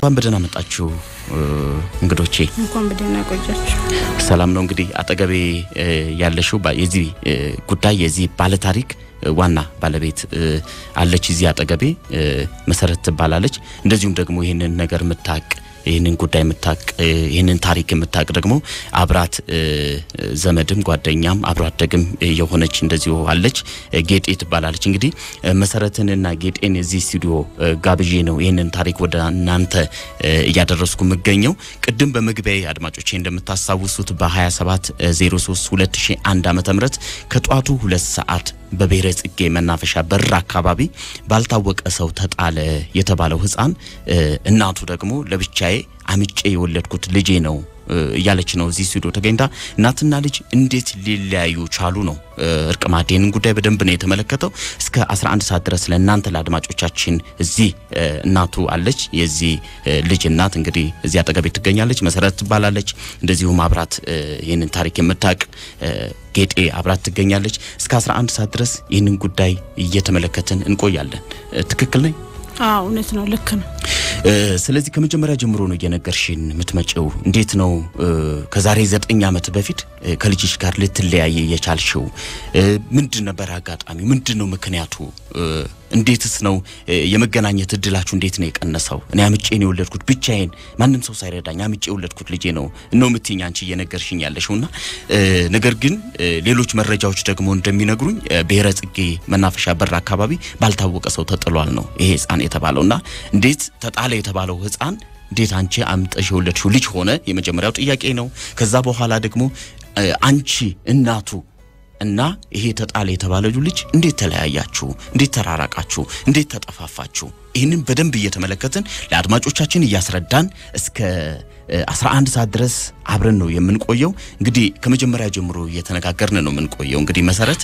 እንኳን በደህና መጣችሁ እንግዶቼ። እንኳን በደህና ቆያችሁ። ሰላም ነው። እንግዲህ አጠገቤ ያለሽው የዚህ ጉዳይ የዚህ ባለታሪክ ዋና ባለቤት አለች እዚህ አጠገቤ መሰረት ትባላለች። እንደዚሁም ደግሞ ይህንን ነገር የምታቅ ይህንን ጉዳይ የምታቅ ይህንን ታሪክ የምታቅ ደግሞ አብራት ዘመድም ጓደኛም አብሮ አደግም የሆነች እንደዚሁ አለች። ጌጤ ትባላለች። እንግዲህ መሰረትንና ጌጤን እዚህ ስቱዲዮ ጋብዤ ነው ይህንን ታሪክ ወደ እናንተ እያደረስኩ የምገኘው። ቅድም በመግቢያ አድማጮቼ እንደምታስታውሱት በ27 03 2001 ዓ ም ከጠዋቱ ሁለት ሰዓት በብሔረ ጽጌ መናፈሻ በር አካባቢ ባልታወቀ ሰው ተጣለ የተባለው ሕፃን እናቱ ደግሞ ለብቻዬ አምጬ የወለድኩት ልጄ ነው እያለች ነው እዚህ ስቱዲዮ ተገኝታ። እናትና ልጅ እንዴት ሊለያዩ ቻሉ ነው እርቅ ማዕድ ይህንን ጉዳይ በደንብ ነው የተመለከተው። እስከ 11 ሰዓት ድረስ ለእናንተ ለአድማጮቻችን እዚህ እናቱ አለች። የዚህ ልጅ እናት እንግዲህ እዚህ አጠገቤ ትገኛለች። መሰረት ትባላለች። እንደዚሁም አብራት ይህንን ታሪክ የምታውቅ ጌጤ አብራት ትገኛለች። እስከ 11 ሰዓት ድረስ ይህንን ጉዳይ እየተመለከትን እንቆያለን። ትክክል ነኝ? አዎ እውነት ነው፣ ልክ ነው። ስለዚህ ከመጀመሪያ ጀምሮ ነው እየነገርሽን የምትመጪው። እንዴት ነው ከዛሬ ዘጠኝ ዓመት በፊት ከልጅሽ ጋር ልትለያየ የቻልሽው? ምንድን ነበር አጋጣሚ? ምንድን ነው ምክንያቱ? እንዴትስ ነው የመገናኘት እድላችሁ እንዴት ነው የቀነሰው? እኔ አምጬን የወለድኩት ብቻዬን ማንም ሰው ሳይረዳኝ አምጬ የወለድኩት ልጄ ነው ነው የምትይኝ አንቺ እየነገርሽኝ ያለሽውና ነገር ግን ሌሎች መረጃዎች ደግሞ እንደሚነግሩኝ ብሔረ ጽጌ መናፈሻ በር አካባቢ ባልታወቀ ሰው ተጥሏል ነው ይሄ ህፃን የተባለውና እንዴት ተጣለ የተባለው ህፃን እንዴት አንቺ አምጠሽ የወለድሽው ልጅ ሆነ? የመጀመሪያው ጥያቄ ነው። ከዛ በኋላ ደግሞ አንቺ እናቱ እና ይሄ ተጣለ የተባለው ልጅ እንዴት ተለያያችሁ? እንዴት ተራራቃችሁ? እንዴት ተጠፋፋችሁ? ይህንን በደንብ እየተመለከትን ለአድማጮቻችን እያስረዳን እስከ 11 ሰዓት ድረስ አብረን ነው የምንቆየው። እንግዲህ ከመጀመሪያ ጀምሮ እየተነጋገርን ነው የምንቆየው። እንግዲህ መሰረት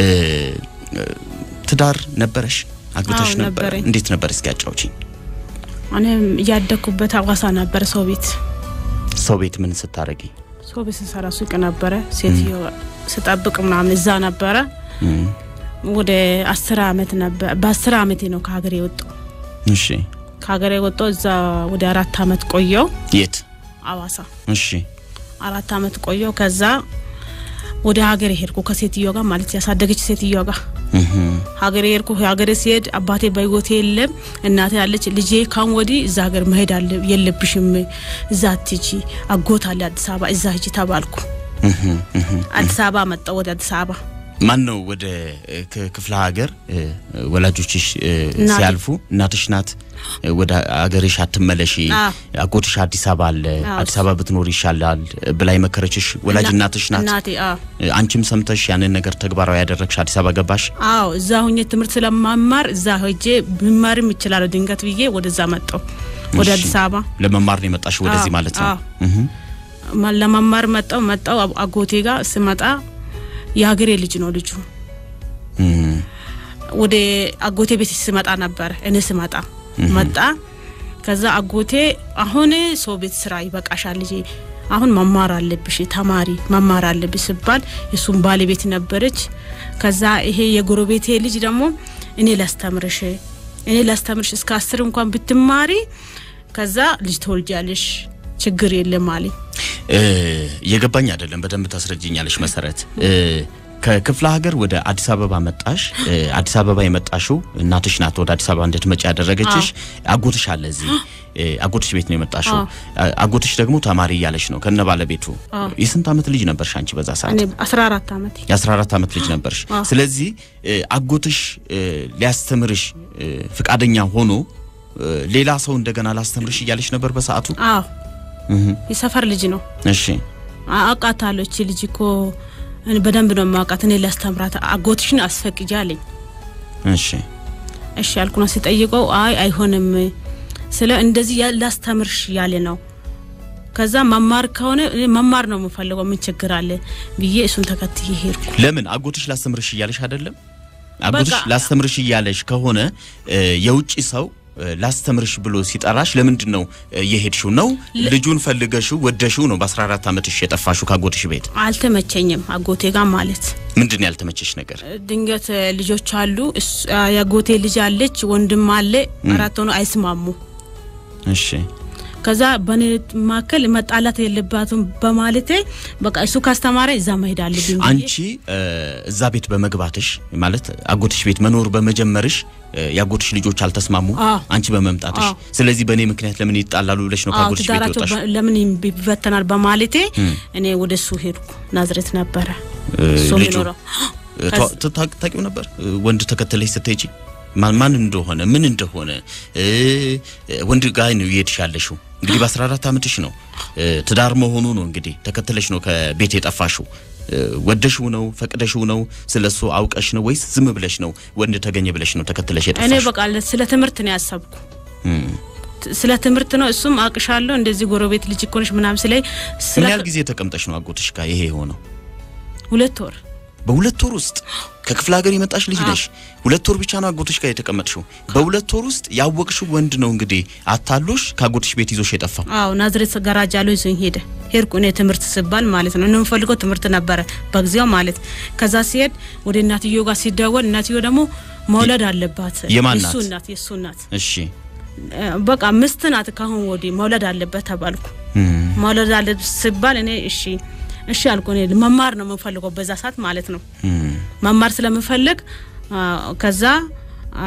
ትዳር ነበረሽ? አግብተሽ አዎ ነበር? ነበረኝ። እንዴት ነበር? እስኪ አጫውቺኝ። እኔም እያደግኩበት አዋሳ ነበር። ሰው ቤት ሰው ቤት ምን ስታረጊ? ሰው ቤት ስሰራ ሱቅ ነበረ። ሴትዮ ስጠብቅ ምናምን እዛ ነበረ። ወደ አስር አመት ነበር። በአስር አመቴ ነው ከሀገር የወጣው። እሺ። ከሀገር የወጣው እዛ ወደ አራት አመት ቆየው የት? አዋሳ እሺ። አራት አመት ቆየው። ከዛ ወደ ሀገር ሄድኩ ከሴትዮ ጋር ማለት ያሳደገች ሴትዮ ጋር እህ ሀገሬ ሄድኩ። ሀገሬ ሲሄድ አባቴ በህይወቴ የለም፣ እናቴ አለች። ልጄ ካሁን ወዲህ እዛ ሀገር መሄድ አለ የለብሽም፣ እዛ አትሂጂ፣ አጎት አለ አዲስ አበባ፣ እዛ ሂጂ ተባልኩ። እህ እህ አዲስ አበባ መጣሁ፣ ወደ አዲስ አበባ። ማን ነው ወደ ክ- ክፍለ ሀገር እ፣ ወላጆችሽ እ፣ እናቴ። ሲያልፉ እናትሽ ናት እ፣ ወደ አገርሽ አትመለሺ አዎ። አጎትሽ አዲስ አበባ አለ አዎ። አዲስ አበባ ብትኖር ይሻላል እ፣ ብላ የመከረችሽ ወላጅ እና- እናትሽ ናት እናቴ አዎ እ፣ አንቺም ሰምተሽ ያንን ነገር ተግባራዊ ያደረግሽ አዲስ አበባ ገባሽ አዎ እዛ ሁኜ ትምህርት ስለማማር እዛ ሄጄ ብማርም ይችላል ድንገት ብዬ ወደዛ መጣሁ፣ ወደ እሺ። አዲስ አበባ ለመማር ነው የመጣሽ ወደዚህ አዎ፣ ማለት ነው አዎ። እህ ማ- ለመማር መጣሁ መጣሁ አብ- አጎቴ ጋር ስመጣ የሀገሬ ልጅ ነው ልጁ። እህ ወደ አጎቴ ቤት ስመጣ ነበረ እኔ ስመጣ መጣ። ከዛ አጎቴ አሁን ሰው ቤት ስራ ይበቃሻል ልጄ አሁን መማር አለብሽ ተማሪ መማር አለብሽ ስባል የሱም ባለቤት ነበረች። ከዛ ይሄ የጎረቤቴ ልጅ ደግሞ እኔ ላስተምርሽ እኔ ላስተምርሽ እስከ አስር እንኳን ብትማሪ ከዛ ልጅ ተወልጃለሽ ችግር የለም አለኝ። እ፣ እየገባኝ አይደለም። በደንብ ታስረጅኛለሽ መሰረት እ፣ ከክፍለ ሀገር ወደ አዲስ አበባ መጣሽ። እ፣ አዲስ አበባ የመጣሽው እናትሽ ናት ወደ አዲስ አበባ እንድትመጪ ያደረገችሽ። አጎትሽ አለ እዚህ እ፣ አጎትሽ ቤት ነው የመጣሽው። አ- አጎትሽ ደግሞ ተማሪ እያለች ነው ከነ ባለቤቱ። የስንት ዓመት ልጅ ነበርሽ አንቺ በዛ ሰዓት? እኔ 14 ዓመቴ የ14 ዓመት ልጅ ነበርሽ። አዎ። ስለዚህ እ፣ አጎትሽ እ፣ ሊያስተምርሽ እ፣ ፍቃደኛ ሆኖ እ፣ ሌላ ሰው እንደገና ላስተምርሽ እያለች ነበር በሰዓቱ። አዎ እህ፣ የሰፈር ልጅ ነው እሺ አውቃታለሁ እቺ ልጅ እኮ እኔ በደንብ ነው የማውቃት። እኔ ላስተምራት አጎትሽን አስፈቅጂ አለኝ። እሺ እሺ ያልኩና ሲጠይቀው አይ አይሆንም ስለ እንደዚህ ያ- ላስተምርሽ ያለ ነው። ከዛ መማር ከሆነ እኔ መማር ነው የምፈልገው ምን ችግር አለ ብዬ እሱን ተከትዬ ሄድኩ። ለምን አጎትሽ ላስተምርሽ እያለሽ አይደለም? አጎትሽ በቃ- ላስተምርሽ እያለሽ ከሆነ እ፣ የውጭ ሰው እ፣ ላስተምርሽ ብሎ ሲጠራሽ ለምንድን ነው እ፣ የሄድሽው? ነው ልጁን ፈልገሽው ወደሽው ነው በ14 ዓመትሽ የጠፋሽው ካጎትሽ ቤት? አልተመቸኝም አጎቴ ጋር ማለት ምንድን ነው ያልተመቸሽ ነገር? ድንገት ልጆች አሉ እሱ- የአጎቴ ልጅ አለች ወንድም አለ አራት ሆኖ አይስማሙ እሺ ከዛ በኔ መካከል መጣላት የለባትም በማለቴ በቃ እሱ ካስተማረ እዛ መሄድ አለብኝ ብዬ አንቺ እ፣ እዛ ቤት በመግባትሽ ማለት አጎትሽ ቤት መኖር በመጀመርሽ እ፣ የአጎትሽ ልጆች አልተስማሙ አዎ። አንቺ በመምጣትሽ አዎ። ስለዚህ በእኔ ምክንያት ለምን ይጣላሉ ብለሽ ነው አዎ ከአጎትሽ ቤት ትዳራቸው የወጣሽ በ- ለምን ይበተናል በማለቴ እኔ ወደ እሱ ሄድኩ። ናዝሬት ነበረ እሱ ልጁ? የሚኖረው እ፣ ታ- ታ- ታ- ታውቂው ነበር እ፣ ወንድ ተከተለሽ ስትሄጂ ማን ማን እንደሆነ ምን እንደሆነ እ፣ ወንድ ጋር ነው እየሄድሽ ያለሽው እንግዲህ በ14 ዓመትሽ ነው እ፣ ትዳር መሆኑ ነው እንግዲህ ተከተለሽ ነው ከቤት የጠፋሽው እ፣ ወደሽው ነው ፈቅደሽው ነው ስለሱ አውቀሽ ነው ወይስ ዝም ብለሽ ነው ወንድ ተገኘ ብለሽ ነው ተከተለሽ እኔ የጠፋሽው በቃ ስለ ትምህርት ነው ያሰብኩ። እም። ት- ስለ ትምህርት ነው እሱም አቅሻለሁ እንደዚህ ጎረቤት ልጅ እኮ ነሽ ምናምን ስለኝ ምን ስለ ያህል ጊዜ ተቀምጠሽ ነው አጎትሽ ጋር ይሄ የሆነው ሁለት ወር በሁለት ወር ውስጥ ከክፍለ ሀገር የመጣሽ ልጅ ነሽ። ሁለት ወር ብቻ ነው አጎትሽ ጋር የተቀመጥሽው። በሁለት ወር ውስጥ ያወቅሽው ወንድ ነው እንግዲህ አታሎሽ ከአጎትሽ ቤት ይዞሽ የጠፋው። አዎ ናዝሬት ጋራጅ አለው ይዞኝ ሄደ። ሄድኩ እኔ ትምህርት ስባል ማለት ነው። እኔ የምፈልገው ትምህርት ነበረ በጊዜው ማለት። ከዛ ሲሄድ ወደ እናትዮ ጋር ሲደወል እናትዮ ደግሞ መውለድ አለባት የማን የሱ ናት? እናት የሱ እናት እሺ እ፣ በቃ ምስት ናት። ካሁን ወዲህ መውለድ አለበት ተባልኩ። እም፣ መውለድ አለ ሲባል እኔ እሺ እሺ አልኩ። እኔ መማር ነው የምፈልገው በዛ ሰዓት ማለት ነው። እም፣ መማር ስለምፈልግ አ፣ ከዛ አ፣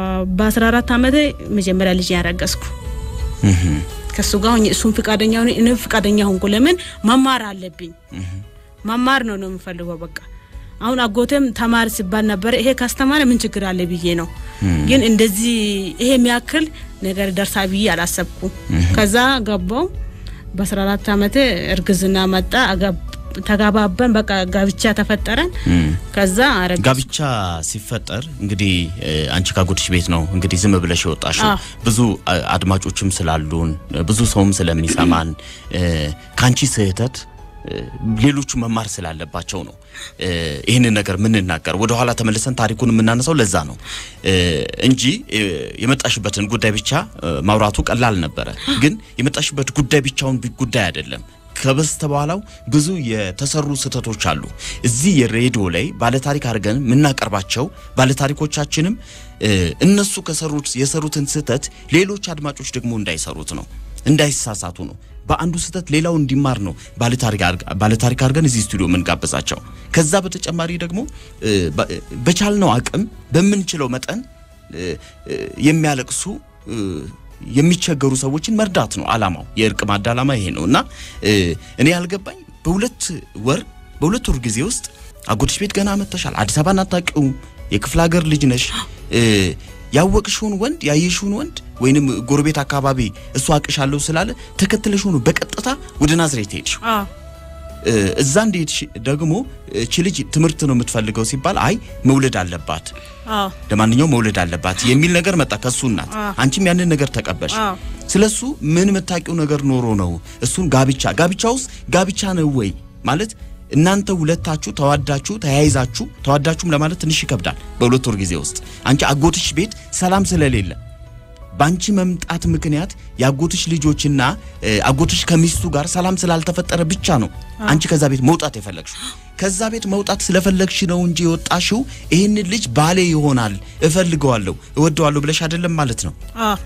በ14 ዓመቴ መጀመሪያ ልጅ ያረገዝኩ እም፣ ከሱ ጋር ሆኜ እሱም ፍቃደኛ ሆነ እኔም ፍቃደኛ ሆንኩ። ለምን መማር አለብኝ መማር ነው ነው የምፈልገው በቃ አሁን አጎቴም ተማሪ ሲባል ነበረ። ይሄ ካስተማረ ምን ችግር አለ ብዬ ነው። ግን እንደዚህ ይሄ የሚያክል ነገር ደርሳ ብዬ አላሰብኩም። ከዛ ገባው በ14 ዓመቴ እርግዝና መጣ። አገብ- ተጋባበን በቃ ጋብቻ ተፈጠረን። እም። ከዛ አረግ ጋብቻ ሲፈጠር እንግዲህ እ፣ አንቺ ካጎትሽ ቤት ነው እንግዲህ ዝም ብለሽ የወጣሽው። አዎ። ብዙ አ- አድማጮችም ስላሉን እ፣ ብዙ ሰውም ስለሚሰማን እ፣ ከአንቺ ስህተት እ፣ ሌሎቹ መማር ስላለባቸው ነው እ፣ ይህንን ነገር የምንናገር። ወደኋላ ተመልሰን ታሪኩን የምናነሳው ለዛ ነው እ፣ እንጂ እ፣ የመጣሽበትን ጉዳይ ብቻ እ፣ ማውራቱ ቀላል ነበረ። ግን የመጣሽበት ጉዳይ ብቻውን ቢ- ጉዳይ አይደለም። ከበስተበኋላው ብዙ የተሰሩ ስህተቶች አሉ። እዚህ የሬዲዮ ላይ ባለታሪክ አድርገን የምናቀርባቸው ባለታሪኮቻችንም እ፣ እነሱ ከሰሩት የሰሩትን ስህተት ሌሎች አድማጮች ደግሞ እንዳይሰሩት ነው፣ እንዳይሳሳቱ ነው። በአንዱ ስህተት ሌላው እንዲማር ነው ባለታሪክ አድርገ- ባለታሪክ አድርገን እዚህ ስቱዲዮ የምንጋብዛቸው። ከዛ በተጨማሪ ደግሞ እ፣ በ- በቻልነው አቅም በምንችለው መጠን እ፣ እ፣ የሚያለቅሱ እ፣ የሚቸገሩ ሰዎችን መርዳት ነው አላማው። የእርቅ ማዕድ አላማ ይሄ ነው እና እ፣ እኔ ያልገባኝ በሁለት ወር በሁለት ወር ጊዜ ውስጥ አጎትሽ ቤት ገና መጥተሻል። አዲስ አበባን አታውቂውም። የክፍለ ሀገር ልጅ ነሽ። እ፣ ያወቅሽውን ወንድ ያየሽውን ወንድ ወይንም ጎረቤት አካባቢ እሱ አቅሻለሁ ስላለ ተከትለሽ ሆኖ በቀጥታ ወደ ናዝሬት ሄድሽ። አዎ እ፣ እዛ እንደሄድሽ ደግሞ እቺ ልጅ ትምህርት ነው የምትፈልገው ሲባል አይ መውለድ አለባት አዎ ለማንኛውም መውለድ አለባት የሚል ነገር መጣ ከሱ እናት። አዎ። አንቺም ያንን ነገር ተቀበልሽ። አዎ። ስለሱ ምን የምታውቂው ነገር ኖሮ ነው? እሱን ጋብቻ ጋብቻ ውስጥ ጋብቻ ነው ወይ ማለት እናንተ ሁለታችሁ ተዋዳችሁ ተያይዛችሁ ተዋዳችሁም ለማለት ትንሽ ይከብዳል። በሁለት ወር ጊዜ ውስጥ አንቺ አጎትሽ ቤት ሰላም ስለሌለ በአንቺ መምጣት ምክንያት የአጎትሽ ልጆችና እ፣ አጎትሽ ከሚስቱ ጋር ሰላም ስላልተፈጠረ ብቻ ነው አንቺ ከዛ ቤት መውጣት የፈለግሽው። ከዛ ቤት መውጣት ስለፈለግሽ ነው እንጂ የወጣሽው ይህንን ልጅ ባሌ ይሆናል እፈልገዋለሁ፣ እወደዋለሁ ብለሽ አይደለም ማለት ነው። አዎ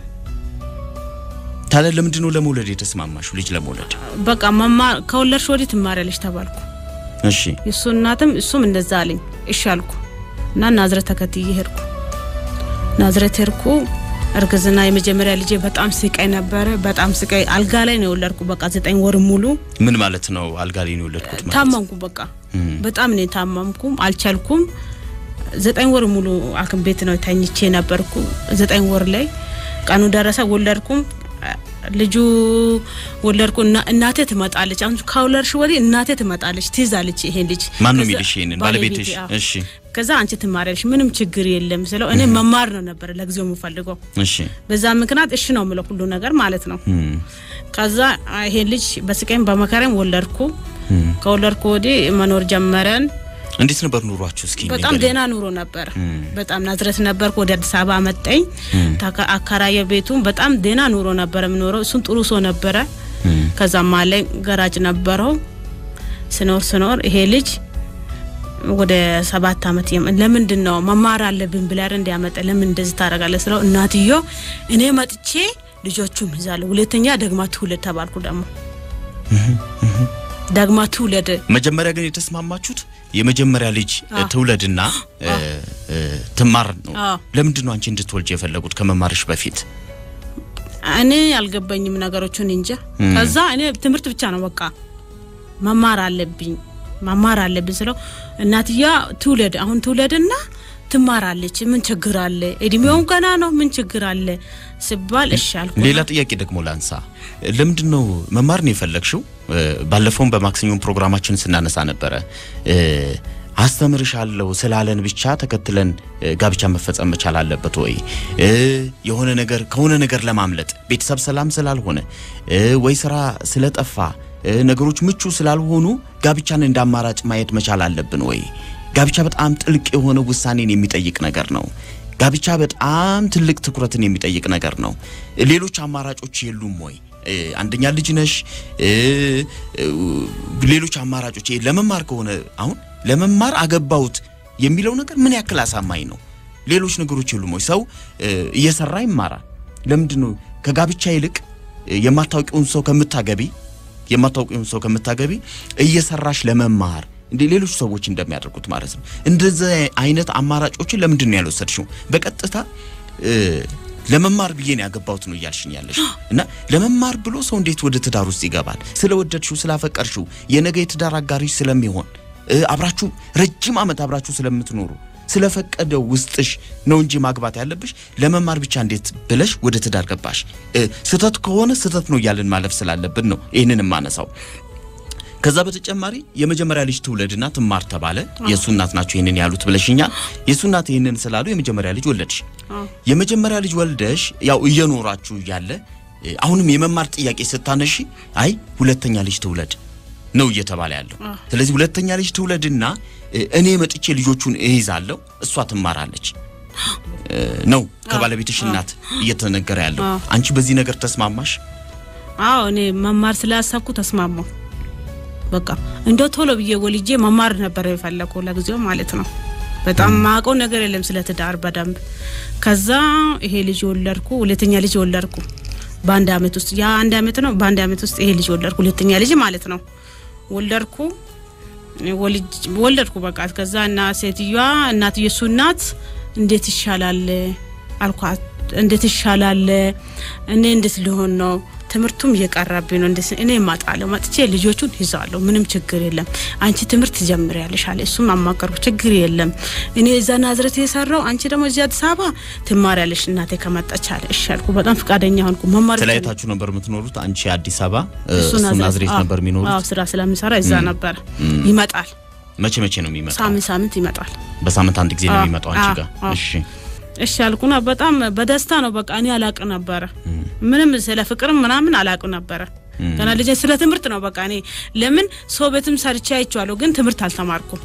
ታዲያ ለምንድን ነው ለመውለድ የተስማማሽው? ልጅ ለመውለድ በቃ መማር ከወለድሽ ወዲህ ትማሪያለሽ ተባልኩ። እሺ፣ የእሱ እናትም እሱም እንደዛ አለኝ። እሺ አልኩ እና ናዝሬት ተከትዬ ሄድኩ። ናዝሬት ሄድኩ። እርግዝና የመጀመሪያ ልጄ በጣም ስቃይ ነበረ። በጣም ስቃይ አልጋ ላይ ነው የወለድኩ። በቃ ዘጠኝ ወር ሙሉ ምን ማለት ነው? አልጋ ላይ ነው የወለድኩት ማለት ታመምኩ። በቃ በጣም ነው የታመምኩም፣ አልቻልኩም። ዘጠኝ ወር ሙሉ ሐኪም ቤት ነው ተኝቼ ነበርኩ። ዘጠኝ ወር ላይ ቀኑ ደረሰ፣ ወለድኩም። ልጁ ወለድኩ እና እናቴ ትመጣለች። አሁን ከወለድሽ ወዲህ እናቴ ትመጣለች፣ ትይዛለች ይሄን ልጅ። ማን ነው ከዛ- የሚልሽ ይሄንን? ባለቤቴ፣ ባለቤትሽ? አዎ። እሺ፣ ከዛ አንቺ ትማሪያለሽ፣ ምንም ችግር የለም ስለው እኔ መማር ነው ነበረ ለጊዜው የምፈልገው። እሺ፣ በዛ ምክንያት እሺ ነው የምለው ሁሉ ነገር ማለት ነው። እም፣ ከዛ ይሄን ልጅ በስቃይም በመከራም ወለድኩ። እም። ከወለድኩ ወዲህ መኖር ጀመረን። እንዴት ነበር ኑሯችሁ? እስኪ በጣም ንገሪኝ። ደህና ኑሮ ነበር። በጣም ናዝሬት ነበርኩ። ወደ አዲስ አበባ መጣኝ። ታካ- አከራየ ቤቱ በጣም ደህና ኑሮ ነበር የምኖረው። እሱም ጥሩ ሰው ነበረ። እም፣ ከዛም ላይ ገራጅ ነበረው። ስኖር ስኖር ይሄ ልጅ ወደ ሰባት አመት የም- ለምንድን ነው መማር አለብን ብላ እንዲያመጠ ለምን እንደዚህ ታደርጋለህ ስለው እናትዮ እኔ መጥቼ ልጆቹም ይዛለሁ። ሁለተኛ ደግማ ትውለድ ተባልኩ። ደግሞ ደግማ ትውለድ መጀመሪያ ግን የተስማማችሁት የመጀመሪያ ልጅ አዎ። ትውለድና እ፣ እ፣ ትማር ነው። አዎ። ለምንድን ነው አንቺ እንድትወልጅ የፈለጉት ከመማርሽ በፊት? እኔ አልገባኝም ነገሮቹን እንጃ። ከዛ እኔ ትምህርት ብቻ ነው በቃ መማር አለብኝ መማር አለብኝ ስለው እናትያ ትውለድ አሁን ትውለድና ትማራለች ምን ችግር አለ? እድሜውም ገና ነው ምን ችግር አለ ሲባል እሺ አልኩ። ሌላ ጥያቄ ደግሞ ላንሳ። ለምንድን ነው መማር ነው የፈለግሽው? እ፣ ባለፈውም በማክሰኞም ፕሮግራማችን ስናነሳ ነበረ እ፣ አስተምርሻለሁ ስላለን ብቻ ተከትለን እ፣ ጋብቻ መፈጸም መቻል አለበት ወይ? እ፣ የሆነ ነገር ከሆነ ነገር ለማምለጥ ቤተሰብ ሰላም ስላልሆነ እ፣ ወይ ስራ ስለጠፋ እ፣ ነገሮች ምቹ ስላልሆኑ ጋብቻን እንደ አማራጭ ማየት መቻል አለብን ወይ? ጋብቻ በጣም ጥልቅ የሆነ ውሳኔን የሚጠይቅ ነገር ነው። ጋብቻ በጣም ትልቅ ትኩረትን የሚጠይቅ ነገር ነው። ሌሎች አማራጮች የሉም ወይ? እ፣ አንደኛ ልጅ ነሽ። እ፣ እ፣ ሌሎች አማራጮች ይሄ ለመማር ከሆነ አሁን ለመማር አገባሁት የሚለው ነገር ምን ያክል አሳማኝ ነው? ሌሎች ነገሮች የሉም ወይ? ሰው እ፣ እየሰራ ይማራል። ለምንድን ነው ከጋብቻ ይልቅ እ፣ የማታውቂውን ሰው ከምታገቢ የማታውቂውን ሰው ከምታገቢ እየሰራሽ ለመማር እንደ ሌሎች ሰዎች እንደሚያደርጉት ማለት ነው። እንደዚህ አይነት አማራጮችን ለምንድን ነው ያልወሰድሽው? በቀጥታ እ፣ ለመማር ብዬ ነው ያገባሁት ነው እያልሽኝ ያለሽ እና ለመማር ብሎ ሰው እንዴት ወደ ትዳር ውስጥ ይገባል? ስለወደድሽው ስላፈቀርሽው የነገ የትዳር አጋሪሽ ስለሚሆን እ፣ አብራችሁ ረጅም ዓመት አብራችሁ ስለምትኖሩ ስለፈቀደው ውስጥሽ ነው እንጂ ማግባት ያለብሽ ለመማር ብቻ እንዴት ብለሽ ወደ ትዳር ገባሽ? እ፣ ስህተት ከሆነ ስህተት ነው እያልን ማለፍ ስላለብን ነው ይህንን የማነሳው። ከዛ በተጨማሪ የመጀመሪያ ልጅ ትውለድና ትማር ተባለ። የእሱ እናት ናቸው ይህንን ያሉት ብለሽኛል። የእሱ እናት ይህንን ስላሉ የመጀመሪያ ልጅ ወለድሽ። አዎ። የመጀመሪያ ልጅ ወልደሽ ያው እየኖራችሁ እያለ እ፣ አሁንም የመማር ጥያቄ ስታነሺ አይ ሁለተኛ ልጅ ትውለድ ነው እየተባለ ያለው። ስለዚህ ሁለተኛ ልጅ ትውለድና እ፣ እኔ መጥቼ ልጆቹን እይዛለሁ እሷ ትማራለች እ፣ ነው ከባለቤትሽ እናት እየተነገረ ያለው። አዎ። አንቺ በዚህ ነገር ተስማማሽ? አዎ እኔ መማር ስላሰብኩ ተስማማሁ። በቃ እንደው ቶሎ ብዬ ወልጄ መማር ነበር የፈለኩ ለጊዜው ማለት ነው። በጣም ማውቀው ነገር የለም ስለ ትዳር በደንብ። ከዛ ይሄ ልጅ ወለድኩ፣ ሁለተኛ ልጅ ወለድኩ በአንድ አመት ውስጥ ያ አንድ አመት ነው። በአንድ አመት ውስጥ ይሄ ልጅ ወለድኩ፣ ሁለተኛ ልጅ ማለት ነው። ወለድኩ ወልጅ ወለድኩ በቃ ከዛ እና ሴትዮዋ እናትዬ እሱ እናት እንዴት ይሻላል አልኳት። እንዴት ይሻላል እኔ እንዴት ሊሆን ነው? ትምህርቱም እየቀረብኝ ነው። እንዴት እኔ እማጣለሁ መጥቼ ልጆቹን ይዛለሁ። ምንም ችግር የለም። አንቺ ትምህርት ትጀምሪያለሽ አለ። እሱም አማከርኩ። ችግር የለም እኔ እዛ ናዝሬት የሰራው አንቺ ደግሞ እዚህ አዲስ አበባ ትማሪያለሽ እናቴ ከመጣች አለ። እሺ አልኩ። በጣም ፈቃደኛ ሆንኩ። መማር ተለያይታችሁ ነበር የምትኖሩት? አንቺ አዲስ አበባ እ፣ እሱ እሱ ናዝሬት አዎ፣ ነበር የሚኖሩት? አዎ ስራ ስለሚሰራ እዛ ነበር። ይመጣል፣ መቼ መቼ ነው የሚመጣው? ሳምንት ሳምንት ይመጣል። በሳምንት አንድ ጊዜ ነው አዎ፣ የሚመጣው አንቺ አዎ፣ ጋር? አዎ። እሺ እሺ አልኩና በጣም በደስታ ነው በቃ እኔ አላቅ ነበረ ምንም ስለ ፍቅርም ምናምን አላቅ ነበረ ገና ልጅ ስለ ትምህርት ነው በቃ እኔ ለምን ሰው ቤትም ሰርቼ አይቼዋለሁ ግን ትምህርት አልተማርኩም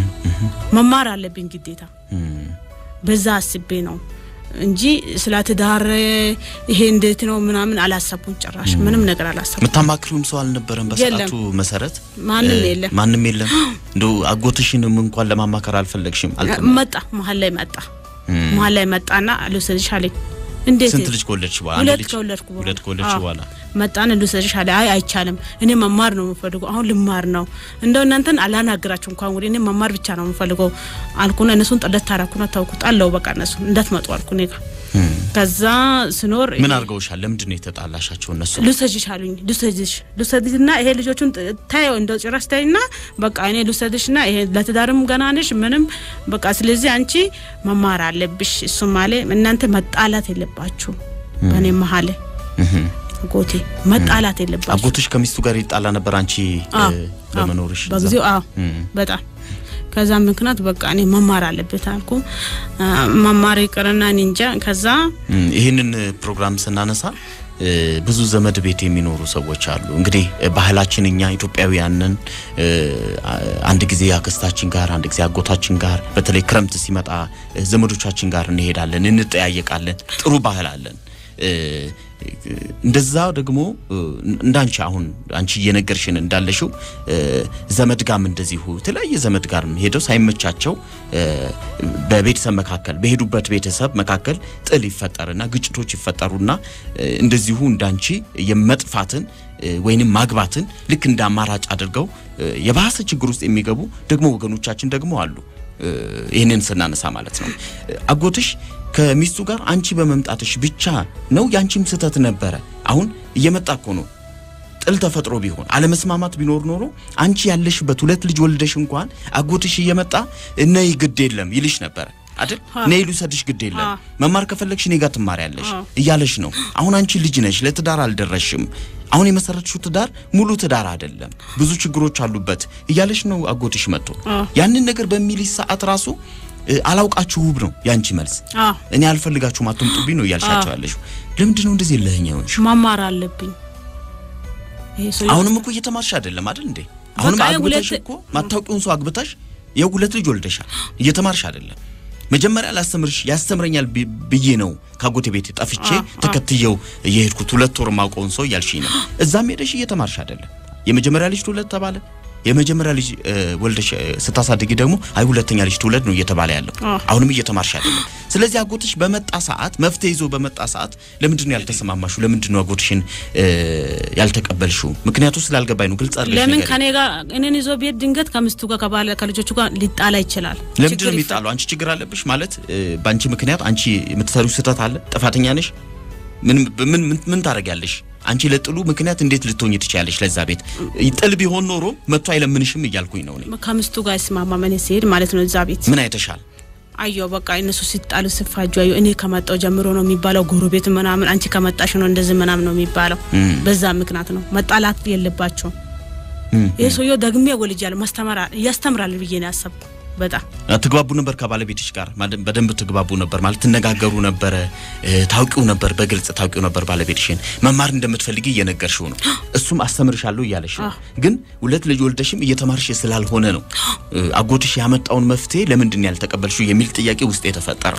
መማር አለብኝ ግዴታ እም፣ በዛ አስቤ ነው እንጂ ስለ ትዳር ይሄ እንዴት ነው ምናምን አላሰብኩም ጭራሽ ምንም ነገር አላሰብኩም የምታማክሪውም ሰው አልነበረም በሰዓቱ መሰረት? ማንም እ፣ የለም ማንም የለም። እንደው አጎትሽንም እንኳን ለማማከር አልፈለግሽም? አልተማ መጣ መሀል ላይ መጣ እም። መሀል ላይ መጣና ልውሰድሽ አለኝ እንዴት ስንት ልጅ ከወለድሽ በኋላ? አንድ ሁለት ልጅ ከወለድኩ በኋላ ሁለት ከወለድሽ አዎ። በኋላ መጣን ልውሰድሽ አለ። አይ አይቻልም፣ እኔ መማር ነው የምፈልገው። አሁን ልማር ነው እንደው እናንተን አላናግራችሁ እንኳን እንግዲህ እኔ መማር ብቻ ነው የምፈልገው አልኩና እነሱን ጠለት ታረኩና ታውኩት አለው በቃ እነሱ እንዳትመጡ አልኩ እኔ ጋር እም። ከዛ ስኖር ምን አድርገውሻል? ለምንድን ነው የተጣላሻቸው እነሱ? ልውሰድሽ አሉኝ። ልውሰድሽ ልውሰድሽና ይሄ ልጆቹን ጥ- ታየው እንደው ጭራሽ ታይና በቃ እኔ ልውሰድሽና ይሄ ለትዳርም ገና ነሽ ምንም በቃ ስለዚህ አንቺ መማር አለብሽ። እሱም አለ እናንተ መጣላት የለባችሁ በእኔ መሀል እህም። ጎቴ መጣላት የለባችሁ አጎትሽ ከሚስቱ ጋር ይጣላ ነበር አንቺ እ፣ አዎ፣ በመኖርሽ እዛ? በጊዜው አዎ እም። በጣም ከዛ ምክንያት በቃ እኔ መማር አለበት አልኩ። አ፣ መማር ይቅርና እኔ እንጃ ከዛ እም፣ ይህንን ፕሮግራም ስናነሳ እ፣ ብዙ ዘመድ ቤት የሚኖሩ ሰዎች አሉ። እንግዲህ እ፣ ባህላችን እኛ ኢትዮጵያውያንን እ፣ አ- አንድ ጊዜ አክስታችን ጋር፣ አንድ ጊዜ አጎታችን ጋር፣ በተለይ ክረምት ሲመጣ እ፣ ዘመዶቻችን ጋር እንሄዳለን፣ እንጠያየቃለን። ጥሩ ባህል አለን። እ፣ እንደዛ ደግሞ እንዳንቺ አሁን አንቺ እየነገርሽን እንዳለሽው ዘመድ ጋም እንደዚሁ የተለያየ ዘመድ ጋር ሄደው ሳይመቻቸው በቤተሰብ መካከል በሄዱበት ቤተሰብ መካከል ጥል ይፈጠርና ግጭቶች ይፈጠሩና እንደዚሁ እንዳንቺ የመጥፋትን ወይንም ማግባትን ልክ እንደ አማራጭ አድርገው የባሰ ችግር ውስጥ የሚገቡ ደግሞ ወገኖቻችን ደግሞ አሉ። ይህንን ስናነሳ ማለት ነው አጎትሽ ከሚስቱ ጋር አንቺ በመምጣትሽ ብቻ ነው ያንቺም ስህተት ነበረ። አሁን እየመጣ እኮ ነው። ጥል ተፈጥሮ ቢሆን አለመስማማት ቢኖር ኖሮ አንቺ ያለሽበት ሁለት ልጅ ወልደሽ እንኳን አጎትሽ እየመጣ ነይ ግድ የለም ይልሽ ነበረ አይደል? ነይ ልውሰድሽ ግድ የለም መማር ከፈለግሽ እኔ ጋር ትማሪያለሽ እያለሽ ነው። አሁን አንቺ ልጅ ነሽ፣ ለትዳር አልደረሽም። አሁን የመሰረትሽው ትዳር ሙሉ ትዳር አይደለም፣ ብዙ ችግሮች አሉበት እያለሽ ነው አጎትሽ መጥቶ ያንን ነገር በሚልሽ ሰዓት ራሱ አላውቃችሁ ውብ ነው ያንቺ መልስ። እኔ አልፈልጋችሁም አትምጡብኝ ነው እያልሻቸው ያለሽው። ለምንድን ነው እንደዚህ ለህኛ ሆንሽ? መማር አለብኝ። አሁንም እኮ እየተማርሽ አይደለም አይደል እንዴ? አሁንም አግብተሽ እኮ ማታውቂውን ሰው አግብተሽ የው ሁለት ልጅ ወልደሻል። እየተማርሽ አይደለም። መጀመሪያ ላስተምርሽ ያስተምረኛል ብዬ ነው ካጎቴ ቤት ጠፍቼ ተከትየው የሄድኩት ሁለት ወር ማውቀውን ሰው እያልሽኝ ነው። እዛም ሄደሽ እየተማርሽ አይደለም። የመጀመሪያ ልጅ ትውለድ ተባለ። የመጀመሪያ ልጅ ወልደሽ ስታሳድጊ ደግሞ አይ ሁለተኛ ልጅ ትውለድ ነው እየተባለ ያለው። አሁንም እየተማርሽ አይደለም። ስለዚህ አጎትሽ በመጣ ሰዓት መፍትሄ ይዞ በመጣ ሰዓት ለምንድን ነው ያልተሰማማሹ? ለምንድን ነው አጎትሽን ያልተቀበልሽው? ምክንያቱ ስላልገባኝ ነው። ግልጽ አድርገሽ ለምን ከኔ ጋር እኔን ይዞ ቤት ድንገት ከምስቱ ጋር ከባለ ከልጆቹ ጋር ሊጣላ ይችላል። ለምንድን ነው የሚጣለው? አንቺ ችግር አለብሽ ማለት በአንቺ ምክንያት አንቺ የምትሰሪው ስህተት አለ፣ ጥፋተኛ ነሽ። ምን ምን ምን ታደርጊያለሽ? አንቺ ለጥሉ ምክንያት እንዴት ልትሆኝ ትችያለሽ? ለዛ ቤት ጥል ቢሆን ኖሮ መጥቶ አይለምንሽም እያልኩኝ ነው እኔ። ከምስቱ ጋር ይስማማ ምን ሲሄድ ማለት ነው እዛ ቤት ምን አይተሻል? አየሁ በቃ እነሱ ሲጣሉ ሲፋጁ አየሁ። እኔ ከመጣው ጀምሮ ነው የሚባለው ጎረቤት ምናምን፣ አንቺ ከመጣሽ ነው እንደዚህ ምናምን ነው የሚባለው። በዛ ምክንያት ነው መጣላት የለባቸውም። ይህ ሰውዬው ደግሜ ወልጃለሁ ማስተማር እያስተምራል ብዬ ነው ያሰብኩ። በጣም ትግባቡ ነበር ከባለቤትሽ ጋር በደንብ ትግባቡ ነበር ማለት ትነጋገሩ ነበረ ታውቂው ነበር በግልጽ ታውቂው ነበር ባለቤትሽን መማር እንደምትፈልጊ እየነገርሽው ነው እሱም አስተምርሻለሁ እያለሽ ነው ግን ሁለት ልጅ ወልደሽም እየተማርሽ ስላልሆነ ነው አጎትሽ ያመጣውን መፍትሄ ለምንድን ያልተቀበልሽው የሚል ጥያቄ ውስጥ የተፈጠረ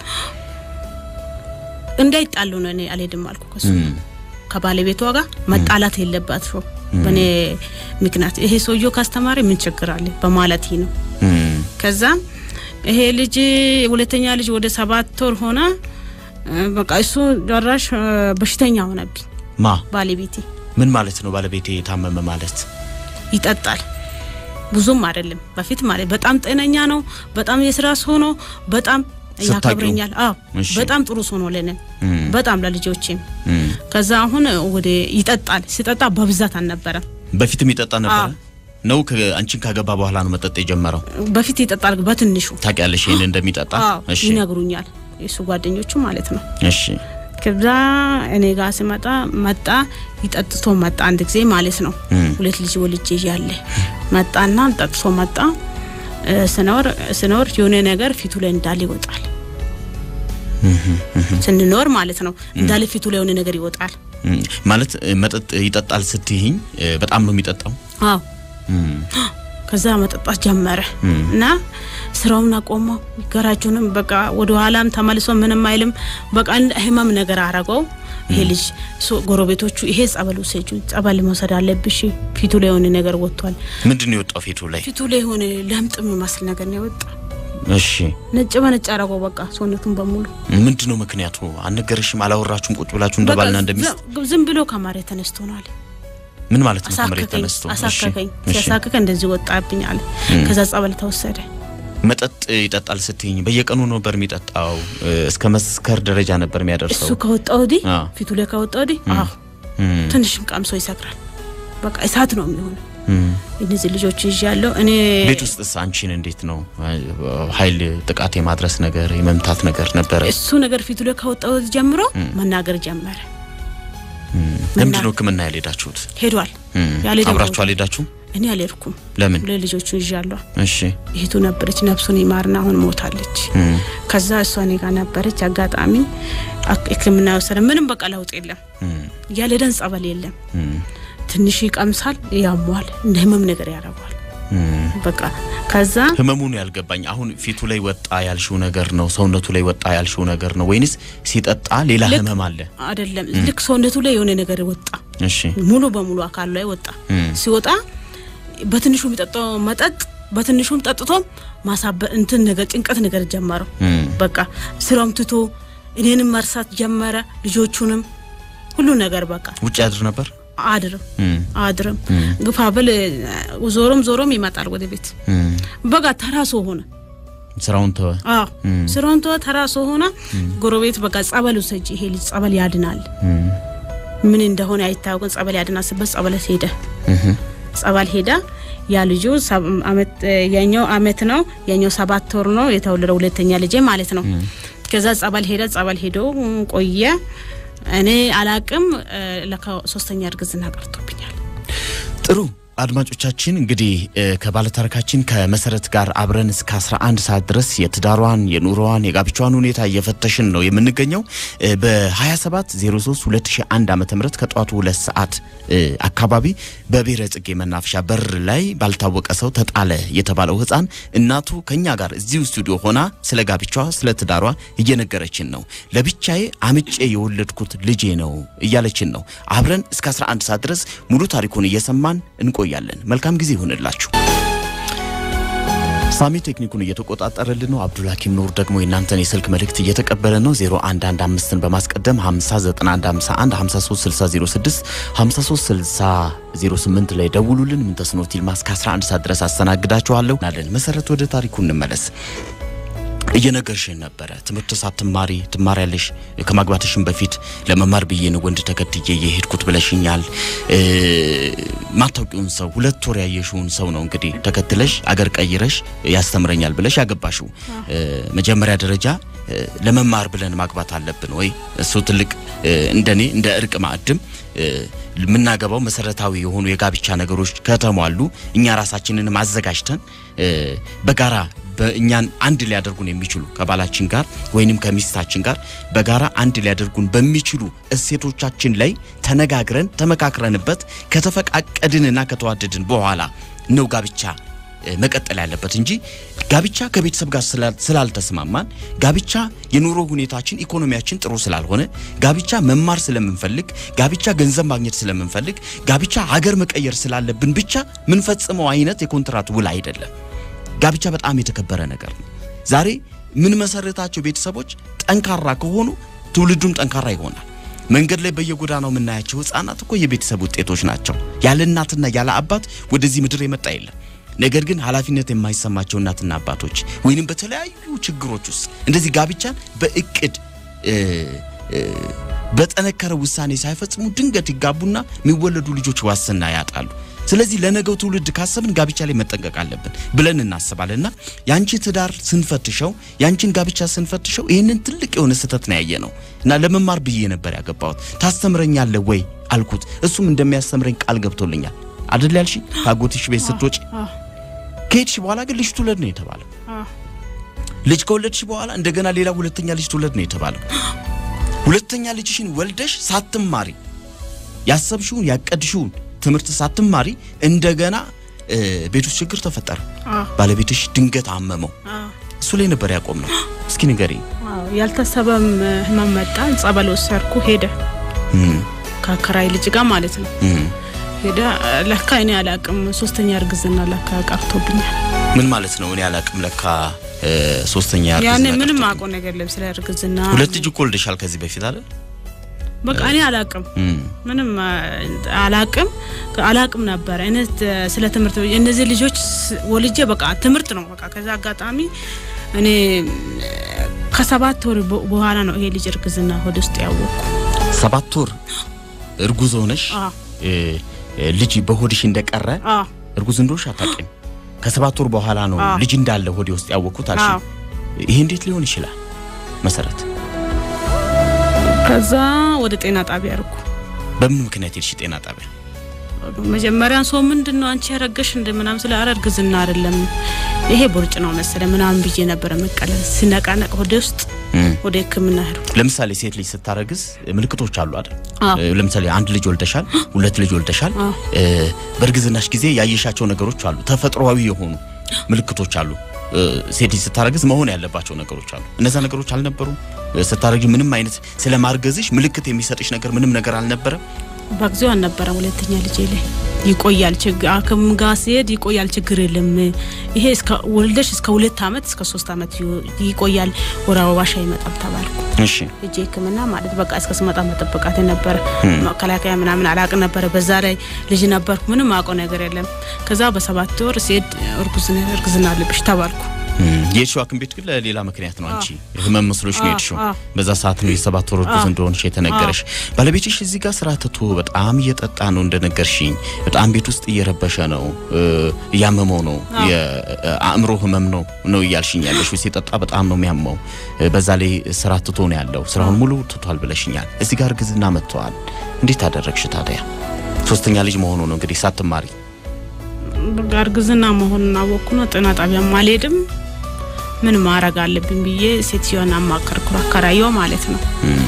እንዳይጣሉ ነው እኔ አልሄድም አልኩ ከሱ ከባለቤቷ ጋር መጣላት የለባቸው በእኔ ምክንያት ይሄ ሰውዬው ካስተማሪ ምን ችግር አለ በማለት ነው ከዛ ይሄ ልጅ ሁለተኛ ልጅ ወደ ሰባት ወር ሆነ። በቃ እሱ ጨራሽ በሽተኛ ሆነብኝ። ማ ባለቤቴ። ምን ማለት ነው? ባለቤቴ የታመመ ማለት ይጠጣል፣ ብዙም አይደለም በፊት ማለት በጣም ጤነኛ ነው። በጣም የስራ ሰው ነው። በጣም ያከብረኛል። አዎ በጣም ጥሩ ሰው ነው ለኔ በጣም ለልጆቼም። ከዛ አሁን ወደ ይጠጣል። ሲጠጣ በብዛት አልነበረም። በፊትም ይጠጣ ነበረ ነው አንቺን ካገባ በኋላ ነው መጠጥ የጀመረው? በፊት ይጠጣል በትንሹ። ታውቂያለሽ ይሄን እንደሚጠጣ? እሺ ይነግሩኛል፣ የሱ ጓደኞቹ ማለት ነው። እሺ ከዛ እኔ ጋር ሲመጣ መጣ፣ ይጠጥቶ መጣ አንድ ጊዜ ማለት ነው። ሁለት ልጅ ወልጄ ያለ መጣና ጠጥቶ መጣ። ስኖር ስኖር የሆነ ነገር ፊቱ ላይ እንዳለ ይወጣል። ስንኖር ማለት ነው እንዳለ ፊቱ ላይ የሆነ ነገር ይወጣል። ማለት መጠጥ ይጠጣል ስትይኝ በጣም ነው የሚጠጣው? አዎ ከዛ መጠጣት ጀመረ እና ስራውን አቆመው። ገራጁንም በቃ ወደ ኋላም ተመልሶ ምንም አይልም። በቃ ህመም ነገር አረገው። ይሄ ልጅ ጎረቤቶቹ ይሄ ጸበል ውሰጁ፣ ጸበል መውሰድ አለብሽ፣ ፊቱ ላይ የሆነ ነገር ወጥቷል። ምንድን ነው የወጣው ፊቱ ላይ? ፊቱ ላይ የሆነ ለምጥ የሚመስል ነገር ነው የወጣ። እሺ ነጭ በነጭ አረገው በቃ ሰውነቱን በሙሉ። ምንድን ነው ምክንያቱ? አልነገረሽም? አላወራችሁም? ቁጭ ብላችሁ እንደባልና እንደሚስት ዝም ብሎ ከመሬት ተነስቶ ነው አለ ምን ማለት ነው? ከመሬት ተነስቶ አሳከከኝ። ሲያሳከከ እንደዚህ ወጣብኝ አለ። ከዛ ጸበል ተወሰደ። መጠጥ ይጠጣል ስትይኝ በየቀኑ ነበር የሚጠጣው? እስከ መስከር ደረጃ ነበር የሚያደርሰው? እሱ ከወጣ ወዲህ ፊቱ ላይ ከወጣ ወዲህ አዎ፣ ትንሽም ቀምሶ ይሰክራል። በቃ እሳት ነው የሚሆነው። እነዚህ ልጆች ይዣለሁ እኔ። ቤት ውስጥስ አንቺን እንዴት ነው ኃይል ጥቃት የማድረስ ነገር የመምታት ነገር ነበረ? እሱ ነገር ፊቱ ላይ ከወጣ ወዲህ ጀምሮ መናገር ጀመረ። ለምንድን ነው ሕክምና ያልሄዳችሁት? ሄዷል። አብራችሁ አልሄዳችሁም? እኔ አልሄድኩም። ለምን? ለልጆቹ ይዣለሁ። እሺ እህቱ ነበረች፣ ነፍሱን ይማርና አሁን ሞታለች። ከዛ እሷ እኔ ጋር ነበረች። አጋጣሚ ሕክምና የወሰደ ምንም በቃ ለውጥ የለም። ያልሄደን ጸበል የለም። ትንሽ ይቀምሳል፣ ያሟል፣ እንደ ህመም ነገር ያደርገዋል። በቃ ከዛ ህመሙን ያልገባኝ አሁን ፊቱ ላይ ወጣ ያልሽው ነገር ነው፣ ሰውነቱ ላይ ወጣ ያልሽው ነገር ነው ወይንስ ሲጠጣ ሌላ ልክ- ህመም አለ? አይደለም ልክ ሰውነቱ ላይ የሆነ ነገር ወጣ፣ እሺ ሙሉ በሙሉ አካሉ ላይ ወጣ። እም፣ ሲወጣ በትንሹ የሚጠጣው መጠጥ በትንሹም ጠጥቶም ማሳበ እንትን ነገር ጭንቀት ነገር ጀመረው። እም፣ በቃ ስራውም ትቶ እኔንም መርሳት ጀመረ፣ ልጆቹንም ሁሉ ነገር በቃ ውጭ ያድር ነበር። አድርም እም፣ አድርም ግፋ ብል ዞሮም ዞሮም ይመጣል ወደ ቤት። እም፣ በቃ ተራሶ ሆነ። ስራውን ተወ። አዎ ስራውን ተወ፣ ተራሶ ሆነ። ጎረቤት በቃ ጸበል ውሰጂ፣ ይሄ ልጅ ጸበል ያድናል፣ እም፣ ምን እንደሆነ አይታወቅም፣ ጸበል ያድናል ስበት ጸበል ሄደ። እም፣ ጸበል ሄዳ ያ ልጁ ሰብ- አመት ያኛው አመት ነው ያኛው ሰባት ወር ነው የተወለደው ሁለተኛ ልጄ ማለት ነው። ከዛ ጸበል ሄደ ጸበል ሄዶ ቆየ። እኔ አላቅም እ፣ ለካ ሶስተኛ እርግዝና ቀርቶብኛል። ጥሩ አድማጮቻችን እንግዲህ እ፣ ከባለታሪካችን ከመሰረት ጋር አብረን እስከ 11 ሰዓት ድረስ የትዳሯን የኑሮዋን የጋብቻዋን ሁኔታ እየፈተሽን ነው የምንገኘው እ፣ በ27 03 2001 ዓ ም ከጠዋቱ ሁለት ሰዓት እ፣ አካባቢ በብሔረ ጽጌ መናፈሻ በር ላይ ባልታወቀ ሰው ተጣለ የተባለው ህፃን እናቱ ከኛ ጋር እዚሁ ስቱዲዮ ሆና ስለ ጋብቻዋ ስለ ትዳሯ እየነገረችን ነው። ለብቻዬ አምጬ የወለድኩት ልጄ ነው እያለችን ነው። አብረን እስከ 11 ሰዓት ድረስ ሙሉ ታሪኩን እየሰማን እንቆያለን። መልካም ጊዜ ይሁንላችሁ። ሳሚ ቴክኒኩን እየተቆጣጠረልን ነው። አብዱልሐኪም ኑር ደግሞ የእናንተን የስልክ መልእክት እየተቀበለ ነው። 0115ን በማስቀደም 509151 536006 536008 ላይ ደውሉልን። ምንተስኖት ይልማ እስከ 11 ሰዓት ድረስ አስተናግዳችኋለሁ። ናለን መሰረት፣ ወደ ታሪኩ እንመለስ። እየነገርሽን ነበረ ትምህርት ሳትማሪ ትማሪያለሽ ከማግባትሽን በፊት ለመማር ብዬ ነው ወንድ ተከትዬ የሄድኩት ብለሽኛል። እ፣ ማታውቂውን ሰው ሁለት ወር ያየሽውን ሰው ነው እንግዲህ ተከትለሽ አገር ቀይረሽ ያስተምረኛል ብለሽ ያገባሽው። እ፣ መጀመሪያ ደረጃ እ፣ ለመማር ብለን ማግባት አለብን ወይ? እሱ ትልቅ እ፣ እንደኔ እንደ እርቅ ማዕድም እ፣ የምናገባው መሰረታዊ የሆኑ የጋብቻ ነገሮች ከተሟሉ እኛ ራሳችንን አዘጋጅተን እ፣ በጋራ በእኛን አንድ ሊያደርጉን የሚችሉ ከባላችን ጋር ወይንም ከሚስታችን ጋር በጋራ አንድ ሊያደርጉን በሚችሉ እሴቶቻችን ላይ ተነጋግረን ተመካክረንበት ከተፈቃቀድንና ከተዋደድን በኋላ ነው ጋብቻ እ፣ መቀጠል ያለበት እንጂ ጋብቻ ከቤተሰብ ጋር ስላል- ስላልተስማማን ጋብቻ የኑሮ ሁኔታችን ኢኮኖሚያችን ጥሩ ስላልሆነ ጋብቻ መማር ስለምንፈልግ ጋብቻ ገንዘብ ማግኘት ስለምንፈልግ ጋብቻ ሀገር መቀየር ስላለብን ብቻ ምንፈጽመው አይነት የኮንትራት ውል አይደለም። ጋብቻ በጣም የተከበረ ነገር ነው። ዛሬ ምን መሰረታቸው ቤተሰቦች ጠንካራ ከሆኑ ትውልዱም ጠንካራ ይሆናል። መንገድ ላይ በየጎዳናው የምናያቸው ህፃናት እኮ የቤተሰብ ውጤቶች ናቸው። ያለ እናትና ያለ አባት ወደዚህ ምድር የመጣ የለም። ነገር ግን ኃላፊነት የማይሰማቸው እናትና አባቶች ወይንም በተለያዩ ችግሮች ውስጥ እንደዚህ ጋብቻን በእቅድ እ፣ እ፣ በጠነከረ ውሳኔ ሳይፈጽሙ ድንገት ይጋቡና የሚወለዱ ልጆች ዋስትና ያጣሉ። ስለዚህ ለነገው ትውልድ ካሰብን ጋብቻ ላይ መጠንቀቅ አለብን ብለን እናስባለንና ያንቺ ትዳር ስንፈትሸው ያንቺን ጋብቻ ስንፈትሸው ይህንን ትልቅ የሆነ ስህተት ነው ያየ ነው እና ለመማር ብዬ ነበር ያገባሁት። ታስተምረኛለህ ወይ አልኩት። እሱም እንደሚያስተምረኝ ቃል ገብቶልኛል። አደል ያልሽ ከአጎትሽ ቤት ስትወጪ አዎ፣ ከሄድሽ በኋላ ግን ልጅ ትውለድ ነው የተባለው። አዎ። ልጅ ከወለድሽ በኋላ እንደገና ሌላ ሁለተኛ ልጅ ትውለድ ነው የተባለው። ሁለተኛ ልጅሽን ወልደሽ ሳትማሪ ያሰብሽውን ያቀድሽውን ትምህርት ሳትማሪ እንደገና እ፣ ቤት ውስጥ ችግር ተፈጠረ። አዎ፣ ባለቤትሽ ድንገት አመመው። አዎ፣ እሱ ላይ ነበር ያቆም ነው። እስኪ ንገሪ። አዎ። ያልታሰበም ህመም መጣ። ጸበል ወሰድኩ። ሄደ ከአከራይ ልጅ ጋር ማለት ነው። ሄደ ለካ እኔ አላቅም ሶስተኛ እርግዝና ለካ ቀርቶብኛል። ምን ማለት ነው? እኔ አላቅም። ለካ እ፣ ሶስተኛ ያኔ እርግዝና ምንም ቀርቶ- አውቀው ነገር የለም ስለ እርግዝና። ሁለት ልጅ እኮ ወልደሻል ከዚህ በፊት አይደል? በቃ እኔ አላቅም እም፣ ምንም አ፣ አላቅም አላቅም ነበረ እኔ ት- ስለ ትምህርት እነዚህ ልጆች ስ- ወልጄ በቃ ትምህርት ነው በቃ ከዛ አጋጣሚ እኔ እ፣ ከሰባት ወር በ- በኋላ ነው ይሄ ልጅ እርግዝና ሆድ ውስጥ ያወቅኩ። ሰባት ወር እርጉዝ ሆነሽ አዎ እ፣ እ፣ ልጅ በሆድሽ እንደቀረ አዎ እርጉዝ እንደሆንሽ አታውቂም። ከሰባት ወር በኋላ ነው አዎ። ልጅ እንዳለ ሆዴ ውስጥ ያወቅኩት አልሽ። አዎ። ይሄ እንዴት ሊሆን ይችላል? መሰረት ከዛ ወደ ጤና ጣቢያ አርኩ። በምን ምክንያት ሄድሽ ጤና ጣቢያ? መጀመሪያ ሰው ምንድን ነው አንቺ ያረገሽ እንደ ምናምን ስለ አረ እርግዝና አይደለም ይሄ ቦርጭ ነው መሰለ ምናምን ብዬ ነበረ መቀለል ሲነቃነቅ ሆዴ ውስጥ እም፣ ወደ ሕክምና ሄዱ። ለምሳሌ ሴት ልጅ ስታረግዝ ምልክቶች አሉ አይደል? አዎ። እ፣ ለምሳሌ አንድ ልጅ ወልደሻል፣ ሁለት ልጅ ወልደሻል። አዎ። እ፣ በእርግዝናሽ ጊዜ ያየሻቸው ነገሮች አሉ፣ ተፈጥሯዊ የሆኑ ምልክቶች አሉ። እ፣ ሴት ልጅ ስታረግዝ መሆን ያለባቸው ነገሮች አሉ። እነዛ ነገሮች አልነበሩም? እ፣ ስታረጊ ምንም አይነት ስለ ማርገዝሽ ምልክት የሚሰጥሽ ነገር ምንም ነገር አልነበረም? በጊዜው አልነበረም። ሁለተኛ ልጄ ላይ ይቆያል ችግር ሐኪም ጋር ሲሄድ ይቆያል ችግር የለም ይሄ እስከ ወልደሽ እስከ ሁለት አመት እስከ ሶስት አመት ይ- ይቆያል ወር አበባሽ አይመጣም ተባልኩ። እሺ እጄ ህክምና ማለት በቃ እስከ ስመጣ መጠበቃት ነበረ። መከላከያ ምናምን አላቅ ነበረ። በዛ ላይ ልጅ ነበርኩ። ምንም አውቀው ነገር የለም። ከዛ በሰባት ወር ሲሄድ እርጉዝ ነህ፣ እርግዝና አለብሽ ተባልኩ። እም፣ የሄድሽው ሐኪም ቤት ግን ለሌላ ምክንያት ነው። አንቺ ህመም መስሎሽ ነው አዎ፣ የሄድሽው። አዎ። በዛ ሰዓት ነው የሰባት ወር እርጉዝ እንደሆንሽ የተነገረሽ። ባለቤትሽ እዚህ ጋር ስራ ትቶ በጣም እየጠጣ ነው እንደነገርሽኝ። በጣም ቤት ውስጥ እየረበሸ ነው፣ እ፣ እያመመው ነው፣ የአእምሮ ህመም ነው ነው እያልሽኝ ያለሽው። ሲጠጣ በጣም ነው የሚያመው። እ፣ በዛ ላይ ስራ ትቶ ነው ያለው። ስራውን ሙሉ ትቷል ብለሽኛል። እዚህ ጋር እርግዝና መጥተዋል። እንዴት አደረግሽ ታዲያ? ሶስተኛ ልጅ መሆኑ ነው እንግዲህ ሳትማሪ በቃ እርግዝና መሆኑን አወቅኩ ነው። ጤና ጣቢያም አልሄድም። ምን ማድረግ አለብኝ ብዬ ሴትዮን አማከርኩ። አከራየው ማለት ነው።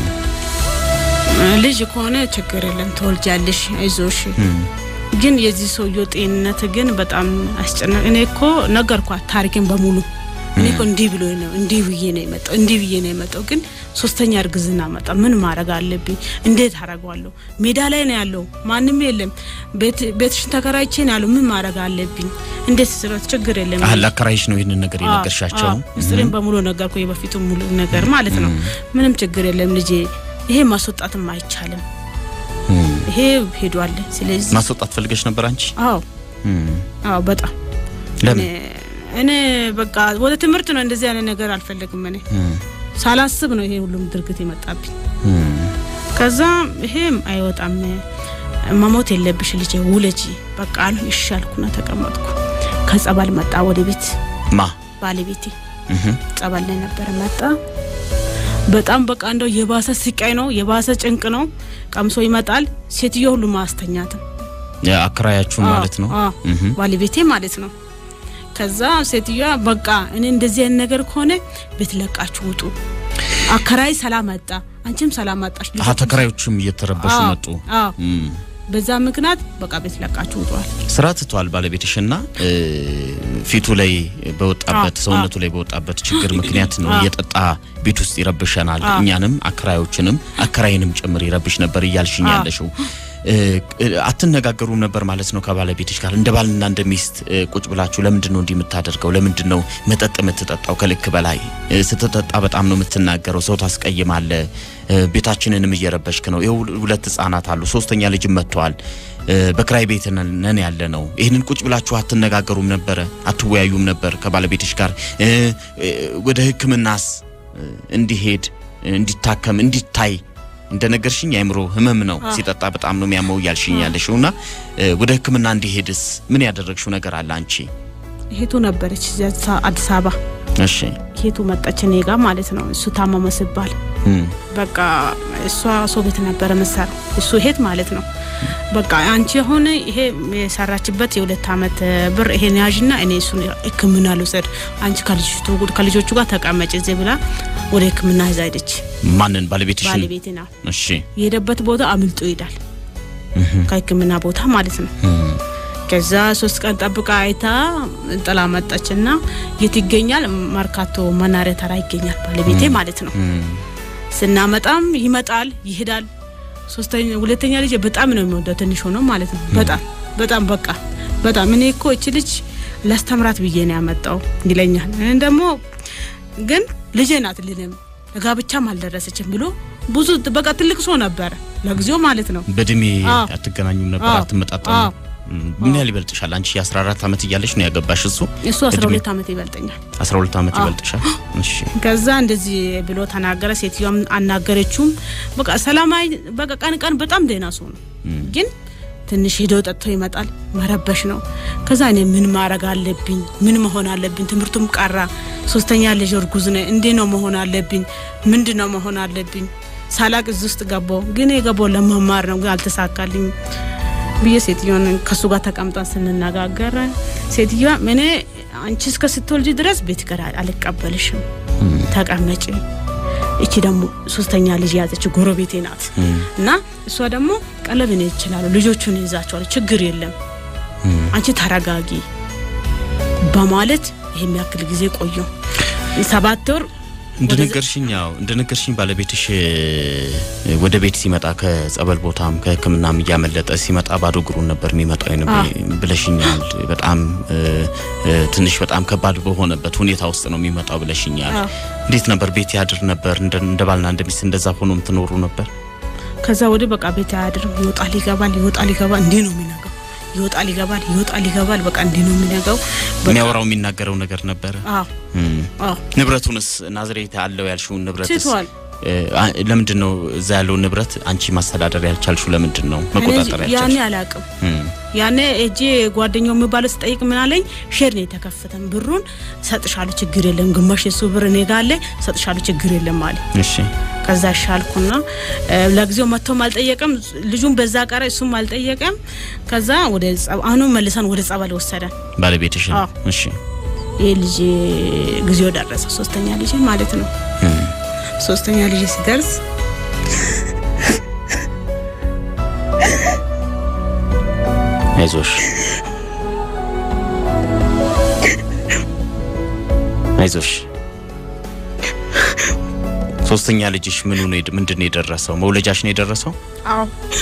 ልጅ ከሆነ ችግር የለም ትወልጃለሽ፣ አይዞሽ። ግን የዚህ ሰውየው ጤንነት ግን በጣም አስጨናቂ። እኔ እኮ ነገርኳት ታሪክን በሙሉ እኔ እኮ እንዲህ ብሎ ነው እንዲህ ብዬ ነው የመጣው እንዲህ ብዬ ነው የመጣው። ግን ሶስተኛ እርግዝና መጣ። ምን ማድረግ አለብኝ? እንዴት አደርገዋለሁ? ሜዳ ላይ ነው ያለው፣ ማንም የለም። ቤት- ቤትሽን ተከራይቼ ነው ያለው። ምን ማድረግ አለብኝ? እንዴት ስረት ችግር የለም አህ ለአከራይሽ ነው ይህንን ነገር የነገርሻቸው? ምስጢሬን በሙሉ ነገርኩ። የበፊቱ ሙሉ ነገር ማለት ነው። ምንም ችግር የለም ልጄ፣ ይሄ ማስወጣትም አይቻልም። እም፣ ይሄ ሄዷል። ስለዚህ ማስወጣት ፈልገሽ ነበር አንቺ? አዎ እም፣ አዎ በጣም ለምን? እኔ- እኔ በቃ ወደ ትምህርት ነው እንደዚህ አይነት ነገር አልፈልግም። እኔ እም፣ ሳላስብ ነው ይሄ ሁሉም ድርግት የመጣብኝ። እም፣ ከዛ ይሄም አይወጣም መሞት የለብሽ ልጄ ውለጂ በቃ አሉ። እሺ አልኩና ተቀመጥኩ። ከጸበል መጣ ወደ ቤት ማ ባለቤቴ እህ፣ ጸበል ላይ ነበር መጣ። በጣም በቃ እንደው የባሰ ስቃይ ነው፣ የባሰ ጭንቅ ነው። ቀምሶ ይመጣል። ሴትዮ ሁሉ ማስተኛትም አከራያችሁን ማለት ነው? አዎ፣ እህ፣ ባለቤቴ ማለት ነው። ከዛ ሴትዮዋ በቃ እኔ እንደዚህ አይነት ነገር ከሆነ ቤት ለቃችሁ ውጡ። አከራይ ሰላም አጣ፣ አንቺም ሰላም አጣሽ። አሀ ተከራዮችም እየተረበሹ አዎ፣ መጡ። አዎ። እም፣ በዛ ምክንያት በቃ ቤት ለቃችሁ ውጧል። ስራ ትቷል ባለቤትሽና እ፣ ፊቱ ላይ በወጣበት አዎ፣ ሰውነቱ ላይ በወጣበት ችግር ምክንያት ነው አዎ። እየጠጣ ቤት ውስጥ ይረብሸናል፣ አዎ። እኛንም አከራዮችንም አከራይንም ጭምር ይረብሽ ነበር እያልሽኝ አዎ። ያለሽው እ፣ እ፣ አትነጋገሩም ነበር ማለት ነው ከባለቤትሽ ጋር እንደ ባልና እንደ ሚስት እ፣ ቁጭ ብላችሁ ለምንድን ነው እንዲህ የምታደርገው ለምንድን ነው መጠጥ የምትጠጣው ከልክ በላይ እ፣ ስትጠጣ በጣም ነው የምትናገረው ሰው ታስቀይማለ እ፣ ቤታችንንም እየረበሽክ ነው ይኸው ሁለት ህጻናት አሉ ሶስተኛ ልጅም መጥተዋል እ፣ በክራይ ቤት ነን ነን ያለ ነው ይህንን ቁጭ ብላችሁ አትነጋገሩም ነበረ አትወያዩም ነበር ከባለቤትሽ ጋር እ፣ እ፣ ወደ ህክምናስ እ፣ እንዲሄድ እንዲታከም እንዲታይ እንደነገርሽኝ የአእምሮ ህመም ነው ሲጠጣ በጣም ነው የሚያመው እያልሽኝ ያለሽው እና እ፣ ወደ ህክምና እንዲሄድስ ምን ያደረግሽው ነገር አለ አንቺ እህቱ ነበረች እዚያ አዲስ አበባ። እሺ እህቱ መጣች እኔ ጋ ማለት ነው። እሱ ታመመ ሲባል እም፣ በቃ እሷ ሰው ቤት ነበረ መሰራው እሱ እህት ማለት ነው። በቃ አንቺ አሁን ይሄ የሰራችበት የሁለት አመት ብር ይሄን ያዥና እኔ እሱን ህክምና ልውሰድ፣ አንቺ ከልጅቱ ከልጆቹ ጋር ተቀመጭ እዚህ ብላ ወደ ህክምና ይዛ ሄደች። ማንን ባለቤትሽን ባለቤቴ ና እሺ የሄደበት ቦታ አምልጦ ይሄዳል፣ ከህክምና ቦታ ማለት ነው። እም፣ ከዛ ሶስት ቀን ጠብቃ አይታ ጥላ መጣችና የት ይገኛል? መርካቶ መናሪያ ተራ ይገኛል ባለቤቴ ማለት ነው። እም፣ ስናመጣም ይመጣል ይሄዳል። ሶስተኛ ሁለተኛ ልጅ በጣም ነው የሚወደው ትንሽ ሆኖ ማለት ነው። በጣም በጣም በቃ በጣም እኔ እኮ እቺ ልጅ ላስተምራት ብዬ ነው ያመጣው ይለኛል። እኔ ደግሞ ግን ልጄ ናት ልንም ለጋብቻም አልደረሰችም ብሎ ብዙ በቃ ትልቅ ሰው ነበረ ለጊዜው ማለት ነው። በእድሜ አዎ። አትገናኙም ነበር አዎ። አትመጣጠሙ አዎ። እም፣ ምን ያህል ይበልጥሻል አንቺ የ14 ዓመት እያለሽ ነው ያገባሽ እሱ እሱ 12 ዓመት ይበልጠኛል። 12 ዓመት አዎ። ይበልጥሻል እሺ ከዛ እንደዚህ ብሎ ተናገረ። ሴትዮዋም አናገረችውም። በቃ ሰላማዊ በቃ ቀን ቀን በጣም ደህና ሰው ነው፣ ግን ትንሽ ሄዶ ጠጥቶ ይመጣል። መረበሽ ነው። ከዛ እኔ ምን ማድረግ አለብኝ? ምን መሆን አለብኝ? ትምህርቱም ቀራ። ሶስተኛ ልጅ እርጉዝ ነኝ። እንዴ ነው መሆን አለብኝ? ምንድን ነው መሆን አለብኝ? ሳላቅ እዚህ ውስጥ ገባው። ግን የገባው ለመማር ነው፣ ግን አልተሳካልኝ ብዬ ሴትዮን ከሱ ጋር ተቀምጠን ስንነጋገር ሴትዮዋ እኔ አንቺ እስከ ስትወልጂ ድረስ ቤት ጋር አልቀበልሽም፣ ተቀመጪ እቺ ደግሞ ሶስተኛ ልጅ የያዘች ጎረቤቴ ናት እና እሷ ደግሞ ቀለብ እኔ እችላለሁ ልጆቹን ይዛቸዋል ችግር የለም አንቺ ተረጋጊ በማለት ይሄን ያክል ጊዜ ቆየው ሰባት ወር እንደነገርሽኝ ያው እንደነገርሽኝ ባለቤትሽ ወደ ቤት ሲመጣ ከጸበል ቦታም ከሕክምናም እያመለጠ ሲመጣ ባዶ እግሩን ነበር የሚመጣው ብለሽኛል። በጣም ትንሽ በጣም ከባድ በሆነበት ሁኔታ ውስጥ ነው የሚመጣው ብለሽኛል። እንዴት ነበር? ቤት ያድር ነበር? እንደ ባልና እንደ ሚስት እንደዛ ሆኖ የምትኖሩ ነበር? ከዛ ወዲህ በቃ ቤት አያድርም። ይወጣል ይገባል፣ ይወጣል ይገባል። እንዲህ ነው የሚነገው። ይወጣል ይገባል፣ ይወጣል ይገባል። በቃ እንዲህ ነው የሚነገው። የሚያወራው የሚናገረው ነገር ነበረ። አዎ አዎ ንብረቱንስ ናዝሬት አለው ያልሽውን ንብረትስ ትቷል። ለምንድን ነው እዛ ያለውን ንብረት አንቺ ማስተዳደር ያልቻልሽው? ለምንድን ነው መቆጣጠር ያኔ ያልቻልሽ? አላቅም ያኔ እጄ ጓደኛው የሚባለው ስጠይቅ ምን አለኝ፣ ሼር ነው የተከፈተን ብሩን ሰጥሻለሁ፣ ችግር የለም ግማሽ የሱ ብር እኔ ጋር አለ፣ ሰጥሻለሁ፣ ችግር የለም አለ። እሺ ከዛ ሻልኩና ለጊዜው መጥቶም አልጠየቀም፣ ልጁም በዛ ቀረ፣ እሱም አልጠየቀም። ከዛ ወደ አሁኑ መልሰን ወደ ጸበል ወሰደን። ባለቤትሽ አዎ። እሺ ይህ ልጅ ጊዜው ደረሰ፣ ሶስተኛ ልጅ ማለት ነው። ሶስተኛ ልጅ ሲደርስ አይዞሽ አይዞሽ። ሶስተኛ ልጅሽ ምኑ ነው የድ- ምንድን ነው የደረሰው? መውለጃሽ ነው የደረሰው? አዎ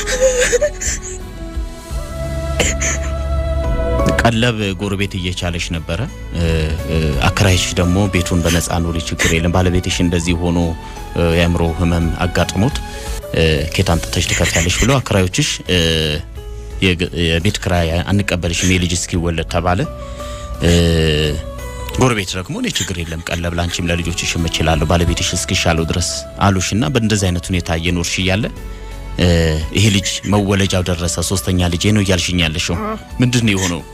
ቀለብ ጎረቤት እየቻለች ነበረ። እ፣ እ፣ አከራይሽ ደግሞ ቤቱን በነፃ ኑሪ፣ ችግር የለም ባለቤትሽ እንደዚህ ሆኖ እ፣ የአእምሮ ህመም አጋጥሞት እ፣ ኬት አምጥተሽ ትከፍያለሽ ብሎ አከራዮችሽ እ፣ የግ- የቤት ክራይ አንቀበልሽም የልጅ እስኪወለድ ተባለ። እ፣ ጎረቤት ደግሞ እኔ ችግር የለም ቀለብ ላንቺም ለልጆችሽ እችላለሁ ባለቤትሽ እስኪሻለው ድረስ አሉሽና በእንደዚህ አይነት ሁኔታ እየኖርሽ እያለ እ፣ ይሄ ልጅ መወለጃው ደረሰ። ሶስተኛ ልጄ ነው እያልሽኝ ያለሽው ምንድን ነው የሆነው?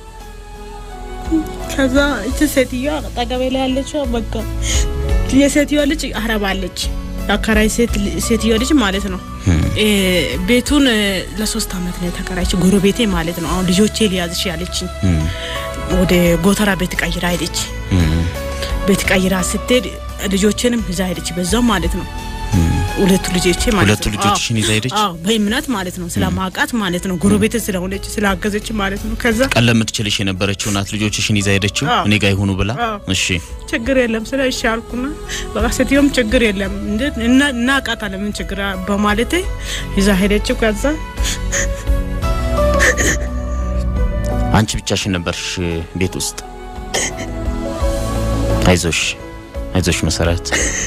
ከዛ እቺ ሴትዮዋ አጠገቤ ላይ ያለችው በቃ የሴትዮዋ ልጅ አረባለች የአከራይ ሴት ሴትዮዋ ልጅ ማለት ነው። እ፣ ቤቱን እ፣ ለሶስት አመት ነው የተከራይች ጎረቤቴ ማለት ነው። አሁን ልጆቼ ሊያዝሽ ያለችኝ እም፣ ወደ ጎተራ ቤት ቀይራ ሄደች። እም፣ ቤት ቀይራ ስትሄድ ልጆችንም ይዛ ሄደች በዛው ማለት ነው። ሁለቱ ልጆቼ ማለት ሁለቱ ነው። ልጆችሽን ይዛ ሄደች? አዎ በእምነት ማለት ነው። ስለማውቃት ማለት ነው። ጎረቤቴ ስለሆነች ስላገዘች ማለት ነው። ከዛ ቀለብ የምትችልሽ የነበረችው ናት ልጆችሽን ይዛ ሄደችው አዎ። እኔ ጋር ይሁኑ ብላ። አዎ። እሺ ችግር የለም ስለ እሺ አልኩና በቃ ሴትዮም ችግር የለም እንዴት እና እናውቃታለን ምን ችግር አ- በማለቴ ይዛ ሄደችው። ከዛ አንቺ ብቻሽን ነበርሽ ቤት ውስጥ። አይዞሽ አይዞሽ መሰረት፣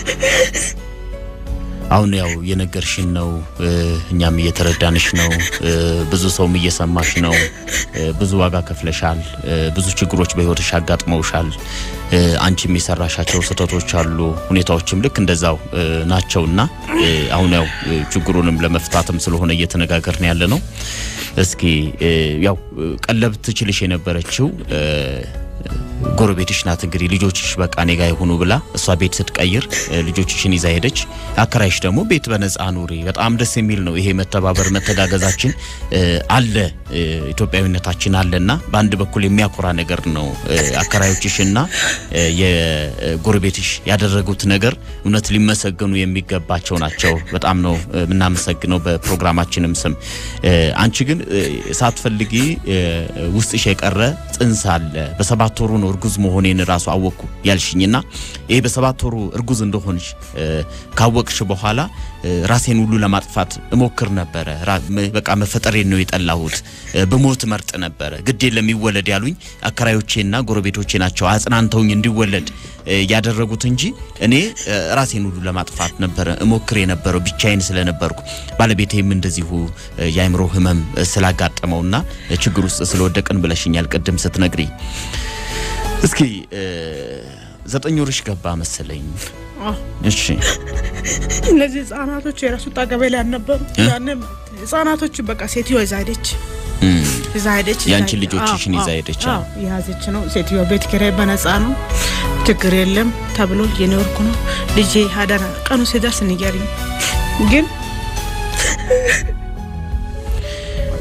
አሁን ያው የነገርሽን ነው እ፣ እኛም እየተረዳንሽ ነው እ፣ ብዙ ሰውም እየሰማሽ ነው እ፣ ብዙ ዋጋ ከፍለሻል እ፣ ብዙ ችግሮች በህይወትሽ አጋጥመውሻል እ፣ አንቺም የሰራሻቸው ስህተቶች አሉ ሁኔታዎችም ልክ እንደዛው እ፣ ናቸውና እ፣ አሁን ያው እ፣ ችግሩንም ለመፍታትም ስለሆነ እየተነጋገርን ያለ ነው እስኪ እ፣ ያው እ፣ ቀለብ ትችልሽ የነበረችው እ፣ ጎረቤትሽ ናት እንግዲህ ልጆችሽ በቃ እኔ ጋ ይሁኑ ብላ እሷ ቤት ስትቀይር እ፣ ልጆችሽን ይዛ ሄደች። አከራይሽ ደግሞ ቤት በነፃ ኑሪ። በጣም ደስ የሚል ነው ይሄ መተባበር መተጋገዛችን እ፣ አለ እ፣ ኢትዮጵያዊነታችን አለና በአንድ በኩል የሚያኮራ ነገር ነው። እ፣ አከራዮችሽና እ፣ የጎረቤትሽ ያደረጉት ነገር እውነት ሊመሰገኑ የሚገባቸው ናቸው። በጣም ነው እ፣ የምናመሰግነው በፕሮግራማችንም ስም። እ፣ አንቺ ግን እ፣ ሳትፈልጊ እ፣ ውስጥሽ የቀረ ጽንስ አለ። በሰባት ወሩ ነው እርጉዝ መሆኔን ራሱ አወቅኩ ያልሽኝና ይሄ በሰባት ወሩ እርጉዝ እንደሆንሽ እ፣ ካወቅሽ በኋላ እ፣ ራሴን ሁሉ ለማጥፋት እሞክር ነበረ። ራ- መ- በቃ መፈጠሬን ነው የጠላሁት። እ፣ ብሞት መርጥ ነበረ። ግድ የለም ይወለድ ያሉኝ አከራዮቼና ጎረቤቶቼ ናቸው አጽናንተውኝ እንዲወለድ እ፣ ያደረጉት እንጂ እኔ እ፣ ራሴን ሁሉ ለማጥፋት ነበረ እሞክር የነበረው ብቻዬን ስለነበርኩ ባለቤቴም እንደዚሁ እ፣ የአእምሮ ህመም እ፣ ስላጋጠመውና እ፣ ችግር ውስጥ ስለወደቅን ብለሽኛል ቅድም ስትነግሪ። እስኪ እ፣ ዘጠኝ ወርሽ ገባ መሰለኝ። አዎ እሺ እነዚህ ህጻናቶች የራሱ ጠገቤ ላይ አልነበሩ። እ? ያኔ ህጻናቶች በቃ ሴትዮ ይዛ ሄደች እም፣ ይዛ ሄደች። ያንቺን ይዛ- ልጆችሽን አዎ፣ ይዛ አዎ፣ ሄደች። አዎ የያዘች ነው ሴትዮ። ቤት ኪራይ በነፃ ነው ችግር የለም ተብሎ የኖርኩ ነው። ልጄ አደራ ቀኑ ሲደርስ ንገሪኝ ግን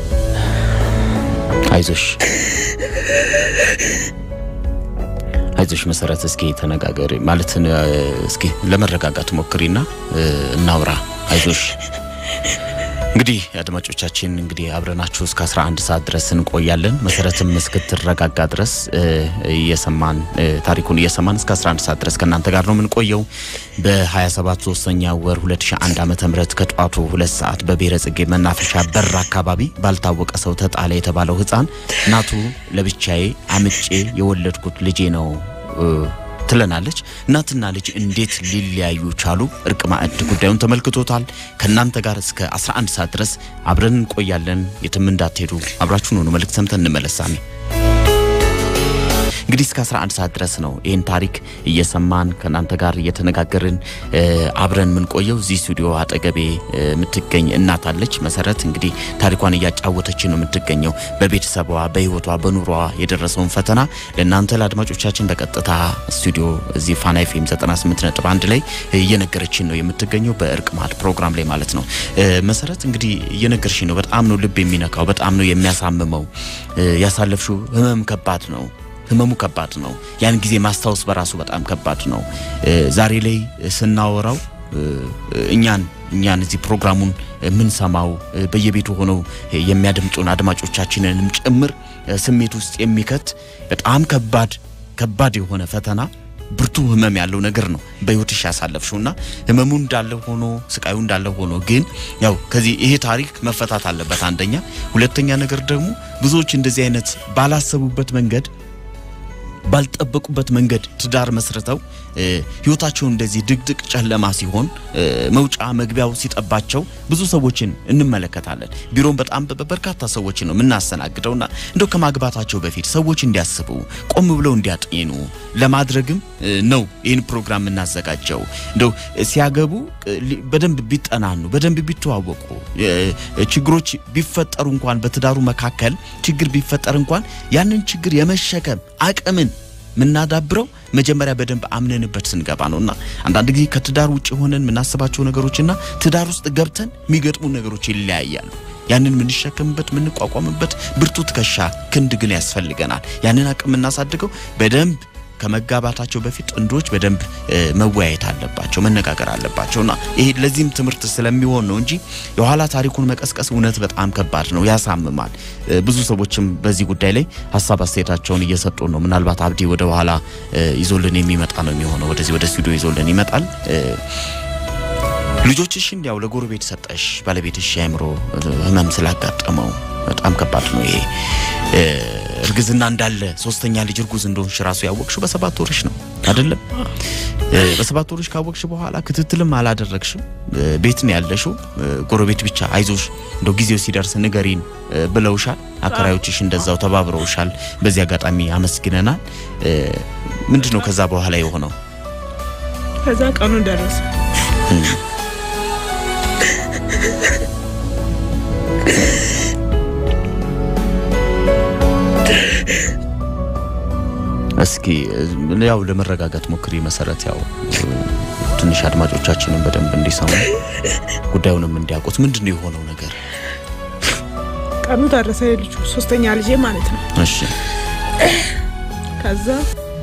አይዞሽ አይዞሽ አይዞሽ መሰረት፣ እስኪ ተነጋገሪ ማለት እስኪ ለመረጋጋት ሞክሪና እናውራ። አይዞሽ እንግዲህ አድማጮቻችን እንግዲህ አብረናችሁ እስከ 11 ሰዓት ድረስ እንቆያለን። መሰረትም እስክትረጋጋ ድረስ እየሰማን ታሪኩን እየሰማን እስከ 11 ሰዓት ድረስ ከእናንተ ጋር ነው የምንቆየው። በ27 ሶስተኛ ወር 2001 ዓመተ ምህረት ከጠዋቱ ሁለት ሰዓት በብሔረ ጽጌ መናፈሻ በር አካባቢ ባልታወቀ ሰው ተጣለ የተባለው ሕፃን እናቱ ለብቻዬ አምጬ የወለድኩት ልጄ ነው ትለናለች። እናትና ልጅ እንዴት ሊለያዩ ቻሉ? እርቅ ማዕድ ጉዳዩን ተመልክቶታል። ከእናንተ ጋር እስከ 11 ሰዓት ድረስ አብረን እንቆያለን። የትም እንዳትሄዱ፣ አብራችሁን ሆኑ። መልእክት ሰምተን እንመለሳለን። እንግዲህ እስከ 11 ሰዓት ድረስ ነው ይህን ታሪክ እየሰማን ከእናንተ ጋር እየተነጋገርን አብረን የምንቆየው። እዚህ ስቱዲዮ አጠገቤ የምትገኝ እናት አለች። መሰረት እንግዲህ ታሪኳን እያጫወተች ነው የምትገኘው። በቤተሰቧ በህይወቷ፣ በኑሯ የደረሰውን ፈተና ለእናንተ ለአድማጮቻችን በቀጥታ ስቱዲዮ እዚህ ፋና ኤፍኤም 98 ነጥብ አንድ ላይ እየነገረችን ነው የምትገኘው በእርቅ ማዕድ ፕሮግራም ላይ ማለት ነው። መሰረት እንግዲህ እየነገርሽኝ ነው። በጣም ነው ልብ የሚነካው፣ በጣም ነው የሚያሳምመው። ያሳለፍሽው ህመም ከባድ ነው ህመሙ ከባድ ነው። ያን ጊዜ ማስታወስ በራሱ በጣም ከባድ ነው። ዛሬ ላይ ስናወራው እኛን እኛን እዚህ ፕሮግራሙን የምንሰማው በየቤቱ ሆነው የሚያደምጡን አድማጮቻችንንም ጭምር ስሜት ውስጥ የሚከት በጣም ከባድ ከባድ የሆነ ፈተና ብርቱ ህመም ያለው ነገር ነው በህይወትሽ ያሳለፍሽውና ህመሙ እንዳለ ሆኖ ስቃዩ እንዳለ ሆኖ ግን ያው ከዚህ ይሄ ታሪክ መፈታት አለበት አንደኛ። ሁለተኛ ነገር ደግሞ ብዙዎች እንደዚህ አይነት ባላሰቡበት መንገድ ባልጠበቁበት መንገድ ትዳር መስርተው ህይወታቸው እንደዚህ ድቅድቅ ጨለማ ሲሆን መውጫ መግቢያው ሲጠባቸው ብዙ ሰዎችን እንመለከታለን። ቢሮም በጣም በርካታ ሰዎችን ነው የምናስተናግደውና እንደው ከማግባታቸው በፊት ሰዎች እንዲያስቡ ቆም ብለው እንዲያጤኑ ለማድረግም ነው ይህን ፕሮግራም የምናዘጋጀው። እንደው ሲያገቡ በደንብ ቢጠናኑ፣ በደንብ ቢተዋወቁ፣ ችግሮች ቢፈጠሩ እንኳን በትዳሩ መካከል ችግር ቢፈጠር እንኳን ያንን ችግር የመሸከም አቅምን ምናዳብረው መጀመሪያ በደንብ አምነንበት ስንገባ ነውና አንዳንድ ጊዜ ከትዳር ውጭ ሆነን የምናስባቸው ነገሮችና ትዳር ውስጥ ገብተን የሚገጥሙ ነገሮች ይለያያሉ። ያንን የምንሸከምበት የምንቋቋምበት ብርቱ ትከሻ ክንድ ግን ያስፈልገናል። ያንን አቅም የምናሳድገው በደንብ ከመጋባታቸው በፊት ጥንዶች በደንብ መወያየት አለባቸው፣ መነጋገር አለባቸውና ይሄ ለዚህም ትምህርት ስለሚሆን ነው እንጂ የኋላ ታሪኩን መቀስቀስ እውነት በጣም ከባድ ነው፣ ያሳምማል። ብዙ ሰዎችም በዚህ ጉዳይ ላይ ሀሳብ አስተያየታቸውን እየሰጡ ነው። ምናልባት አብዲ ወደ ኋላ ይዞልን የሚመጣ ነው የሚሆነው፣ ወደዚህ ወደ ስቱዲዮ ይዞልን ይመጣል። ልጆችሽን ያው ለጎረቤት ሰጠሽ። ባለቤትሽ የአእምሮ ህመም ስላጋጠመው በጣም ከባድ ነው ይሄ እርግዝና እንዳለ ሶስተኛ ልጅ እርጉዝ እንደሆንሽ ራሱ ያወቅሽው በሰባት ወርሽ ነው አይደለም? በሰባት ወርሽ ካወቅሽ በኋላ ክትትልም አላደረግሽም። ቤት ነው ያለሽው። ጎረቤት ብቻ አይዞሽ እንደው ጊዜው ሲደርስ ንገሪን ብለውሻል። አከራዮችሽ እንደዛው ተባብረውሻል። በዚህ አጋጣሚ አመስግነናል። ምንድን ነው ከዛ በኋላ የሆነው? ከዛ ቀኑ ደረሰ። እስኪ ያው ለመረጋጋት ሞክሪ መሰረት። ያው ትንሽ አድማጮቻችንን በደንብ እንዲሰሙ ጉዳዩንም እንዲያውቁት ምንድን ነው የሆነው ነገር? ቀኑ ደረሰ። የልጁ ሶስተኛ ልጄ ማለት ነው። እሺ ከዛ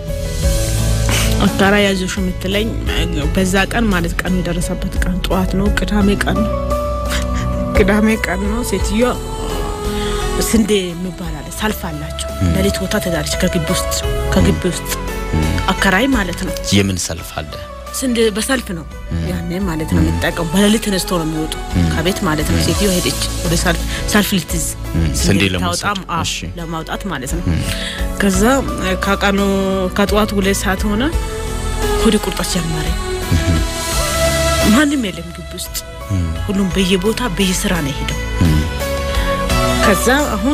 አጋራ ያዞሽ የምትለኝ በዛ ቀን ማለት ቀኑ የደረሰበት ቀን ጠዋት ነው። ቅዳሜ ቀን ነው። ቅዳሜ ቀን ነው። ሴትዮዋ ስንዴ የሚባል አለ ሰልፍ አላቸው። ሌሊት ቦታ ተዳለች ከግቢ ውስጥ ከግቢ ውስጥ አከራይ ማለት ነው። የምን ሰልፍ አለ? ስንዴ በሰልፍ ነው ያኔ ማለት ነው የሚጠቀሙ። በሌሊት ተነስቶ ነው የሚወጡ ከቤት ማለት ነው። ሴትዮ ሄደች ወደ ሰልፍ ሰልፍ ልትይዝ ስንዴ ታወጣም ለመውሰድ እሺ። ለማውጣት ማለት ነው። ከዛ ከቀኑ ከጠዋቱ ሁለት ሰዓት ሆነ። ሆድ ቁርጠት ጀመረ። ማንም የለም ግቢ ውስጥ ሁሉም በየቦታ በየስራ ነው የሄደው። ከዛ አሁን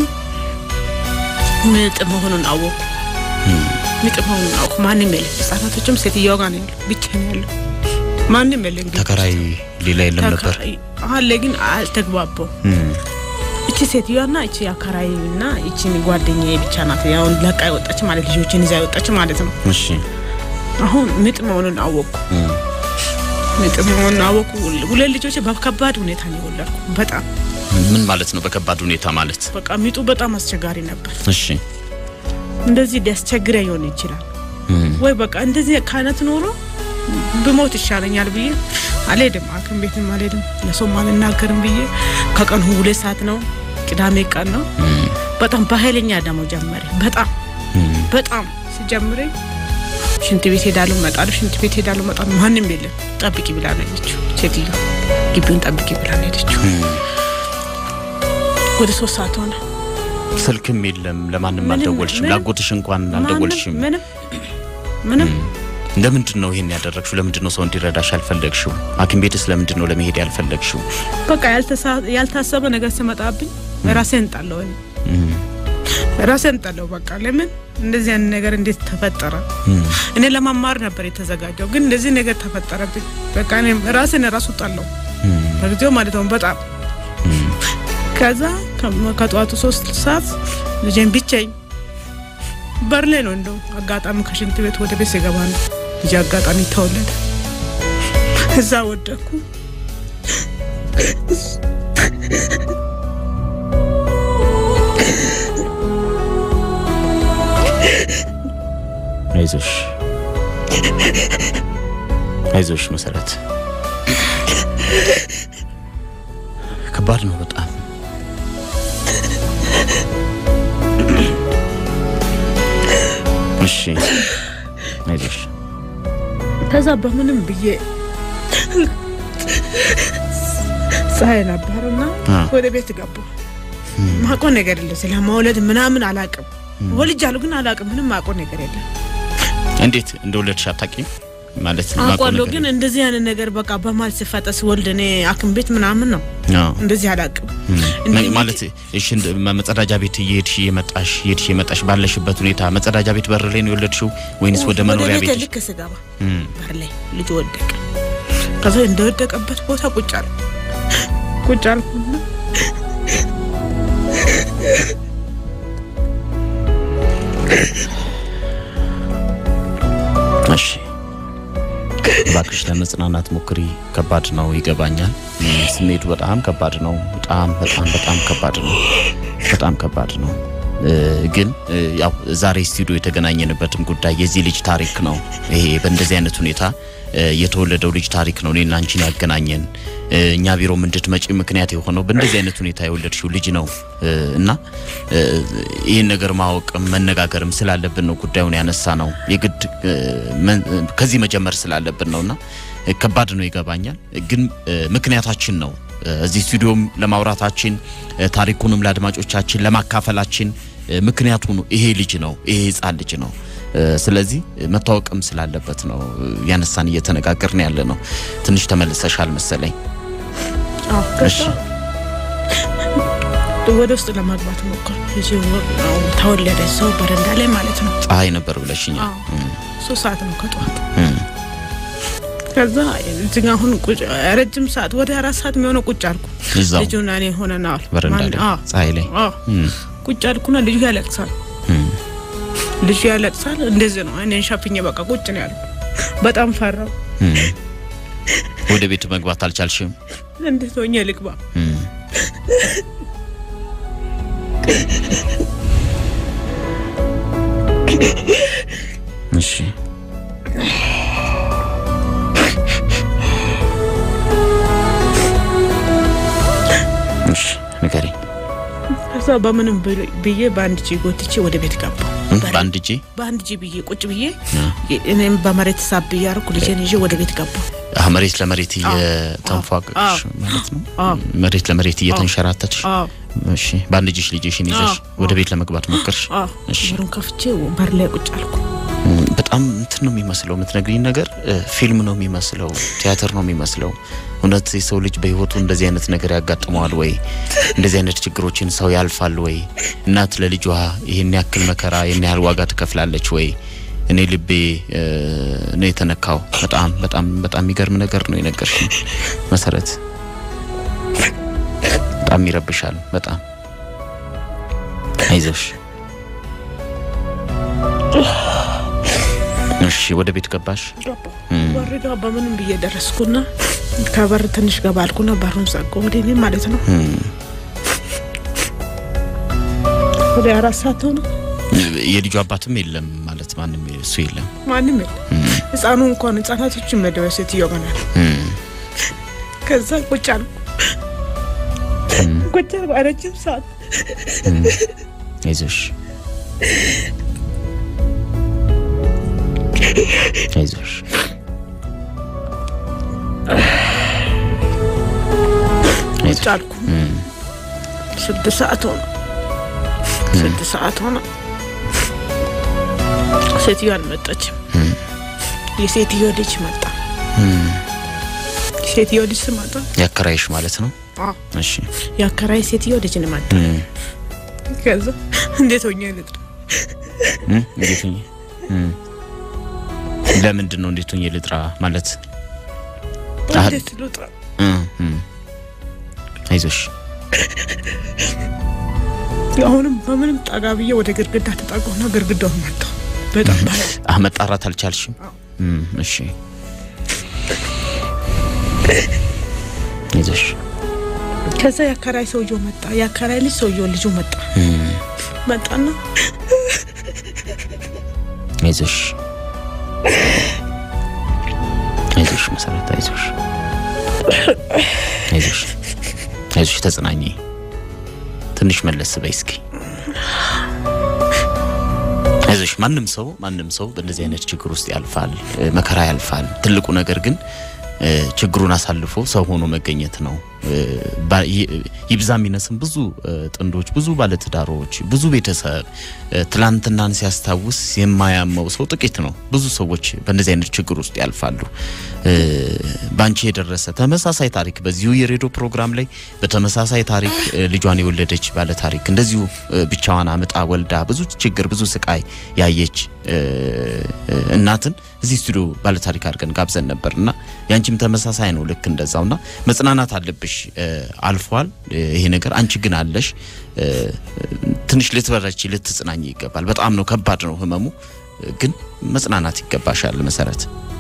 ምጥ መሆኑን አወቁ። ምጥ መሆኑን አወቁ። ማንም የለም። ህጻናቶችም ሴትዮዋ ጋር ነው ያሉ፣ ብቻ ነው ያለው። ማንም የለም። ግቢ ተከራይ ሌላ የለም ነበር? ተከራይ አለ፣ ግን አልተግባባው። እቺ ሴትዮዋና እቺ አከራይና እቺ ጓደኛዬ ብቻ ናት። ያው ለቃ የወጣች ማለት ልጆችን ይዛ የወጣች ማለት ነው። እሺ አሁን ምጥ መሆኑን አወቁ። ምጥ መሆኑን አወቁ። ሁለት ልጆች በከባድ ሁኔታ ነው የወለድኩ። በጣም ምን ማለት ነው? በከባድ ሁኔታ ማለት በቃ ምጡ በጣም አስቸጋሪ ነበር። እሺ እንደዚህ ሊያስቸግረ ይሆን ይችላል። ወይ በቃ እንደዚህ ከአይነት ኖሮ ብሞት ይሻለኛል ብዬ አልሄድም፣ ሐኪም ቤትም አልሄድም፣ ለሰውም አልናገርም ብዬ ከቀኑ ሁለት ሰዓት ነው፣ ቅዳሜ ቀን ነው። በጣም በኃይለኛ ደግሞ ጀመረ። በጣም በጣም ሲጀምረኝ ሽንት ቤት ሄዳለሁ እመጣለሁ፣ ሽንት ቤት ሄዳለሁ እመጣለሁ። ማንም የለም። ጠብቂ ብላ ነው ሄደችው ሴትዮ፣ ግቢውን ጠብቂ ብላ ነው ሄደችው። ወደ ሶስት ሰዓት ሆነ። ስልክም የለም። ለማንም ምንም- አልደወልሽም? ምንም- ላጎትሽ እንኳን አልደወልሽም? ምንም ምንም ለምንድን ነው ይሄን ያደረግሽው? ለምንድን ነው ሰው እንዲረዳሽ ያልፈለግሽው? ሐኪም ቤትስ ለምንድን ነው ለመሄድ ያልፈለግሽው? በቃ ያልተሳ- ያልታሰበ ነገር ሲመጣብኝ ራሴን ጣለው እኔ እም፣ ራሴን ጣለው። በቃ ለምን እንደዚህ አይነት ነገር እንዴት ተፈጠረ? እም፣ እኔ ለማማር ነበር የተዘጋጀው፣ ግን እንደዚህ ነገር ተፈጠረብኝ። በቃ እኔ ራሴን ራሱ ጣለው እም፣ በጊዜው ማለት ነው በጣም እም። ከዛ ከ- ከጠዋቱ ሶስት ሰዓት ልጄን ብቻኝ በር ላይ ነው እንደው አጋጣሚ ከሽንት ቤት ወደ ቤት ሲገባ ነው ልጄ አጋጣሚ ተወለደ። እዛ ወደኩ። አይዞሽ አይዞሽ መሰረት፣ ከባድ ነው በጣም እሺ፣ አይዞሽ ከዛ በምንም ብዬ ፀሐይ ነበርና አ። ወደ ቤት ገባ። ማቆ ነገር የለ ስለ መውለድ ምናምን አላቅም። ወልጃለሁ ግን አላቅም። ምንም ማቆ ነገር የለም። እንዴት እንደወለድሽ አታውቂም ማለት ማውቀው አውቃለሁ ነገር ግን እንደዚህ አይነት ነገር በቃ በማል ሲፈጠር ሲወልድ እኔ ሐኪም ቤት ምናምን ነው አዎ። እንደዚህ አላቅም። እም፣ እንዴት- ማለት እሺ፣ እንደ- መጸዳጃ ቤት እየሄድሽ እየመጣሽ እየሄድሽ እየመጣሽ ባለሽበት ሁኔታ መጸዳጃ ቤት በር ላይ ነው የወለድሽው ወይንስ ወደ መኖሪያ ቤት ቤት? ልክ ስገባ እም፣ በር ላይ ልጅ ወደቀ። ከዛ እንደወደቀበት ቦታ ቁጭ አልኩ ቁጭ አልኩና እሺ እባክሽ ለመጽናናት ሞክሪ። ከባድ ነው ይገባኛል። እም፣ ስሜቱ በጣም ከባድ ነው። በጣም በጣም በጣም ከባድ ነው። በጣም ከባድ ነው። እ፣ ግን እ፣ ያው ዛሬ ስቱዲዮ የተገናኘንበትም ጉዳይ የዚህ ልጅ ታሪክ ነው። ይሄ በእንደዚህ አይነት ሁኔታ እ፣ የተወለደው ልጅ ታሪክ ነው እኔና አንቺን ያገናኘን። እ፣ እኛ ቢሮም እንድትመጪ ምክንያት የሆነው በእንደዚህ አይነት ሁኔታ የወለድሽው ልጅ ነው እ፣ እና እ፣ ይህን ነገር ማወቅም መነጋገርም ስላለብን ነው ጉዳዩን ያነሳ ነው። የግድ እ፣ መን- እ፣ ከዚህ መጀመር ስላለብን ነውና እ፣ ከባድ ነው ይገባኛል። ግን እ፣ ምክንያታችን ነው እ፣ እዚህ ስቱዲዮም ለማውራታችን እ፣ ታሪኩንም ለአድማጮቻችን ለማካፈላችን እ፣ ምክንያቱ ነው ይሄ ልጅ ነው ይሄ ህፃን ልጅ ነው። እ፣ ስለዚህ እ፣ መታወቅም ስላለበት ነው እ፣ ያነሳን እየተነጋገርን ያለ ነው። ትንሽ ተመልሰሻል መሰለኝ። አዎ፣ ከዛ እሺ። ወደ ውስጥ ለማግባት ሞከር ተወለደ ሰው በረንዳ ላይ ማለት ነው። ፀሐይ ነበር ብለሽኛል። አዎ። እም፣ ሶስት ሰዓት ነው ከጠዋት እም፣ ከዛ እዚህ አሁን ቁጭ ረጅም ሰዓት ወደ አራት ሰዓት የሚሆነው ቁጭ አልኩ። እዛው ልጁና እኔ ሆነናል በረንዳ ላይ ፀሐይ ላይ እም፣ ቁጭ አልኩና ልጁ ያለቅሳል። እም፣ ልጁ ያለቅሳል። እንደዚህ ነው እኔን ሸፍኜ በቃ ቁጭ ነው ያልኩ። በጣም ፈራው። እም። ወደ ቤት መግባት አልቻልሽም? እንዴት ሆኜ ልግባ? እም፣ እሺ እሺ ንገሪኝ። ከዛ በምንም ብል- ብዬ በአንድ እጄ ጎትቼ ወደ ቤት ገባ። እም፣ በአንድ እጄ በአንድ እጄ ብዬ ቁጭ ብዬ አ፣ እኔም በመሬት ሳብ እያደረኩ ልጄን ይዤ ወደ ቤት ገባ። አህ፣ መሬት ለመሬት እየተንፏቀቅሽ አዎ። ማለት ነው። አዎ። መሬት ለመሬት እየተንሸራተትሽ አዎ እሺ። በአንድ እጅሽ ልጅሽን ይዘሽ አዎ። ወደ ቤት ለመግባት ሞከርሽ? አዎ እሺ። በሩን ከፍቼ በር ላይ ቁጭ አልኩ። እም፣ በጣም እንትን ነው የሚመስለው። የምትነግሪኝ ነገር እ፣ ፊልም ነው የሚመስለው፣ ቲያትር ነው የሚመስለው። እውነት የሰው ልጅ በህይወቱ እንደዚህ አይነት ነገር ያጋጥመዋል ወይ? እንደዚህ አይነት ችግሮችን ሰው ያልፋል ወይ? እናት ለልጇ ይህን ያክል መከራ ይህን ያህል ዋጋ ትከፍላለች ወይ? እኔ ልቤ እ፣ ነው የተነካው። በጣም በጣም በጣም የሚገርም ነገር ነው የነገርሽኝ መሰረት። በጣም ይረብሻል። በጣም አይዞሽ። እሺ ወደ ቤት ገባሽ? እም፣ በር ጋ በምንም ብዬ ደረስኩና ከበር ትንሽ ገባ አልኩና በሩን ዘጋሁ። ወደ እኔ ማለት ነው እም። ወደ አራት ሰዓት ሆነ። የልጁ አባትም የለም ማለት ማንም እሱ የለም። ማንም የለም። ህፃኑ እንኳን ህጻናቶችን መደበ ሴትዮ ገናል። ከዛ ቁጭ አልኩ ቁጭ አልኩ ረጅም ሰዓት አይዞሽ አይዞሽ ቁጭ አልኩ። ስድስት ሰዓት ሆነ። ስድስት ሰዓት ሆነ። ሴትዮ አልመጣችም። የሴትዮ ልጅ መጣ። ሴትዮ ልጅ ስመጣ ያከራይሽ ማለት ነው። አዎ፣ እሺ የአከራይ ሴትዮ ልጅ ነው መጣ። እም፣ ከዛ እንዴት ሆኜ ልጥራ? እም፣ እንዴት ሆኜ እም፣ ለምንድን ነው እንዴት ሆኜ ልጥራ ማለት? አህ- እንዴት ልጥራ? እም፣ እም፣ አይዞሽ አሁንም በምንም ጠጋ ብዬ ወደ ግድግዳ ተጠጋሁና ግድግዳውን መታው። በጣም ባለ አህ መጣራት አልቻልሽም? አዎ። እም፣ እሺ አይዞሽ ከዛ የአከራይ ሰውየው መጣ። የአከራይ ልጅ ሰውየው ልጁ መጣ እም፣ መጣና አይዞሽ አይዞሽ መሰረት አይዞሽ አይዞሽ አይዞሽ ተጽናኚ ትንሽ መለስ በይ እስኪ አይዞሽ ማንም ሰው ማንም ሰው በእንደዚህ አይነት ችግር ውስጥ ያልፋል እ፣ መከራ ያልፋል ትልቁ ነገር ግን እ፣ ችግሩን አሳልፎ ሰው ሆኖ መገኘት ነው እ፣ ባ- ይ- ይብዛ የሚነስም ብዙ እ፣ ጥንዶች ብዙ ባለትዳሮች ብዙ ቤተሰብ እ፣ ትላንትናን ሲያስታውስ የማያመው ሰው ጥቂት ነው ብዙ ሰዎች በእንደዚህ አይነት ችግር ውስጥ ያልፋሉ እ፣ በአንቺ የደረሰ ተመሳሳይ ታሪክ በዚሁ የሬዲዮ ፕሮግራም ላይ በተመሳሳይ ታሪክ እ፣ ልጇን የወለደች ባለ ታሪክ እንደዚሁ እ፣ ብቻዋን አምጣ ወልዳ ብዙ ችግር ብዙ ስቃይ ያየች እ፣ እ፣ እናትን እዚህ ስቱዲዮ ባለ ታሪክ አድርገን ጋብዘን ነበር እና ያንቺም ተመሳሳይ ነው ልክ እንደዛውና መጽናናት አለብሽ እ፣ አልፏል እ፣ ይሄ ነገር አንቺ ግን አለሽ እ፣ ትንሽ ልትበረቺ ልትጽናኝ ይገባል በጣም ነው ከባድ ነው ህመሙ እ፣ ግን መጽናናት ይገባሻል መሰረት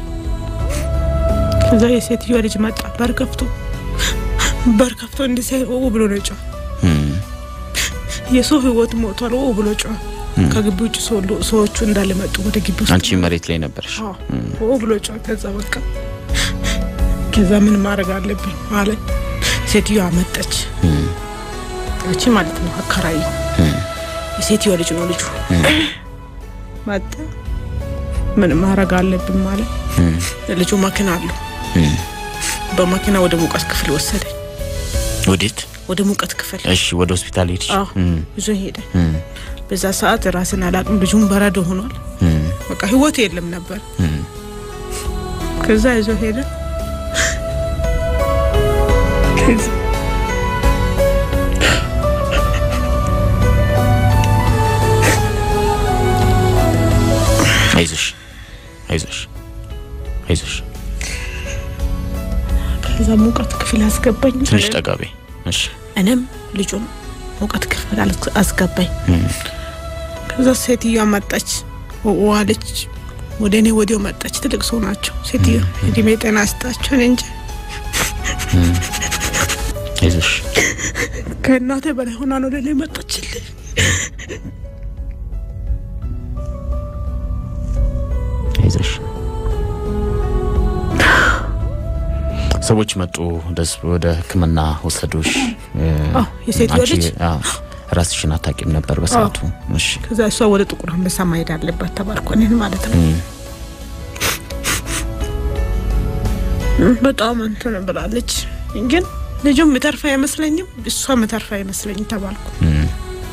ከዛ የሴትዮ ልጅ መጣ። በር ከፍቶ በር ከፍቶ እንዲህ ሲያይ ኦ ብሎ ነው ጮኸ። እም፣ የሰው ህይወት ሞቷል ኦ ብሎ ጮኸ። ከግቢ ውጭ ሰው- ሰዎቹ እንዳለ መጡ ወደ ግቢ ውስጥ አንቺ መሬት ላይ ነበርሽ አዎ፣ ኦ ብሎ ጮኸ። ከዛ በቃ ከዛ ምን ማድረግ አለብኝ ማለት ሴትዮ አመጠች። እም፣ እቺ ማለት ነው አከራይ የሴትዮ ልጅ ነው ልጁ መጣ። ምን ማድረግ አለብኝ ማለት እም፣ ልጁ መኪና አለው። እም። በመኪና ወደ ሙቀት ክፍል ወሰደ። ወዴት ወደ ሙቀት ክፍል እሺ ወደ ሆስፒታል ሄድሽ አዎ እም፣ ይዞ ሄደ። እም፣ በዛ ሰዓት ራስን አላቅም። ልጁም በረዶ ሆኗል። እም፣ በቃ ህይወት የለም ነበር። እም። ከዛ ይዞ ሄደ። ከዛ አይዞሽ አይዞሽ አይዞሽ ከዛ ሙቀት ክፍል አስገባኝ። ትንሽ ጠጋ በይ እሺ እኔም ልጁን ሙቀት ክፍል አስ- አስገባኝ። እም፣ ከዛ ሴትዮዋ መጣች፣ ዋለች። ወደ እኔ ወዲያው መጣች። ትልቅ ሰው ናቸው ሴትዮ። እድሜ ጤና ስጣቸው እኔ እንጂ አይዞሽ ከእናቴ በላይ ሆና ነው ለእኔ መጣችልኝ። አይዞሽ ሰዎች መጡ ደስ ወደ ሕክምና ወሰዱሽ እ፣ አዎ፣ የሴትዮ አንቺ ልጅ አዎ፣ ራስሽን አታቂም ነበር በሰዓቱ እሺ ከዛ እሷ ወደ ጥቁር አንበሳ ማሄድ አለባት ተባልኩ። እኔን ማለት ነው። እም፣ በጣም እንትን ብላለች። ግን ልጁም ምተርፋ አይመስለኝም፣ እሷ ምተርፋ አይመስለኝም ተባልኩ። እም፣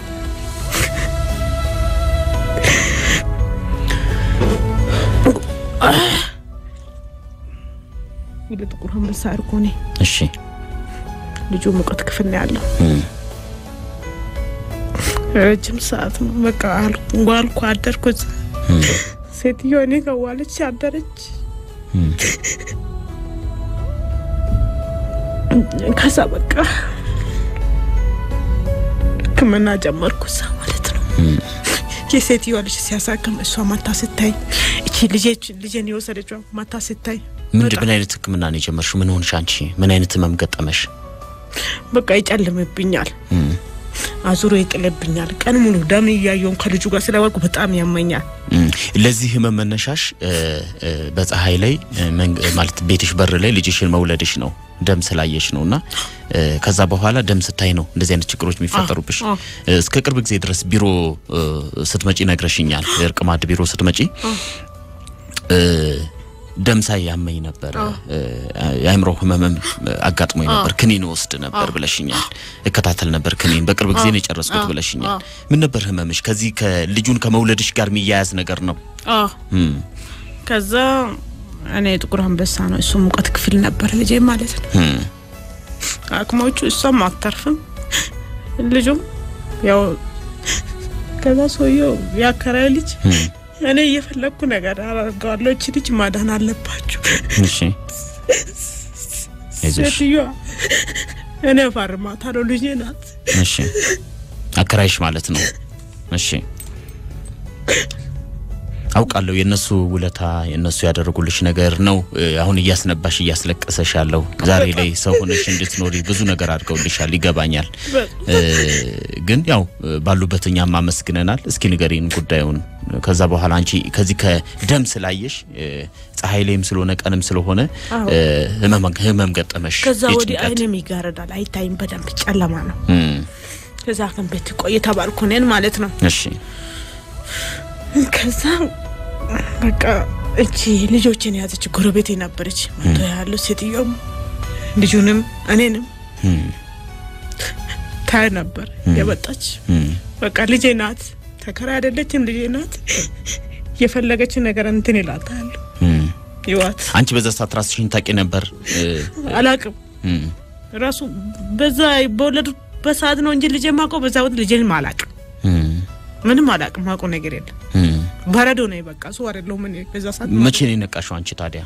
ወደ ጥቁር አንበሳ አድርጎ እኔ እሺ ልጁ ሙቀት ክፍል ነው ያለው። እም፣ ረጅም ሰዓት ነው በቃ አልኩ ዋልኩ አደርኩ። እዛ እም፣ ሴትዮ እኔ ከዋለች አደረች። እም፣ ከዛ በቃ ሕክምና ጀመርኩ እዛ ማለት ነው። እም፣ የሴትዮ ልጅ ሲያሳክም እሷ ማታ ስታይ እቺ ልጄች ልጄን የወሰደችው ማታ ስታይ ምንድን በጣም ምን አይነት ህክምና ነው የጀመርሽው ምን ሆንሽ አንቺ ምን አይነት ህመም ገጠመሽ በቃ ይጨልምብኛል። እም፣ አዙሮ ይጥልብኛል። ቀን ሙሉ ደም እያየውን ከልጁ ጋር ስለወርቁ በጣም ያመኛል። እም፣ ለዚህ ህመም መነሻሽ እ፣ እ፣ በፀሐይ ላይ እ፣ መንግ- ማለት ቤትሽ በር ላይ ልጅሽን መውለድሽ ነው ደም ስላየሽ ነው እና እ፣ ከዛ በኋላ ደም ስታይ ነው እንደዚህ አይነት ችግሮች የሚፈጠሩብሽ። አዎ። እ፣ እስከ ቅርብ ጊዜ ድረስ ቢሮ እ፣ ስትመጪ ነግረሽኛል። እርቅ ማድ ቢሮ ስትመጪ እ፣ ደም ሳይ ያመኝ ነበረ፣ እ፣ የአእምሮ ህመምም አጋጥሞኝ ነበር፣ ክኒን ወስድ ነበር ብለሽኛል። እከታተል ነበር ክኒን፣ በቅርብ ጊዜ ነው የጨረስኩት ብለሽኛል። ምን ነበር ህመምሽ? ከዚህ ከልጁን ከመውለድሽ ጋር የሚያያዝ ነገር ነው? አዎ እም፣ ከዛ እኔ ጥቁር አንበሳ ነው እሱ ሙቀት ክፍል ነበር ልጄ ማለት ነው። እም፣ አክሞቹ እሷም አታርፍም ልጁም ያው ከዛ ሰውየው ያከራይ ልጅ እም። እኔ እየፈለግኩ ነገር አደርገዋለሁ። እቺ ልጅ ማዳን አለባችሁ። እሺ አይዞሽ። ሴትዮዋ እኔ እፈርማታለሁ ልጄ ናት። እሺ አከራይሽ ማለት ነው። እሺ አውቃለሁ የነሱ ውለታ የነሱ ያደረጉልሽ ነገር ነው እ፣ አሁን እያስነባሽ እያስለቀሰሽ ያለው። ዛሬ ላይ ሰው ሆነሽ እንድትኖሪ ብዙ ነገር አድርገውልሻል፣ ይገባኛል። እ፣ ግን ያው እ፣ ባሉበት እኛም አመስግነናል። እስኪ ንገሪን ጉዳዩን። ከዛ በኋላ አንቺ ከዚህ ከደም ስላየሽ እ፣ ፀሐይ ላይም ስለሆነ ቀንም ስለሆነ እ፣ ህመም ህመም ገጠመሽ። ከዛ ወዲህ የጭንቀት አይኔም ይጋረዳል፣ አይታይም፣ በደንብ ጨለማ ነው። እም፣ ከዛ ሐኪም ቤት ቆይ ተባልኩ እኔን ማለት ነው። እሺ ከዛ በቃ እቺ ልጆችን የያዘች ጎረቤቴ ነበረች። መቶ ያለው ሴትዮም ልጁንም እኔንም እም፣ ታይ ነበር የመጣች እም፣ በቃ ልጄ ናት፣ ተከራይ አይደለችም፣ ልጄ ናት። የፈለገችን ነገር እንትን ይላታል እም። ይዋት አንቺ በዛ ሰዓት ራስሽን ታውቂ ነበር? እ፣ አላቅም እም፣ ራሱ በዛ በወለዱ በሰዓት ነው እንጂ ልጄ ማውቀው በዛ ወቅት ልጄንም አላቅም፣ እም፣ ምንም አላቅም፣ ማውቀው ነገር የለም። እም። በረዶ ነው በቃ እሱ አይደለሁም እኔ በዛ ሰዓት መቼ ነው የነቃሽው አንቺ ታዲያ?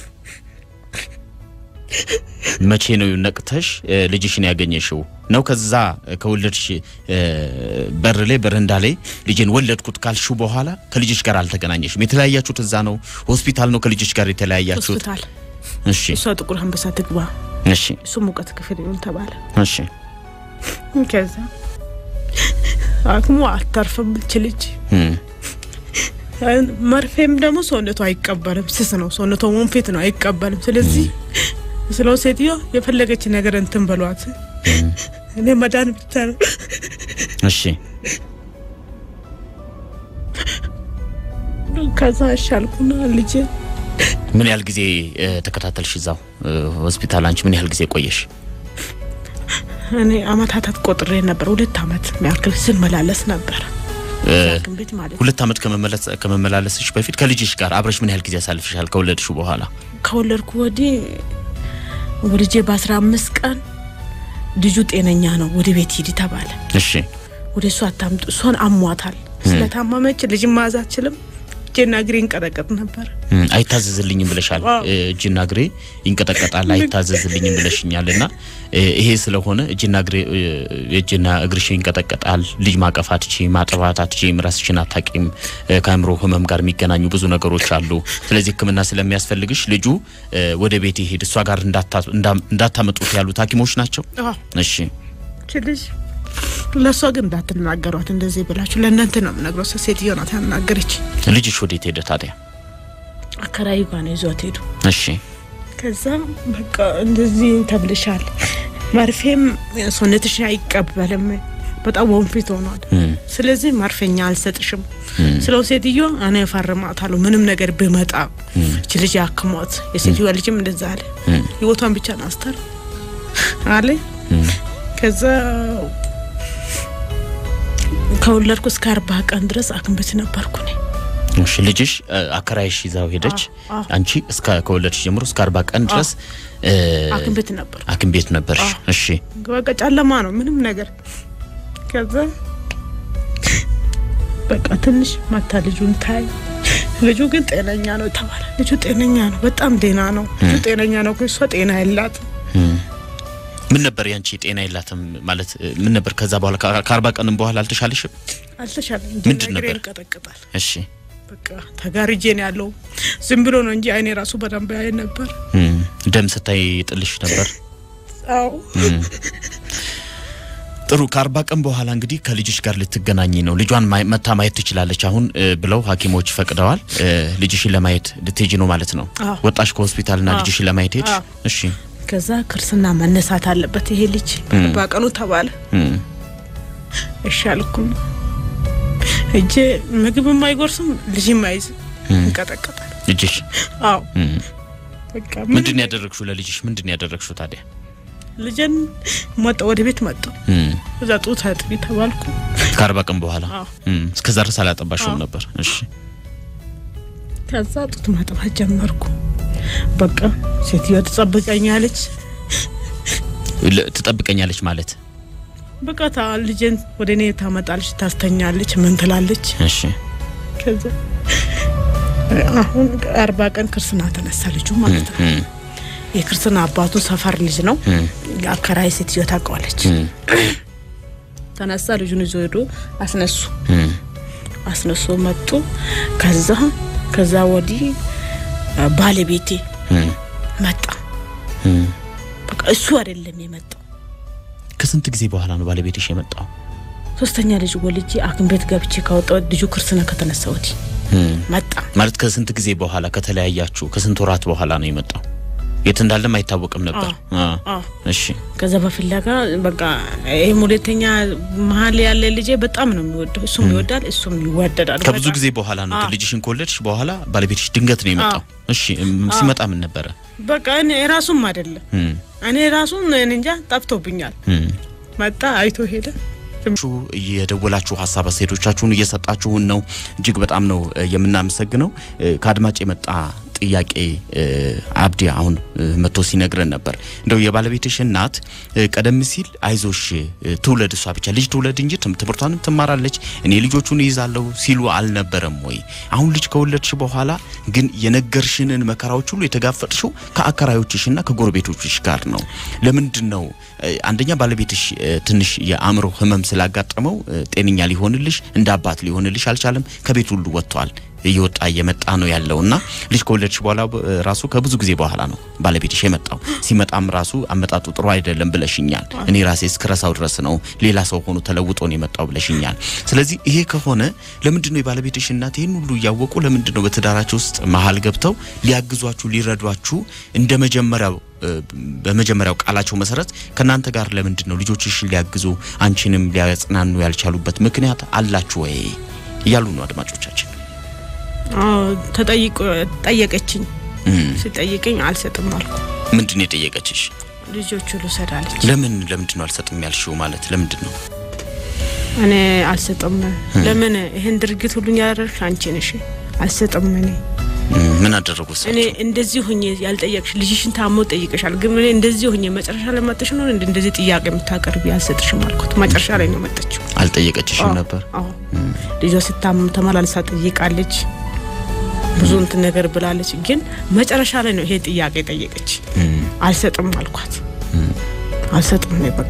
መቼ ነው ነቅተሽ እ፣ ልጅሽን ያገኘሽው? ነው ከዛ ከወለድሽ እ፣ በር ላይ በረንዳ ላይ ልጅን ወለድኩት ካልሽው በኋላ ከልጅሽ ጋር አልተገናኘሽም? የተለያያችሁት እዛ ነው ሆስፒታል ነው ከልጅሽ ጋር የተለያያችሁት? ሆስፒታል እሺ እሷ ጥቁር አንበሳ ትግባ፣ እሺ እሱ ሙቀት ክፍል ይሁን ተባለ። እሺ ከዛ አክሙ አታርፍም እች ልጅ እም፣ መርፌም ደግሞ ሰውነቱ አይቀበልም፣ ስስ ነው ሰውነቷ፣ ወንፊት ነው አይቀበልም። ስለዚህ ስለው ሴትዮ የፈለገች ነገር እንትን በሏት፣ እኔ መዳን ብቻ ነው። እሺ ከዛ እሻልኩና ልጄ ምን ያህል ጊዜ እ፣ ተከታተልሽ እዛው እ፣ ሆስፒታል? አንቺ ምን ያህል ጊዜ ቆየሽ? እኔ አመታታት ቆጥሬ ነበር። ሁለት አመት የሚያክል ስመላለስ ነበር እ፣ ሐኪም ቤት ማለት ነው። ሁለት አመት ከመመለስ ከመመላለስሽ በፊት ከልጅሽ ጋር አብረሽ ምን ያህል ጊዜ አሳልፍሻል? ከወለድሽ በኋላ ከወለድኩ ወዲህ ወልጄ በአስራ አምስት ቀን ልጁ ጤነኛ ነው፣ ወደ ቤት ሂድ ተባለ። እሺ ወደ እሷ አታምጡ፣ እሷን አሟታል። ስለታመመች ልጅ ማዝ አችልም። እጄና እግሬ ይንቀጠቀጥ ነበር። እም፣ አይታዘዝልኝም ብለሻል። አዎ። እ፣ እጅና እግሬ ይንቀጠቀጣል አይታዘዝልኝም ብለሽኛል። እና እ፣ ይሄ ስለሆነ እጅና እግሬ እ፣ እጅና እግርሽ ይንቀጠቀጣል። ልጅ ማቀፍ አትችይም፣ ማጥባት አትችይም፣ ራስሽን አታቂም። እ፣ ከአእምሮ ህመም ጋር የሚገናኙ ብዙ ነገሮች አሉ። ስለዚህ ሕክምና ስለሚያስፈልግሽ ልጁ እ፣ ወደ ቤት ይሄድ እሷ ጋር እንዳታ- እንዳ- እንዳታመጡት ያሉት ሐኪሞች ናቸው። አዎ እሺ እቺ ልጅ ለእሷ ግን እንዳትናገሯት እንደዚህ ብላችሁ ለእናንተ ነው የምነግረው። እሷ ሴትዮ ናት ያናገረች። ልጅሽ ወዴት ሄደ ታዲያ? አከራዩ ጋር ነው ይዟት ሄዱ። እሺ ከዛ በቃ እንደዚህ ተብልሻል፣ መርፌም ሰውነትሽ አይቀበልም፣ በጣም ወንፊት ሆኗል። እም፣ ስለዚህ መርፌኛ አልሰጥሽም ስለው ሴትዮ እኔ እፈርማታለሁ ምንም ነገር ብመጣ እች ልጅ አክሟት። የሴትዮዋ ልጅም እንደዛ አለ። እም፣ ህይወቷን ብቻ ናስተር አለ። እም። ከዛ ከወለድኩ እስከ አርባ ቀን ድረስ ሐኪም ቤት ነበርኩ እኔ። እሺ ልጅሽ እ፣ አከራይሽ ይዛው ሄደች። አዎ። አንቺ እስከ ከወለድሽ ጀምሮ እስከ አርባ ቀን ድረስ እ፣ ሐኪም ቤት ነበርኩ። ሐኪም ቤት ነበርሽ። እሺ በቃ ጨለማ ነው ምንም ነገር። ከዛ በቃ ትንሽ መታ ልጁን ታይ። ልጁ ግን ጤነኛ ነው ተባለ። ልጁ ጤነኛ ነው፣ በጣም ጤና ነው። ልጁ ጤነኛ ነው፣ ግን እሷ ጤና የላትም። እም። ምን ነበር ያንቺ ጤና የላትም ማለት እ፣ ምን ነበር? ከዛ በኋላ ከ- ከአርባ ቀንም በኋላ አልተሻለሽም? አልተሻለም። ምንድን እግሬ ነበር? ይንቀጠቀጣል። እሺ በቃ ተጋርጄ ነው ያለው። ዝም ብሎ ነው እንጂ አይኔ ራሱ በደንብ ያይ ነበር። እም። ደም ስታይ ጥልሽ ነበር? አዎ እም። ጥሩ ከአርባ ቀን በኋላ እንግዲህ ከልጅሽ ጋር ልትገናኝ ነው። ልጇን ማይ- መታ ማየት ትችላለች አሁን እ, ብለው ሐኪሞች ፈቅደዋል። እ, ልጅሽን ለማየት ልትሄጂ ነው ማለት ነው። አዎ። ወጣሽ ከሆስፒታልና አዎ። ልጅሽን ለማየት ሄድሽ? አዎ። እሺ ከዛ ክርስትና መነሳት አለበት ይሄ ልጅ በቀኑ ተባለ። እም፣ እሺ አልኩም። እጄ ምግብም አይጎርስም ልጅም አይዝም እንቀጠቀጣል። ልጅሽ አዎ እም፣ በቃ ምንድን ነው ያደረግሽው? ለልጅሽ ምንድን ነው ያደረግሽው ታዲያ? ልጅን መጣ ወደ ቤት መጣ። እም፣ እዛ ጡት አጥቢ ተባልኩ። ከአርባ ቀን በኋላ አዎ እም፣ እስከዛ ድረስ አላጠባሽውም አዎ። ነበር? እሺ ከዛ ጡት ማጥባት ጀመርኩ። በቃ ሴትዮዋ ትጠብቀኛለች። ል- ትጠብቀኛለች ማለት በቃ ታ ልጅን ወደ እኔ ታመጣለች፣ ታስተኛለች፣ ምን ትላለች። እሺ ከዛ አሁን አርባ ቀን ክርስትና ተነሳ ልጁ ማለት ነው። እም፣ የክርስትና አባቱ ሰፈር ልጅ ነው። እም፣ አከራይ ሴትዮ ታውቀዋለች። እም፣ ተነሳ ልጁን ይዞ ሄዶ አስነሱ እም፣ አስነሱ መጡ። ከዛ ከዛ ወዲህ አ፣ ባለቤቴ እም፣ መጣ። እም። በቃ እሱ አይደለም የመጣው። ከስንት ጊዜ በኋላ ነው ባለቤትሽ የመጣው? ሶስተኛ ልጅ ወልጄ ሐኪም ቤት ገብቼ ካወጣው ልጁ ክርስትና ከተነሳ ወዲህ እም። መጣ። ማለት ከስንት ጊዜ በኋላ ከተለያያችሁ ከስንት ወራት በኋላ ነው የመጣው? የት እንዳለም አይታወቅም ነበር። አ፣ አዎ እሺ ከዛ በፍለጋ በቃ ይህም ሁለተኛ መሀል ያለ ልጄ በጣም ነው የሚወደው። እሱም ይወዳል፣ እሱም ይዋደዳል። ከብዙ በጣም። ጊዜ በኋላ ነው አዎ። ልጅሽን ከወለድሽ በኋላ ባለቤትሽ ድንገት ነው የመጣው። እሺ እም፣ ሲመጣ ምን ነበረ? በቃ እኔ ራሱም አይደለም እም፣ እኔ ራሱም እኔ እንጃ ጠፍቶብኛል። እም። መጣ አይቶ ሄደ። ሹ የደወላችሁ ሀሳብ አስተያየቶቻችሁን እየሰጣችሁን ነው። እጅግ በጣም ነው እ፣ የምናመሰግነው። እ፣ ከአድማጭ የመጣ ጥያቄ እ፣ አብዲ አሁን እ፣ መጥቶ ሲነግረን ነበር። እንደው የባለቤትሽ እናት እ፣ ቀደም ሲል አይዞሽ እ፣ ትውለድ እሷ ብቻ ልጅ ትውለድ እንጂ ትም- ትምህርቷንም ትማራለች እኔ ልጆቹን ይዛለሁ ሲሉ አልነበረም ወይ? አሁን ልጅ ከወለድሽ በኋላ ግን የነገርሽንን መከራዎች ሁሉ የተጋፈጥሽው ከአከራዮችሽና ከጎረቤቶችሽ ጋር ነው። ለምንድን ነው እ፣ አንደኛ ባለቤትሽ እ፣ ትንሽ የአእምሮ ህመም ስላጋጠመው እ፣ ጤነኛ ሊሆንልሽ እንደ አባት ሊሆንልሽ አልቻለም። ከቤት ሁሉ ወጥቷል። እየወጣ እየመጣ ነው ያለው እና ልጅ ከወለድሽ በኋላ እ፣ ራሱ ከብዙ ጊዜ በኋላ ነው ባለቤትሽ የመጣው። ሲመጣም ራሱ አመጣጡ ጥሩ አይደለም ብለሽኛል። እኔ ራሴ እስክረሳው ድረስ ነው ሌላ ሰው ሆኖ ተለውጦ ነው የመጣው ብለሽኛል። ስለዚህ ይሄ ከሆነ ለምንድን ነው የባለቤትሽ እናት ይህን ሁሉ እያወቁ ለምንድን ነው በትዳራቸው ውስጥ መሀል ገብተው ሊያግዟችሁ ሊረዷችሁ እንደ መጀመሪያው እ፣ በመጀመሪያው ቃላቸው መሰረት ከእናንተ ጋር ለምንድን ነው ልጆችሽን ሊያግዙ አንቺንም ሊያጽናኑ ያልቻሉበት ምክንያት አላችሁ ወይ እያሉ ነው አድማጮቻችን። አዎ ተጠይቆ ጠየቀችኝ። እም፣ ሲጠይቀኝ አልሰጥም አልኩ። ምንድን ነው የጠየቀችሽ? ልጆቹ ልውሰድ አለች። ለምን ለምንድን ነው አልሰጥም ያልሽው? ማለት ለምንድን ነው? እኔ አልሰጥም። ለምን ይህን ድርጊት ሁሉ ያደረግሽ አንቺ ነሽ። አልሰጥም እኔ እም፣ ምን አደረጉ እኔ እሳቸው? እንደዚህ ሁኜ ያልጠየቅሽ ልጅሽን ታሞ ጠይቀሻል፣ ግን እኔ እንደዚህ ሁኜ መጨረሻ ላይ መጥተሽ ነው እንደ እንደዚህ ጥያቄ የምታቀርቢ አልሰጥሽም አልኩት። መጨረሻ ላይ ነው መጠችው። አልጠየቀችሽም ነበር? አዎ ልጇ ስታመም ተመላልሳ ጠይቃለች፣ ብዙ እንትን ነገር ብላለች። ግን መጨረሻ ላይ ነው ይሄ ጥያቄ ጠየቀች። እም፣ አልሰጥም አልኳት። አልሰጥም ነው በቃ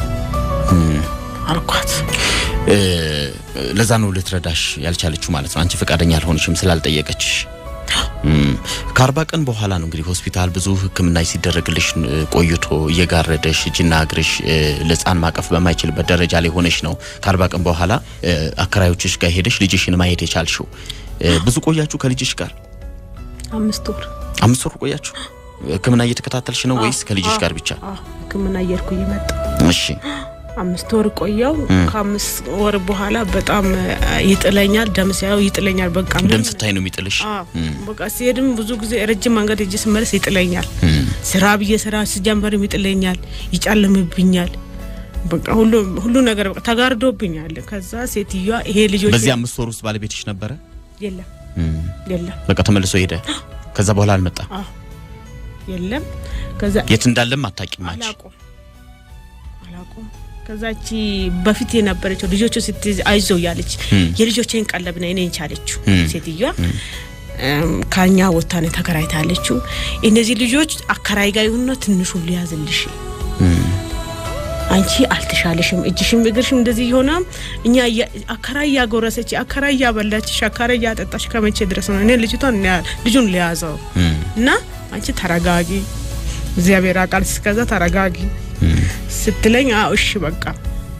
አልኳት። እ፣ ለዛ ነው ልትረዳሽ ያልቻለችው ማለት ነው። አንቺ ፈቃደኛ አልሆንሽም ስላልጠየቀችሽ። እም፣ ከአርባ ቀን በኋላ ነው እንግዲህ ሆስፒታል ብዙ ሕክምና ሲደረግልሽ እ፣ ቆይቶ እየጋረደሽ እጅና እግርሽ እ፣ ለሕፃን ማቀፍ በማይችልበት ደረጃ ላይ ሆነሽ ነው ከአርባ ቀን በኋላ እ፣ አከራዮችሽ ጋር ሄደሽ ልጅሽን ማየት የቻልሽው። እ፣ ብዙ ቆያችሁ ከልጅሽ ጋር? አምስት ወር አምስት ወር ቆያችሁ? ሕክምና እየተከታተልሽ ነው ወይስ ከልጅሽ ጋር ብቻ? አዎ፣ ሕክምና እየሄድኩ እየመጣ እሺ አምስት ወር ቆየው። ከአምስት ወር በኋላ በጣም አ፣ ይጥለኛል፣ ደም ሲያየው ይጥለኛል። በቃ ደም ምንም- ስታይ ነው የሚጥልሽ? አዎ፣ በቃ ሲሄድም ብዙ ጊዜ ረጅም መንገድ እጅ ስመለስ ይጥለኛል። እም፣ ስራ ብዬ ስራ ስጀምርም ይጥለኛል፣ ይጨልምብኛል። በቃ ሁሉ ሁሉ ነገር በቃ ተጋርዶብኛል። ከዛ ሴትዮዋ ይሄ ልጆች በዚህ አምስት ወር ውስጥ ባለቤትሽ ነበረ? የለም እም፣ የለም በቃ ተመልሶ ሄደ። ከዛ በኋላ አልመጣም። አዎ የለም ከዛ የት እንዳለም አታውቂም አንቺ? አላቁም አላቁም። ከዛቺ በፊት የነበረችው ልጆቹ ስትይዝ አይዞ ያለች እም። የልጆቼን ቀለብ ነው እኔን ቻለችው እም። ሴትዮዋ እም፣ ከኛ ወታ ነው ተከራይታለችው። እነዚህ ልጆች አከራይ ጋር ይሁንና ትንሹን ሊያዝልሽ እም፣ አንቺ አልተሻለሽም፣ እጅሽም እግርሽም እንደዚህ የሆነ እኛ እያ- አከራይ እያጎረሰች አከራይ እያበላችሽ አከራይ እያጠጣሽ ከመቼ ድረስ ነው እኔ ልጅቷን እኔ ልጁን ሊያዘው እም፣ እና አንቺ ተረጋጊ፣ እግዚአብሔር አቃል እስከዛ ተረጋጊ እም፣ ስትለኝ አዎ እሺ በቃ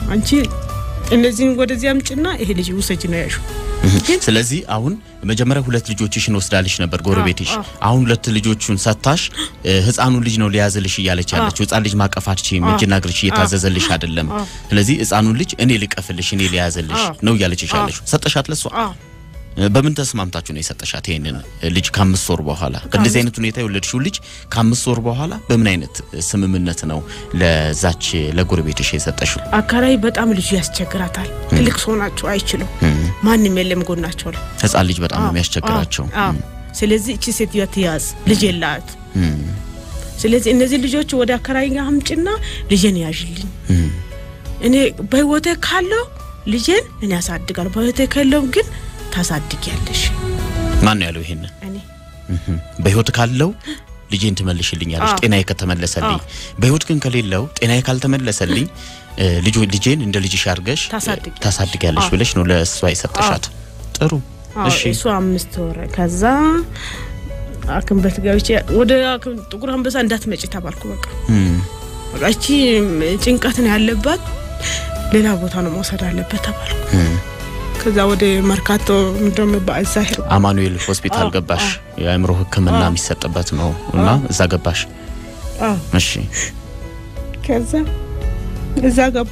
አንቺ እነዚህን ወደዚህ አምጭና ይሄ ልጅ ውሰጅ ነው ያሹ። ስለዚህ አሁን መጀመሪያ ሁለት ልጆችሽን ወስዳልሽ ነበር ጎረቤትሽ። አዎ። አሁን ሁለት ልጆቹን ሰታሽ እ፣ ህፃኑን ልጅ ነው ሊያዝልሽ እያለች ያለችው። ህፃን ልጅ ማቀፍ አትችይም፣ እጅና እግርሽ እየታዘዘልሽ አይደለም። ስለዚህ ህፃኑን ልጅ እኔ ልቀፍልሽ፣ እኔ ሊያዝልሽ አዎ። ነው እያለችሽ ያለችው። ሰጠሻት ለሷ? አዎ በምን ተስማምታችሁ ነው የሰጠሻት ይሄንን ልጅ ከአምስት ወር በኋላ? በእንደዚህ አይነት ሁኔታ የወለድሽው ልጅ ከአምስት ወር በኋላ በምን አይነት ስምምነት ነው ለዛች ለጎረቤትሽ የሰጠሽው? አካራይ በጣም ልጁ ያስቸግራታል። ትልቅ ሰው ናቸው፣ አይችሉም። ማንም የለም ጎናቸው ላይ ህፃን ልጅ በጣም ነው የሚያስቸግራቸው። አዎ፣ አዎ። ስለዚህ እቺ ሴትዮ ትያዝ፣ ልጅ የላት። እም፣ ስለዚህ እነዚህ ልጆች ወደ አከራይ ጋር አምጭና ልጄን ያዥልኝ። እም፣ እኔ በህይወቴ ካለው ልጄን እኔ ያሳድጋለሁ፣ በህይወቴ ከለው ግን ታሳድጊያለሽ። ማን ነው ያለው ይሄንን? እኔ እም፣ በህይወት ካለው ልጄን ትመልሽልኛለሽ አዎ። ጤናዬ ከተመለሰልኝ። አዎ። በህይወት ግን ከሌለው ጤናዬ ካልተመለሰልኝ እ፣ ልጆ ልጄን እንደ ልጅሽ አድርገሽ እ፣ ታሳድጊያለሽ። ታሳድጊያለሽ አዎ። ብለሽ ነው ለእሷ የሰጠሻት። ጥሩ አዎ፣ እሺ። እሱ አምስት ወር ከዛ ሐኪም ቤት ገብቼ ወደ ሐኪም ጥቁር አንበሳ እንዳትመጪ ተባልኩ። በቃ እም፣ በቃ እቺ ጭንቀት ነው ያለባት፣ ሌላ ቦታ ነው መውሰድ አለበት ተባልኩ። እም። ከዛ ወደ መርካቶ እንደሚባል እዛ ሄድኩ። አማኑኤል ሆስፒታል አዎ፣ ገባሽ። የአእምሮ ሕክምና አዎ። የሚሰጥበት ነው እና እዛ ገባሽ። አዎ እሺ ከዛ እዛ ገቡ።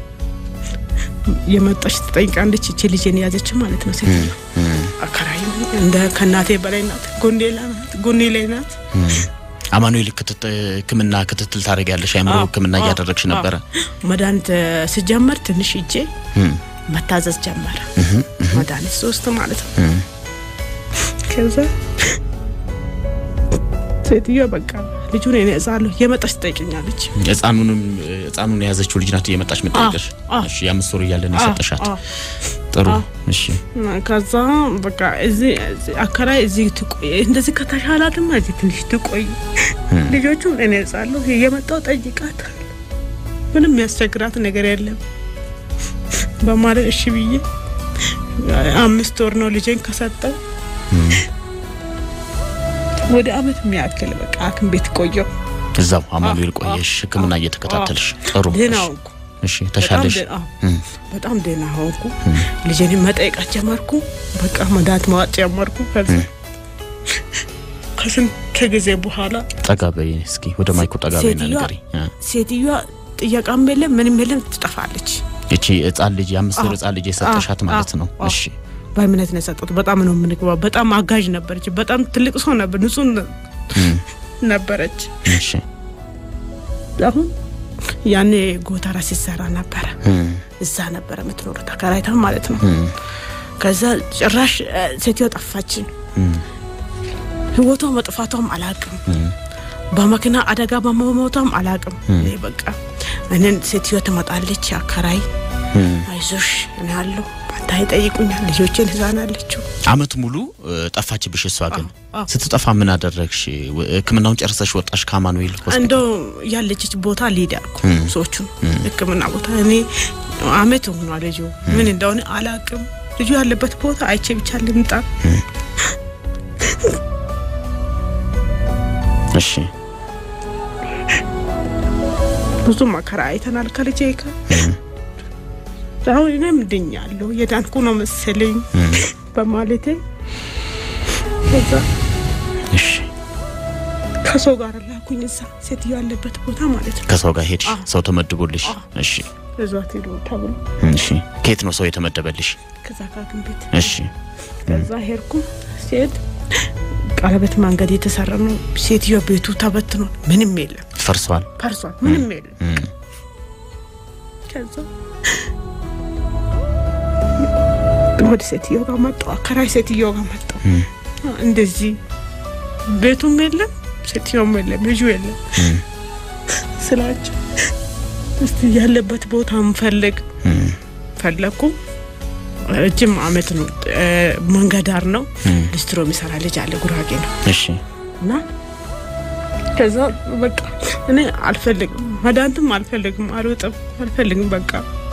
የመጣች ትጠይቃለች። እቺ ልጄን የያዘች ማለት ነው ሴት እም፣ አከራይ እንደ ከእናቴ በላይ ናት። ጎኔ ላይ ናት። ጎኔ ላይ ናት። እም። አማኑኤል ክትት- ሕክምና ክትትል ታደርጊያለሽ። የአእምሮ አዎ፣ ሕክምና አዎ፣ እያደረግሽ አዎ። ነበረ። መድኃኒት ስጀመር ትንሽ እጄ እም፣ መታዘዝ ጀመረ። እም፣ መድኃኒት ሶስት ማለት ነው። እም። ከዛ ሴትዮ በቃ ልጁን እኔ እዛለሁ የመጣች ትጠይቀኛለች። ህፃኑንም ህፃኑን የያዘችው ልጅ ናት እየመጣች የምጠይቅሽ። አዎ። እሺ የአምስት ወር እያለን የሰጠሻት። አዎ፣ ጥሩ አዎ። እሺ ከዛ በቃ እዚህ እዚህ አከራይ እዚህ ትቆይ፣ እንደዚህ ከተሻላትማ እዚህ ትንሽ ትቆይ፣ ልጆቹን እኔ እዛለሁ የመጣው ጠይቃት፣ ምንም የሚያስቸግራት ነገር የለም በማለት እሺ ብዬ አምስት ወር ነው ልጄን ከሰጠው ወደ አመት የሚያክል በቃ ሐኪም ቤት ቆየው። እዛው አማኑኤል አዎ፣ ቆየሽ አዎ፣ ህክምና አዎ፣ እየተከታተልሽ። ጥሩ ደህና እሺ፣ ሆንኩ። እሺ ተሻለሽ። በጣም ደህና- እም፣ በጣም ደህና ሆንኩ። ልጄን መጠየቃት ጀመርኩ። በቃ መድኃኒት ማዋጥ ጀመርኩ። ከዛ ከስንት ጊዜ በኋላ ጠጋ በይ እስኪ ወደ ማይኩ ጠጋ በይና ሴትዮዋ- ንገሪ። እ፣ ሴትዮዋ ጥያቃም የለም ምንም የለም ትጠፋለች። እቺ ህፃን ልጅ የአምስት ወር አዎ፣ ህፃን ልጅ የሰጠሻት አዎ፣ ማለት ነው። አዎ። እሺ በእምነት ነው የሰጡት። በጣም ነው የምንግባው። በጣም አጋዥ ነበረች። በጣም ትልቅ ሰው ነበር። ንጹህ ነ- እም፣ ነበረች። እሺ አሁን ያኔ ጎተራ ሲሰራ ነበረ። እም፣ እዛ ነበረ የምትኖረው ተከራይታ ማለት ነው። እም፣ ከዛ ጭራሽ እ፣ ሴትዮ ጠፋችን። እም፣ ህይወቷ መጥፋቷም አላቅም። እም፣ በመኪና አደጋ በመሞቷም አላቅም። እኔ በቃ እኔን ሴትዮ ትመጣለች አከራይ እም። አይዞሽ እኔ ያለው አንተ ይጠይቁኛል ልጆችን ህዛናለችው አመት ሙሉ እ፣ ጠፋችብሽ። እሷ ግን አዎ። ስትጠፋ ምን አደረግሽ? ው- ህክምናውን ጨርሰሽ ወጣሽ ከአማኑኤል ሆስፒታል? እንደው ያለችች ቦታ ሊድ አልኩ ሰዎቹን ህክምና ቦታ እኔ አመት ሆኗ ልጁ ምን እንደሆነ አላቅም። ልጁ ያለበት ቦታ አይቼ ብቻ ልምጣ። እሺ ብዙ መከራ አይተናል ከልጄ ጋር። አሁን እኔም ድኛለሁ የዳንኩ ነው መሰለኝ በማለቴ ከዛ እሺ ከሰው ጋር ላኩኝ እዛ ሴትዮ ያለበት ቦታ ማለት ነው። ከሰው ጋር ሄድሽ? አዎ። ሰው ተመድቦልሽ? አዎ። እሺ እዟት ሄዱ ተብሎ እሺ። ከየት ነው ሰው የተመደበልሽ? ከዛ ከሐኪም ቤት እሺ ከዛ ሄድኩ። ሴት ቀለበት መንገድ የተሰራ ነው። ሴትዮ ቤቱ ተበትኖ ምንም የለም፣ ፈርሷል። ፈርሷል፣ ምንም የለም። እም፣ ከዛ ወደ ሴትዮ ጋር መጣሁ፣ አከራይ ሴትዮ ጋር መጣሁ። እም፣ እንደዚህ ቤቱም የለም፣ ሴትዮም የለም፣ ልጁ የለም እም፣ ስላቸው እስቲ ያለበት ቦታ እንፈልግ እም፣ ፈለግኩ። ረጅም አመት ነው። እ፣ መንገድ ዳር ነው። እም። ሊስትሮ የሚሰራ ልጅ አለ፣ ጉራጌ ነው እሺ እና ከዛ በቃ እኔ አልፈልግም፣ መድኃኒትም አልፈልግም፣ አልወጥም፣ አልፈልግም በቃ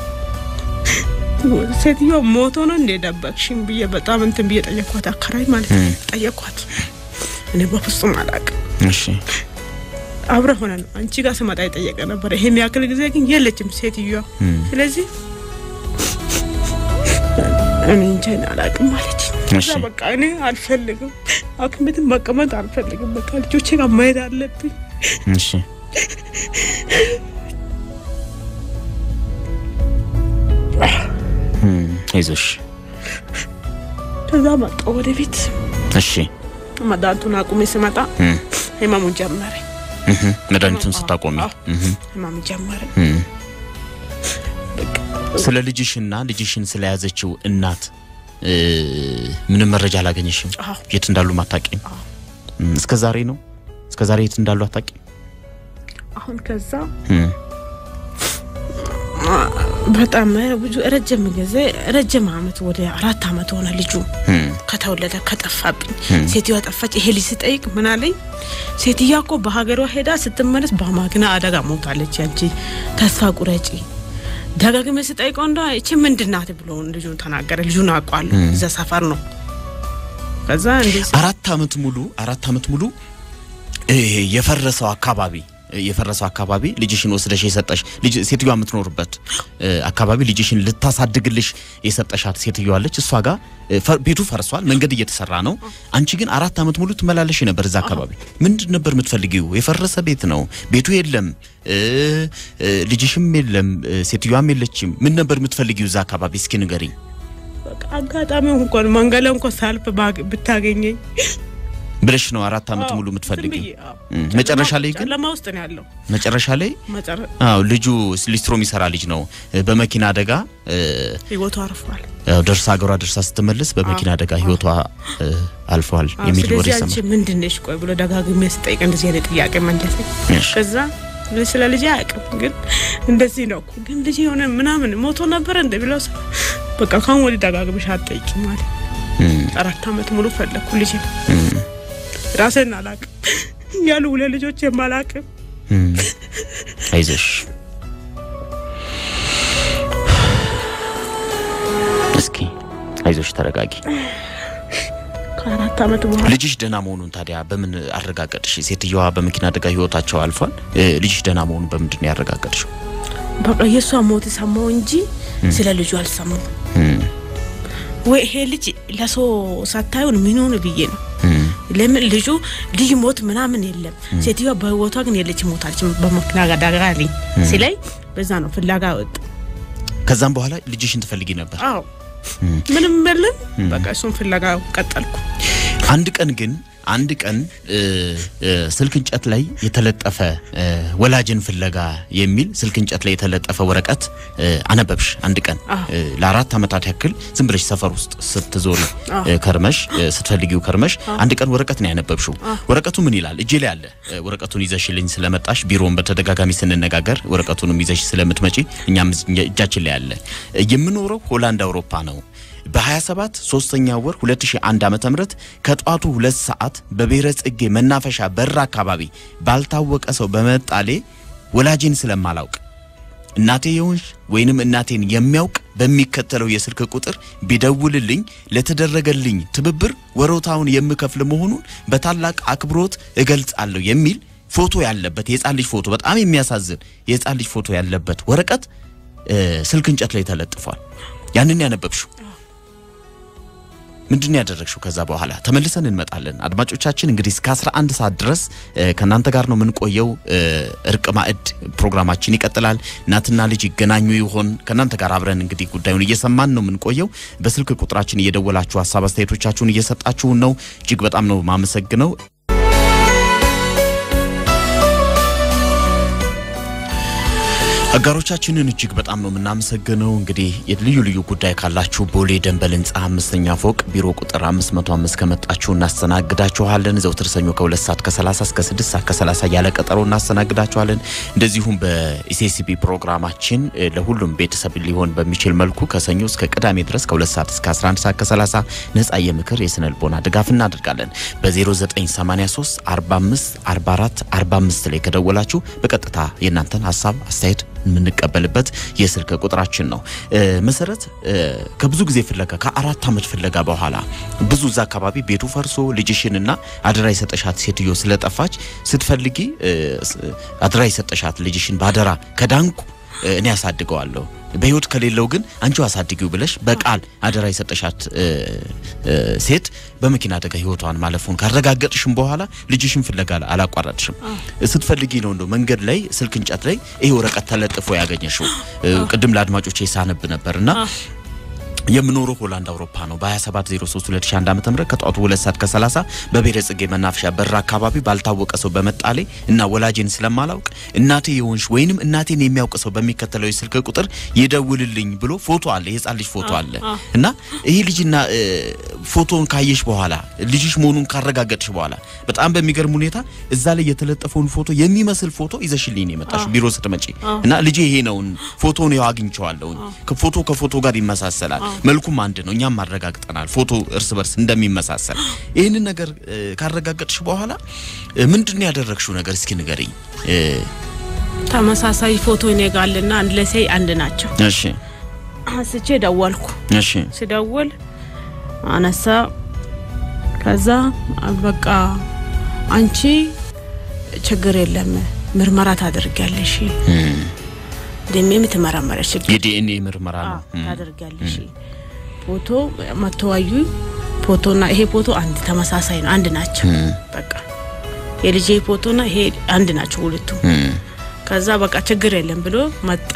ሴትዮ ሞቶ ነው እንደ ደበቅሽኝ ብዬ በጣም እንትን ብዬ ጠየኳት። አከራይ ማለት ነው እም። ጠየኳት። እኔ በፍጹም አላቅም። እሺ አብረ ሆነ ነው አንቺ ጋር ስመጣ የጠየቀ ነበር። ይሄን ያክል ጊዜ ግን የለችም ሴትዮዋ። ስለዚህ እኔ እንጃ እኔ አላውቅም ማለች። እሺ። ከዛ በቃ እኔ አልፈልግም፣ ሐኪም ቤትም መቀመጥ አልፈልግም። በቃ ልጆቼ ጋር መሄድ አለብኝ። እሺ እም፣ አይዞሽ ከዛ መጣ ወደ ቤት እሺ መድኃኒቱን አቁሜ ስመጣ እም፣ ህመሙ ጀመረ። እህ፣ መድኃኒቱን ስታቆሚ አዎ። እህ፣ ህመሙ ጀመረ። እም። ስለ ልጅሽና ልጅሽን ስለያዘችው እናት እ፣ ምንም መረጃ አላገኘሽም? አዎ። የት እንዳሉ አታውቂም? አዎ። እም፣ እስከ ዛሬ ነው እስከ ዛሬ የት እንዳሉ አታውቂም? አሁን ከዛ እም፣ በጣም ብዙ ረጅም ጊዜ ረጅም አመት ወደ አራት አመት ሆነ ልጁ እም፣ ከተወለደ ከጠፋብኝ። ሴትዮዋ ጠፋች። ይሄ ልጅ ስጠይቅ ምን አለኝ? ሴትዮዋ እኮ በሀገሯ ሄዳ ስትመለስ በመኪና አደጋ ሞታለች። ያንቺ ተስፋ ቁረጪ። ደጋግሜ ስጠይቀው እንደ እቺ ምንድን ናት ብሎ ልጁ ተናገረ። ልጁን አውቀዋለሁ፣ እዛ ሰፈር ነው። ከዛ እንዴ አራት አመት ሙሉ አራት አመት ሙሉ እ፣ የፈረሰው አካባቢ የፈረሰው አካባቢ ልጅሽን ወስደሽ የሰጠሽ ልጅ ሴትዮዋ የምትኖርበት እ፣ አካባቢ ልጅሽን ልታሳድግልሽ የሰጠሻት ሴትዮዋ አለች። እሷ ጋር እ፣ ፈ- ቤቱ ፈርሷል፣ መንገድ እየተሰራ ነው። አንቺ ግን አራት አመት ሙሉ ትመላለሽ ነበር እዛ አካባቢ። ምንድን ነበር የምትፈልጊው? የፈረሰ ቤት ነው፣ ቤቱ የለም፣ እ፣ እ፣ ልጅሽም የለም፣ እ፣ ሴትዮዋም የለችም። ምን ነበር የምትፈልጊው እዛ አካባቢ? እስኪ ንገሪኝ። በቃ አጋጣሚው እንኳን መንገድ ላይ እንኳን ሳልፍ ባግ- ብታገኘኝ ብለሽ ነው አራት አመት አዎ፣ ሙሉ ዝም የምትፈልጊው? ብዬ፣ አዎ። እም፣ መጨረሻ ላይ ግን ጨለማ ውስጥ ነው ያለው። መጨረሻ ላይ መጨረ አዎ ልጁ ሊስትሮ የሚሰራ ልጅ ነው። እ፣ በመኪና አደጋ እ፣ ህይወቱ አርፏል። ያው ደርሳ ሀገሯ ደርሳ ስትመለስ በመኪና አደጋ ህይወቷ እ፣ አልፏል አዎ፣ የሚል ወሬ ስለዚህ ሰማ። አንቺ ምንድን ነሽ? ቆይ ብሎ ደጋግሜ ስጠይቅ እንደዚህ አይነት ጥያቄ መለሰኝ። እሺ። ከዛ ስለ ልጅ አያውቅም፣ ግን እንደዚህ ነው እኮ ግን ልጅ የሆነ ምናምን ሞቶ ነበረ እንደ ብለው ሰ- በቃ ካሁን ወዲህ ደጋግመሽ አትጠይቂ ማለት እም፣ አራት አመት ሙሉ ፈለግኩ ልጅ እም፣ ራሴን አላውቅም ያሉ ሁለት ልጆች የማላውቅም እም። አይዞሽ እስኪ አይዞሽ ተረጋጊ። ከአራት አመት በኋላ ልጅሽ ደህና መሆኑን ታዲያ በምን አረጋገጥሽ? ሴትየዋ በመኪና አደጋ ህይወታቸው አልፏል። እ፣ ልጅሽ ደህና መሆኑን በምንድን ነው ያረጋገጥሽው? በቃ የእሷ ሞት ሰማው እንጂ ስለ ልጁ አልሰማው። እም፣ ወይ ይሄ ልጅ ለሰው ሳታዩን ምን ሆነ ብዬ ነው እም፣ ለምን ልጁ ልጅ ሞት ምናምን የለም። ሴትዮዋ በህይወቷ ግን የለች ሞታለች በመኪና አደጋ አለኝ ሲለኝ በዛ ነው ፍላጋ ወጥ ከዛም በኋላ ልጅሽን ትፈልጊ ነበር። አዎ ምንም የለም። በቃ እሱን ፍለጋ ቀጠልኩ። አንድ ቀን ግን አንድ ቀን እ፣ እ፣ ስልክ እንጨት ላይ የተለጠፈ እ፣ ወላጅን ፍለጋ የሚል ስልክ እንጨት ላይ የተለጠፈ ወረቀት እ፣ አነበብሽ። አንድ ቀን አዎ። እ፣ ለአራት ዓመታት ያክል ዝም ብለሽ ሰፈር ውስጥ ስትዞሪ አዎ። እ፣ ከርመሽ እ፣ ስትፈልጊው ከርመሽ አንድ ቀን ወረቀት ነው ያነበብሽው። ወረቀቱ ምን ይላል? እጄ ላይ አለ። እ፣ ወረቀቱን ይዘሽልኝ ስለመጣሽ ቢሮውን በተደጋጋሚ ስንነጋገር ወረቀቱንም ይዘሽ ስለምትመጪ እኛም እጃችን ላይ አለ። እ፣ የምኖረው ሆላንድ አውሮፓ ነው። በ27 ሶስተኛ ወር 2001 ዓመተ ምህረት ከጧቱ ሁለት ሰዓት በብሔረ ጽጌ መናፈሻ በር አካባቢ ባልታወቀ ሰው በመጣሌ ወላጄን ስለማላውቅ እናቴ የሆንሽ ወይንም እናቴን የሚያውቅ በሚከተለው የስልክ ቁጥር ቢደውልልኝ ለተደረገልኝ ትብብር ወሮታውን የምከፍል መሆኑን በታላቅ አክብሮት እገልጻለሁ የሚል ፎቶ ያለበት የህፃን ልጅ ፎቶ፣ በጣም የሚያሳዝን የህፃን ልጅ ፎቶ ያለበት ወረቀት እ፣ ስልክ እንጨት ላይ ተለጥፏል። ያንን ያነበብሽው ምንድን ነው ያደረግሽው? ከዛ በኋላ ተመልሰን እንመጣለን። አድማጮቻችን እንግዲህ እስከ 11 ሰዓት ድረስ እ፣ ከእናንተ ጋር ነው የምንቆየው። እ፣ እርቅ ማዕድ ፕሮግራማችን ይቀጥላል። እናትና ልጅ ይገናኙ ይሆን? ከእናንተ ጋር አብረን እንግዲህ ጉዳዩን እየሰማን ነው የምንቆየው። በስልክ ቁጥራችን እየደወላችሁ ሀሳብ አስተያየቶቻችሁን እየሰጣችሁን ነው። እጅግ በጣም ነው ማመሰግነው። አጋሮቻችንን እጅግ በጣም ነው የምናመሰግነው። እንግዲህ ልዩ ልዩ ጉዳይ ካላችሁ ቦሌ ደንበል ህንፃ አምስተኛ ፎቅ ቢሮ ቁጥር 505 ከመጣችሁ እናስተናግዳችኋለን። ዘውትር ሰኞ ከ2 ሰዓት ከ30 እስከ 6 ሰዓት ከ30 ያለ ቀጠሮ እናስተናግዳችኋለን። እንደዚሁም በኢሲሲቢ ፕሮግራማችን እ፣ ለሁሉም ቤተሰብ ሊሆን በሚችል መልኩ ከሰኞ እስከ ቅዳሜ ድረስ ከ2 ሰዓት እስከ 11 ሰዓት ከ30 ነጻ የምክር የስነ ልቦና ድጋፍ እናደርጋለን። በ0983 45 44 45 ላይ ከደወላችሁ በቀጥታ የእናንተን ሀሳብ አስተያየት የምንቀበልበት የስልክ ቁጥራችን ነው። እ፣ መሰረት እ፣ ከብዙ ጊዜ ፍለጋ ከአራት ዓመት ፍለጋ በኋላ ብዙ እዛ አካባቢ ቤቱ ፈርሶ ልጅሽንና አደራ የሰጠሻት ሴትዮ ስለጠፋች ስትፈልጊ እ፣ ስ- አደራ የሰጠሻት ልጅሽን ባደራ ከዳንኩ እ፣ እኔ አሳድገዋለሁ በህይወት ከሌለው ግን አንቺው አሳድጊው ብለሽ በቃል አደራ የሰጠሻት እ፣ እ፣ ሴት በመኪና አደጋ ህይወቷን ማለፉን ካረጋገጥሽም በኋላ ልጅሽን ፍለጋ አላቋረጥሽም። ስትፈልጊ ነው እንደው መንገድ ላይ ስልክ እንጨት ላይ ይሄ ወረቀት ተለጥፎ ያገኘሽው። እ፣ ቅድም ለአድማጮቼ ሳነብ ነበርና የምኖረው ሆላንድ አውሮፓ ነው። በ2703 2001 ዓ.ም ከጠዋቱ 2 ሰዓት ከ30 በብሔረ ጽጌ መናፈሻ በር አካባቢ ባልታወቀ ሰው በመጣሌ እና ወላጄን ስለማላውቅ እናቴ የሆንሽ ወይንም እናቴን የሚያውቅ ሰው በሚከተለው የስልክ ቁጥር ይደውልልኝ ብሎ ፎቶ አለ፣ የህፃን ልጅ ፎቶ አለ እና ይሄ ልጅና እ፣ ፎቶውን ካየሽ በኋላ ልጅሽ መሆኑን ካረጋገጥሽ በኋላ በጣም በሚገርም ሁኔታ እዛ ላይ የተለጠፈውን ፎቶ የሚመስል ፎቶ ይዘሽልኝ ነው የመጣሽው ቢሮ ስትመጪ እና ልጄ ይሄ ነውን ፎቶውን ያው አግኝቼዋለሁኝ ከፎቶ ከፎቶ ጋር ይመሳሰላል መልኩም አንድ ነው እኛም አረጋግጠናል ፎቶ እርስ በርስ እንደሚመሳሰል ይህንን ነገር እ፣ ካረጋገጥሽ በኋላ እ፣ ምንድን ነው ያደረግሽው ነገር እስኪ ንገሪኝ እ፣ ተመሳሳይ ፎቶ ይነጋልና አንድ ላይ ሳይ አንድ ናቸው። እሺ አንስቼ ደወልኩ። እሺ ስደውል አነሳ። ከዛ በቃ አንቺ ችግር የለም ምርመራ ታደርጊያለሽ፣ ደሜም ትመረመረሽ ችግር የዲኤንኤ ምርመራ ነው አዎ፣ ታደርጊያለሽ። ፎቶ መተዋዩ ፎቶና ይሄ ፎቶ አንድ ተመሳሳይ ነው፣ አንድ ናቸው። በቃ የልጄ ፎቶና ይሄ አንድ ናቸው ሁለቱም። እም፣ ከዛ በቃ ችግር የለም ብሎ መጣ።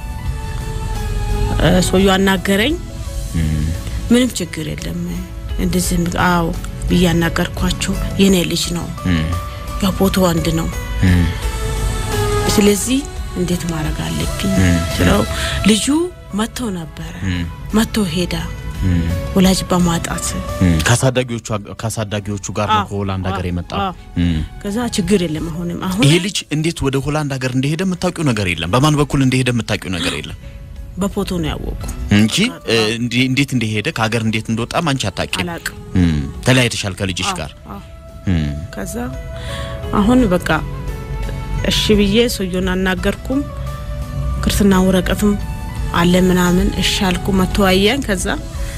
እ፣ ሰውዬው አናገረኝ። ምንም ችግር የለም እንደዚህ ም- አዎ ብዬ አናገርኳቸው። የኔ ልጅ ነው እም፣ ያው ፎቶ አንድ ነው። እም፣ ስለዚህ እንዴት ማድረግ አለብኝ ስለው ልጁ መጥቶ ነበረ መጥቶ ሄዳ እም፣ ወላጅ በማጣት እም። ከአሳዳጊዎቹ ከአሳዳጊዎቹ ጋር ነው አዎ፣ ከሆላንድ ሀገር አዎ፣ የመጣው አዎ። እም። ከዛ ችግር የለም አሁንም አሁን ይሄ ልጅ እንዴት ወደ ሆላንድ ሀገር እንደሄደ የምታውቂው ነገር የለም። በማን በኩል እንደሄደ የምታውቂው ነገር የለም በፎቶ ነው ያወቁ እንጂ እ፣ እንዲ- እንዴት እንደሄደ ከሀገር እንዴት እንደወጣም አንቺ አታውቂም። አላቅም እም፣ ተለያይተሻል ከልጅሽ ጋር አዎ። እም፣ ከዛ አሁን በቃ እሺ ብዬ ሰውየውን አናገርኩም። ክርስትና ወረቀትም አለ ምናምን እሺ አልኩ። መተዋየን ከዛ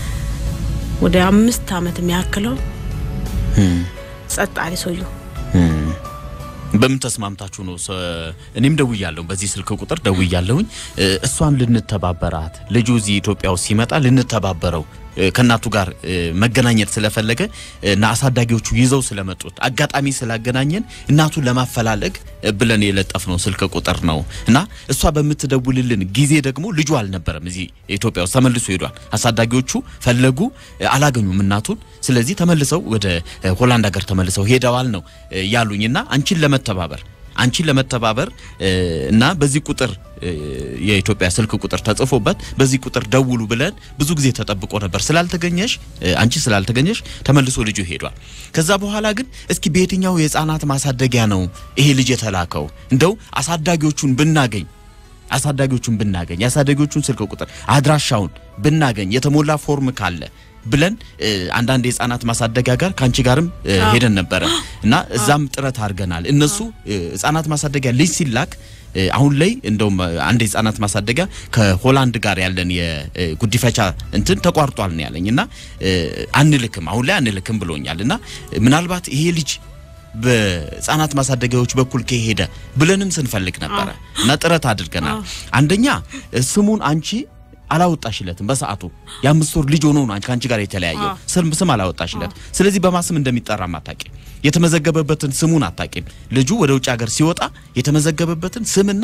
ወደ አምስት አመት የሚያክለው እም፣ ጸጥ አለ ሰውየው። እም። በምን ተስማምታችሁ ነው? ሰ- እኔም ደውያለሁ፣ በዚህ ስልክ ቁጥር ደውያለሁኝ። እ፣ እሷን ልንተባበራት ልጁ እዚህ ኢትዮጵያ ውስጥ ሲመጣ ልንተባበረው እ፣ ከእናቱ ጋር እ፣ መገናኘት ስለፈለገ እ፣ እና አሳዳጊዎቹ ይዘው ስለመጡት አጋጣሚ ስላገናኘን እናቱን ለማፈላለግ እ፣ ብለን የለጠፍነው ስልክ ቁጥር ነው እና እሷ በምትደውልልን ጊዜ ደግሞ ልጁ አልነበረም እዚህ ኢትዮጵያ ውስጥ ተመልሶ ሄዷል። አሳዳጊዎቹ ፈለጉ፣ እ፣ አላገኙም እናቱን። ስለዚህ ተመልሰው ወደ እ፣ ሆላንድ ሀገር ተመልሰው ሄደዋል ነው እ፣ ያሉኝና አንቺን ለመተባበር አንቺን ለመተባበር እ፣ እና በዚህ ቁጥር እ፣ የኢትዮጵያ ስልክ ቁጥር ተጽፎበት በዚህ ቁጥር ደውሉ ብለን ብዙ ጊዜ ተጠብቆ ነበር። ስላልተገኘሽ እ፣ አንቺ ስላልተገኘሽ ተመልሶ ልጁ ሄዷል። ከዛ በኋላ ግን እስኪ በየትኛው የህፃናት ማሳደጊያ ነው ይሄ ልጅ የተላከው? እንደው አሳዳጊዎቹን ብናገኝ አሳዳጊዎቹን ብናገኝ የአሳዳጊዎቹን ስልክ ቁጥር አድራሻውን ብናገኝ የተሞላ ፎርም ካለ ብለን እ፣ አንዳንድ የህፃናት ማሳደጊያ ጋር ከአንቺ ጋርም እ፣ ሄደን ነበረ እና እዛም ጥረት አድርገናል። እነሱ እ፣ ህፃናት ማሳደጊያ ልጅ ሲላክ እ፣ አሁን ላይ እንደውም እ፣ አንድ የህፃናት ማሳደጊያ ከሆላንድ ጋር ያለን የጉዲፈቻ እንትን ተቋርጧል ነው ያለኝ እና እ፣ አንልክም አሁን ላይ አንልክም ብሎኛል እና እ፣ ምናልባት ይሄ ልጅ በህፃናት ማሳደጊያዎች በኩል ከሄደ ብለንም ስንፈልግ ነበረ እና ጥረት አድርገናል። አንደኛ እ፣ ስሙን አንቺ አላወጣሽለትም በሰዓቱ የአምስት ወር ልጅ ሆኖ ነው አንቺ ከአንቺ ጋር የተለያየው ስም ስም አላወጣሽለት። ስለዚህ በማስም እንደሚጠራም አታቂም፣ የተመዘገበበትን ስሙን አታቂም። ልጁ ወደ ውጭ ሀገር ሲወጣ የተመዘገበበትን ስምና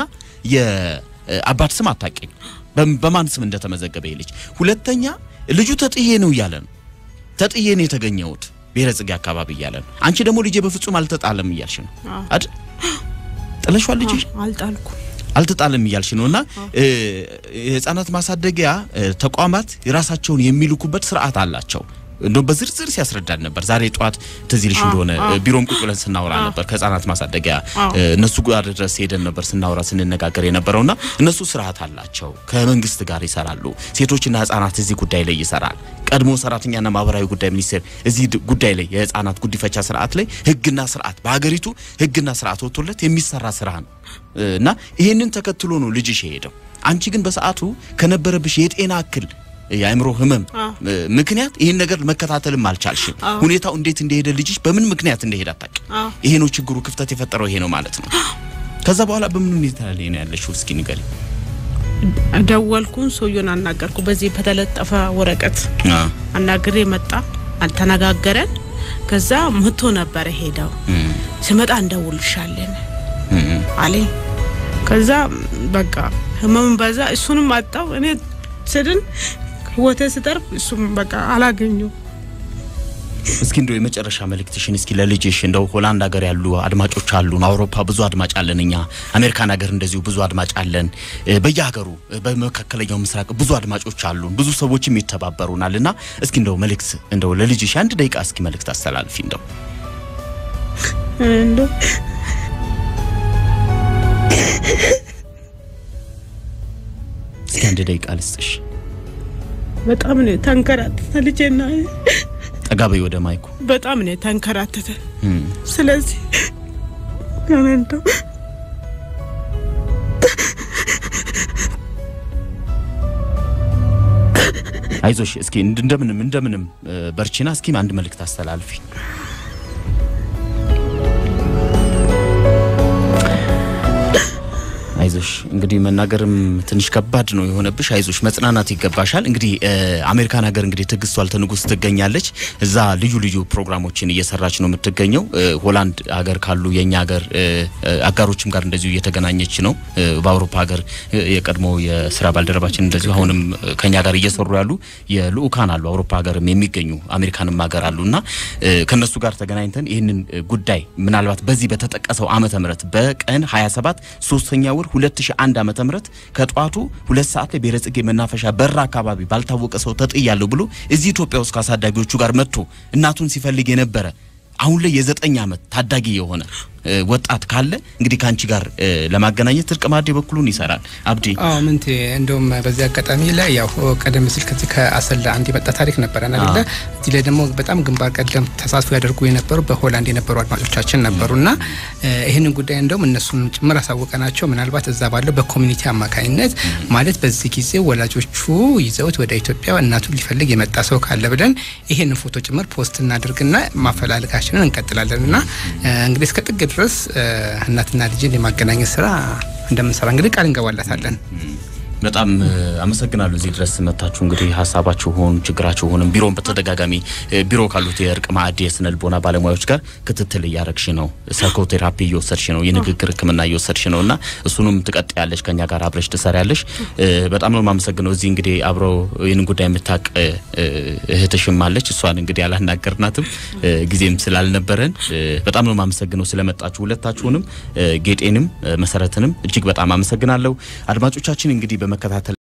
የአባት ስም አታቂም፣ በም- በማን ስም እንደተመዘገበ ይህ ልጅ። ሁለተኛ ልጁ ተጥዬ ነው እያለ ነው ተጥዬ ነው የተገኘሁት ብሔረ ጽጌ አካባቢ እያለ ነው። አንቺ ደግሞ ልጄ በፍጹም አልተጣለም እያልሽ ነው አይደል? ጥለሿል ልጅሽ አልጣልኩ አልተጣለም እያልሽ ነው። እና እ፣ የህፃናት ማሳደጊያ እ፣ ተቋማት የራሳቸውን የሚልኩበት ስርዓት አላቸው። እንደውም በዝርዝር ሲያስረዳን ነበር። ዛሬ ጠዋት ትዝ ይልሽ እንደሆነ ቢሮም ቁጭ ብለን ስናወራ ነበር ከህጻናት ማሳደጊያ እነሱ ጋር ድረስ ሄደን ነበር ስናወራ ስንነጋገር የነበረውና እነሱ ስርዓት አላቸው። ከመንግስት ጋር ይሰራሉ። ሴቶችና ህጻናት እዚህ ጉዳይ ላይ ይሰራል። ቀድሞ ሰራተኛና ማህበራዊ ጉዳይ ሚኒስቴር እዚህ ጉዳይ ላይ የህጻናት ጉዲፈቻ ስርዓት ላይ ህግና ስርዓት በሀገሪቱ ህግና ስርዓት ወጥቶለት የሚሰራ ስራ ነው እና ይሄንን ተከትሎ ነው ልጅሽ የሄደው። አንቺ ግን በሰዓቱ ከነበረብሽ የጤና እክል የአእምሮ ህመም ምክንያት ይህን ነገር መከታተልም አልቻልሽም። ሁኔታው እንዴት እንደሄደ ልጅሽ በምን ምክንያት እንደሄደ አታውቂም። ይሄ ነው ችግሩ፣ ክፍተት የፈጠረው ይሄ ነው ማለት ነው። ከዛ በኋላ በምን ሁኔታ ላይ ነው ያለሽው? እስኪ ንገሪኝ። ደወልኩን፣ ሰውየውን አናገርኩ። በዚህ በተለጠፈ ወረቀት አናግሬ መጣ፣ አልተነጋገረን። ከዛ መቶ ነበረ ሄደው ስመጣ እንደውልሻለን አለኝ። ከዛ በቃ ህመም በዛ፣ እሱንም አጣው እኔ ስድን ህይወቴ ስጠርፍ እሱም በቃ አላገኘው። እስኪ እንደው የመጨረሻ መልእክትሽን እስኪ ለልጅሽ እንደው ሆላንድ ሀገር ያሉ አድማጮች አሉን፣ አውሮፓ ብዙ አድማጭ አለን፣ እኛ አሜሪካን ሀገር እንደዚሁ ብዙ አድማጭ አለን፣ በየሀገሩ በመካከለኛው ምስራቅ ብዙ አድማጮች አሉን፣ ብዙ ሰዎችም ይተባበሩናል እና እስኪ እንደው መልእክት እንደው ለልጅሽ አንድ ደቂቃ እስኪ መልእክት አስተላልፊ እንደው እንደው እስኪ አንድ ደቂቃ ልስጥሽ። በጣም ነው ተንከራተተ ልጄና ጠጋ በይ ወደ ማይኩ። በጣም ነው ተንከራተተ። ስለዚህ እንደው አይዞሽ እስኪ እንደምንም እንደምንም በርቺና እስኪ አንድ መልእክት አስተላልፊ። አይዞሽ እንግዲህ መናገርም ትንሽ ከባድ ነው የሆነብሽ። አይዞሽ መጽናናት ይገባሻል። እንግዲህ አሜሪካን ሀገር እንግዲህ ትዕግስቱ አልተንጉስ ትገኛለች። እዛ ልዩ ልዩ ፕሮግራሞችን እየሰራች ነው የምትገኘው። ሆላንድ ሀገር ካሉ የኛ ሀገር አጋሮችም ጋር እንደዚሁ እየተገናኘች ነው። በአውሮፓ ሀገር የቀድሞ የስራ ባልደረባችን እንደዚሁ አሁንም ከኛ ጋር እየሰሩ ያሉ የልኡካን አሉ። አውሮፓ ሀገርም የሚገኙ አሜሪካንም ሀገር አሉና ከነሱ ጋር ተገናኝተን ይህንን ጉዳይ ምናልባት በዚህ በተጠቀሰው ዓመተ ምህረት በቀን 27 ሶስተኛ ወር 2001 ዓመተ ምህረት ከጧቱ ሁለት ሰዓት ላይ ብሔረ ጽጌ መናፈሻ በር አካባቢ ባልታወቀ ሰው ተጥያለሁ ብሎ እዚህ ኢትዮጵያ ውስጥ ከአሳዳጊዎቹ ጋር መጥቶ እናቱን ሲፈልግ የነበረ አሁን ላይ የዘጠኝ ዓመት ታዳጊ የሆነ ወጣት ካለ እንግዲህ ከአንቺ ጋር ለማገናኘት እርቅ ማዕድ የበኩሉን ይሰራል። አብዲ አዎ ምንቴ እንደውም በዚህ አጋጣሚ ላይ ያው ቀደም ሲል ከዚህ ከአሰላ አንድ የመጣ ታሪክ ነበረን አይደለ? እዚህ ላይ ደግሞ በጣም ግንባር ቀደም ተሳትፎ ያደርጉ የነበሩ በሆላንድ የነበሩ አድማጮቻችን ነበሩና ይህንን ጉዳይ እንደውም እነሱን ጭምር አሳወቀናቸው። ምናልባት እዛ ባለው በኮሚኒቲ አማካኝነት ማለት በዚህ ጊዜ ወላጆቹ ይዘውት ወደ ኢትዮጵያ እናቱን ሊፈልግ የመጣ ሰው ካለ ብለን ይሄንን ፎቶ ጭምር ፖስት እናድርግና ማፈላለጋችንን እንቀጥላለን እና እንግዲህ እስከ ጥግ ድረስ እናትና ልጅን የማገናኘት ስራ እንደምንሰራ እንግዲህ ቃል እንገባላታለን። በጣም አመሰግናለሁ። እዚህ ድረስ መታችሁ እንግዲህ ሀሳባችሁን ችግራችሁንም ቢሮን በተደጋጋሚ ቢሮ ካሉት የእርቅ ማዕድ የስነ ልቦና ባለሙያዎች ጋር ክትትል እያረግሽ ነው። ሳይኮቴራፒ እየወሰድሽ ነው። የንግግር ሕክምና እየወሰድሽ ነው እና እሱንም ትቀጥያለሽ። ከኛ ጋር አብረሽ ትሰሪያለሽ። በጣም ነው የማመሰግነው። እዚህ እንግዲህ አብረው ይህንን ጉዳይ የምታቅ እህትሽም አለች። እሷን እንግዲህ አላናገርናትም ጊዜም ስላልነበረን በጣም ነው የማመሰግነው ስለመጣችሁ ሁለታችሁንም፣ ጌጤንም መሰረትንም እጅግ በጣም አመሰግናለሁ። አድማጮቻችን እንግዲህ በመከታተል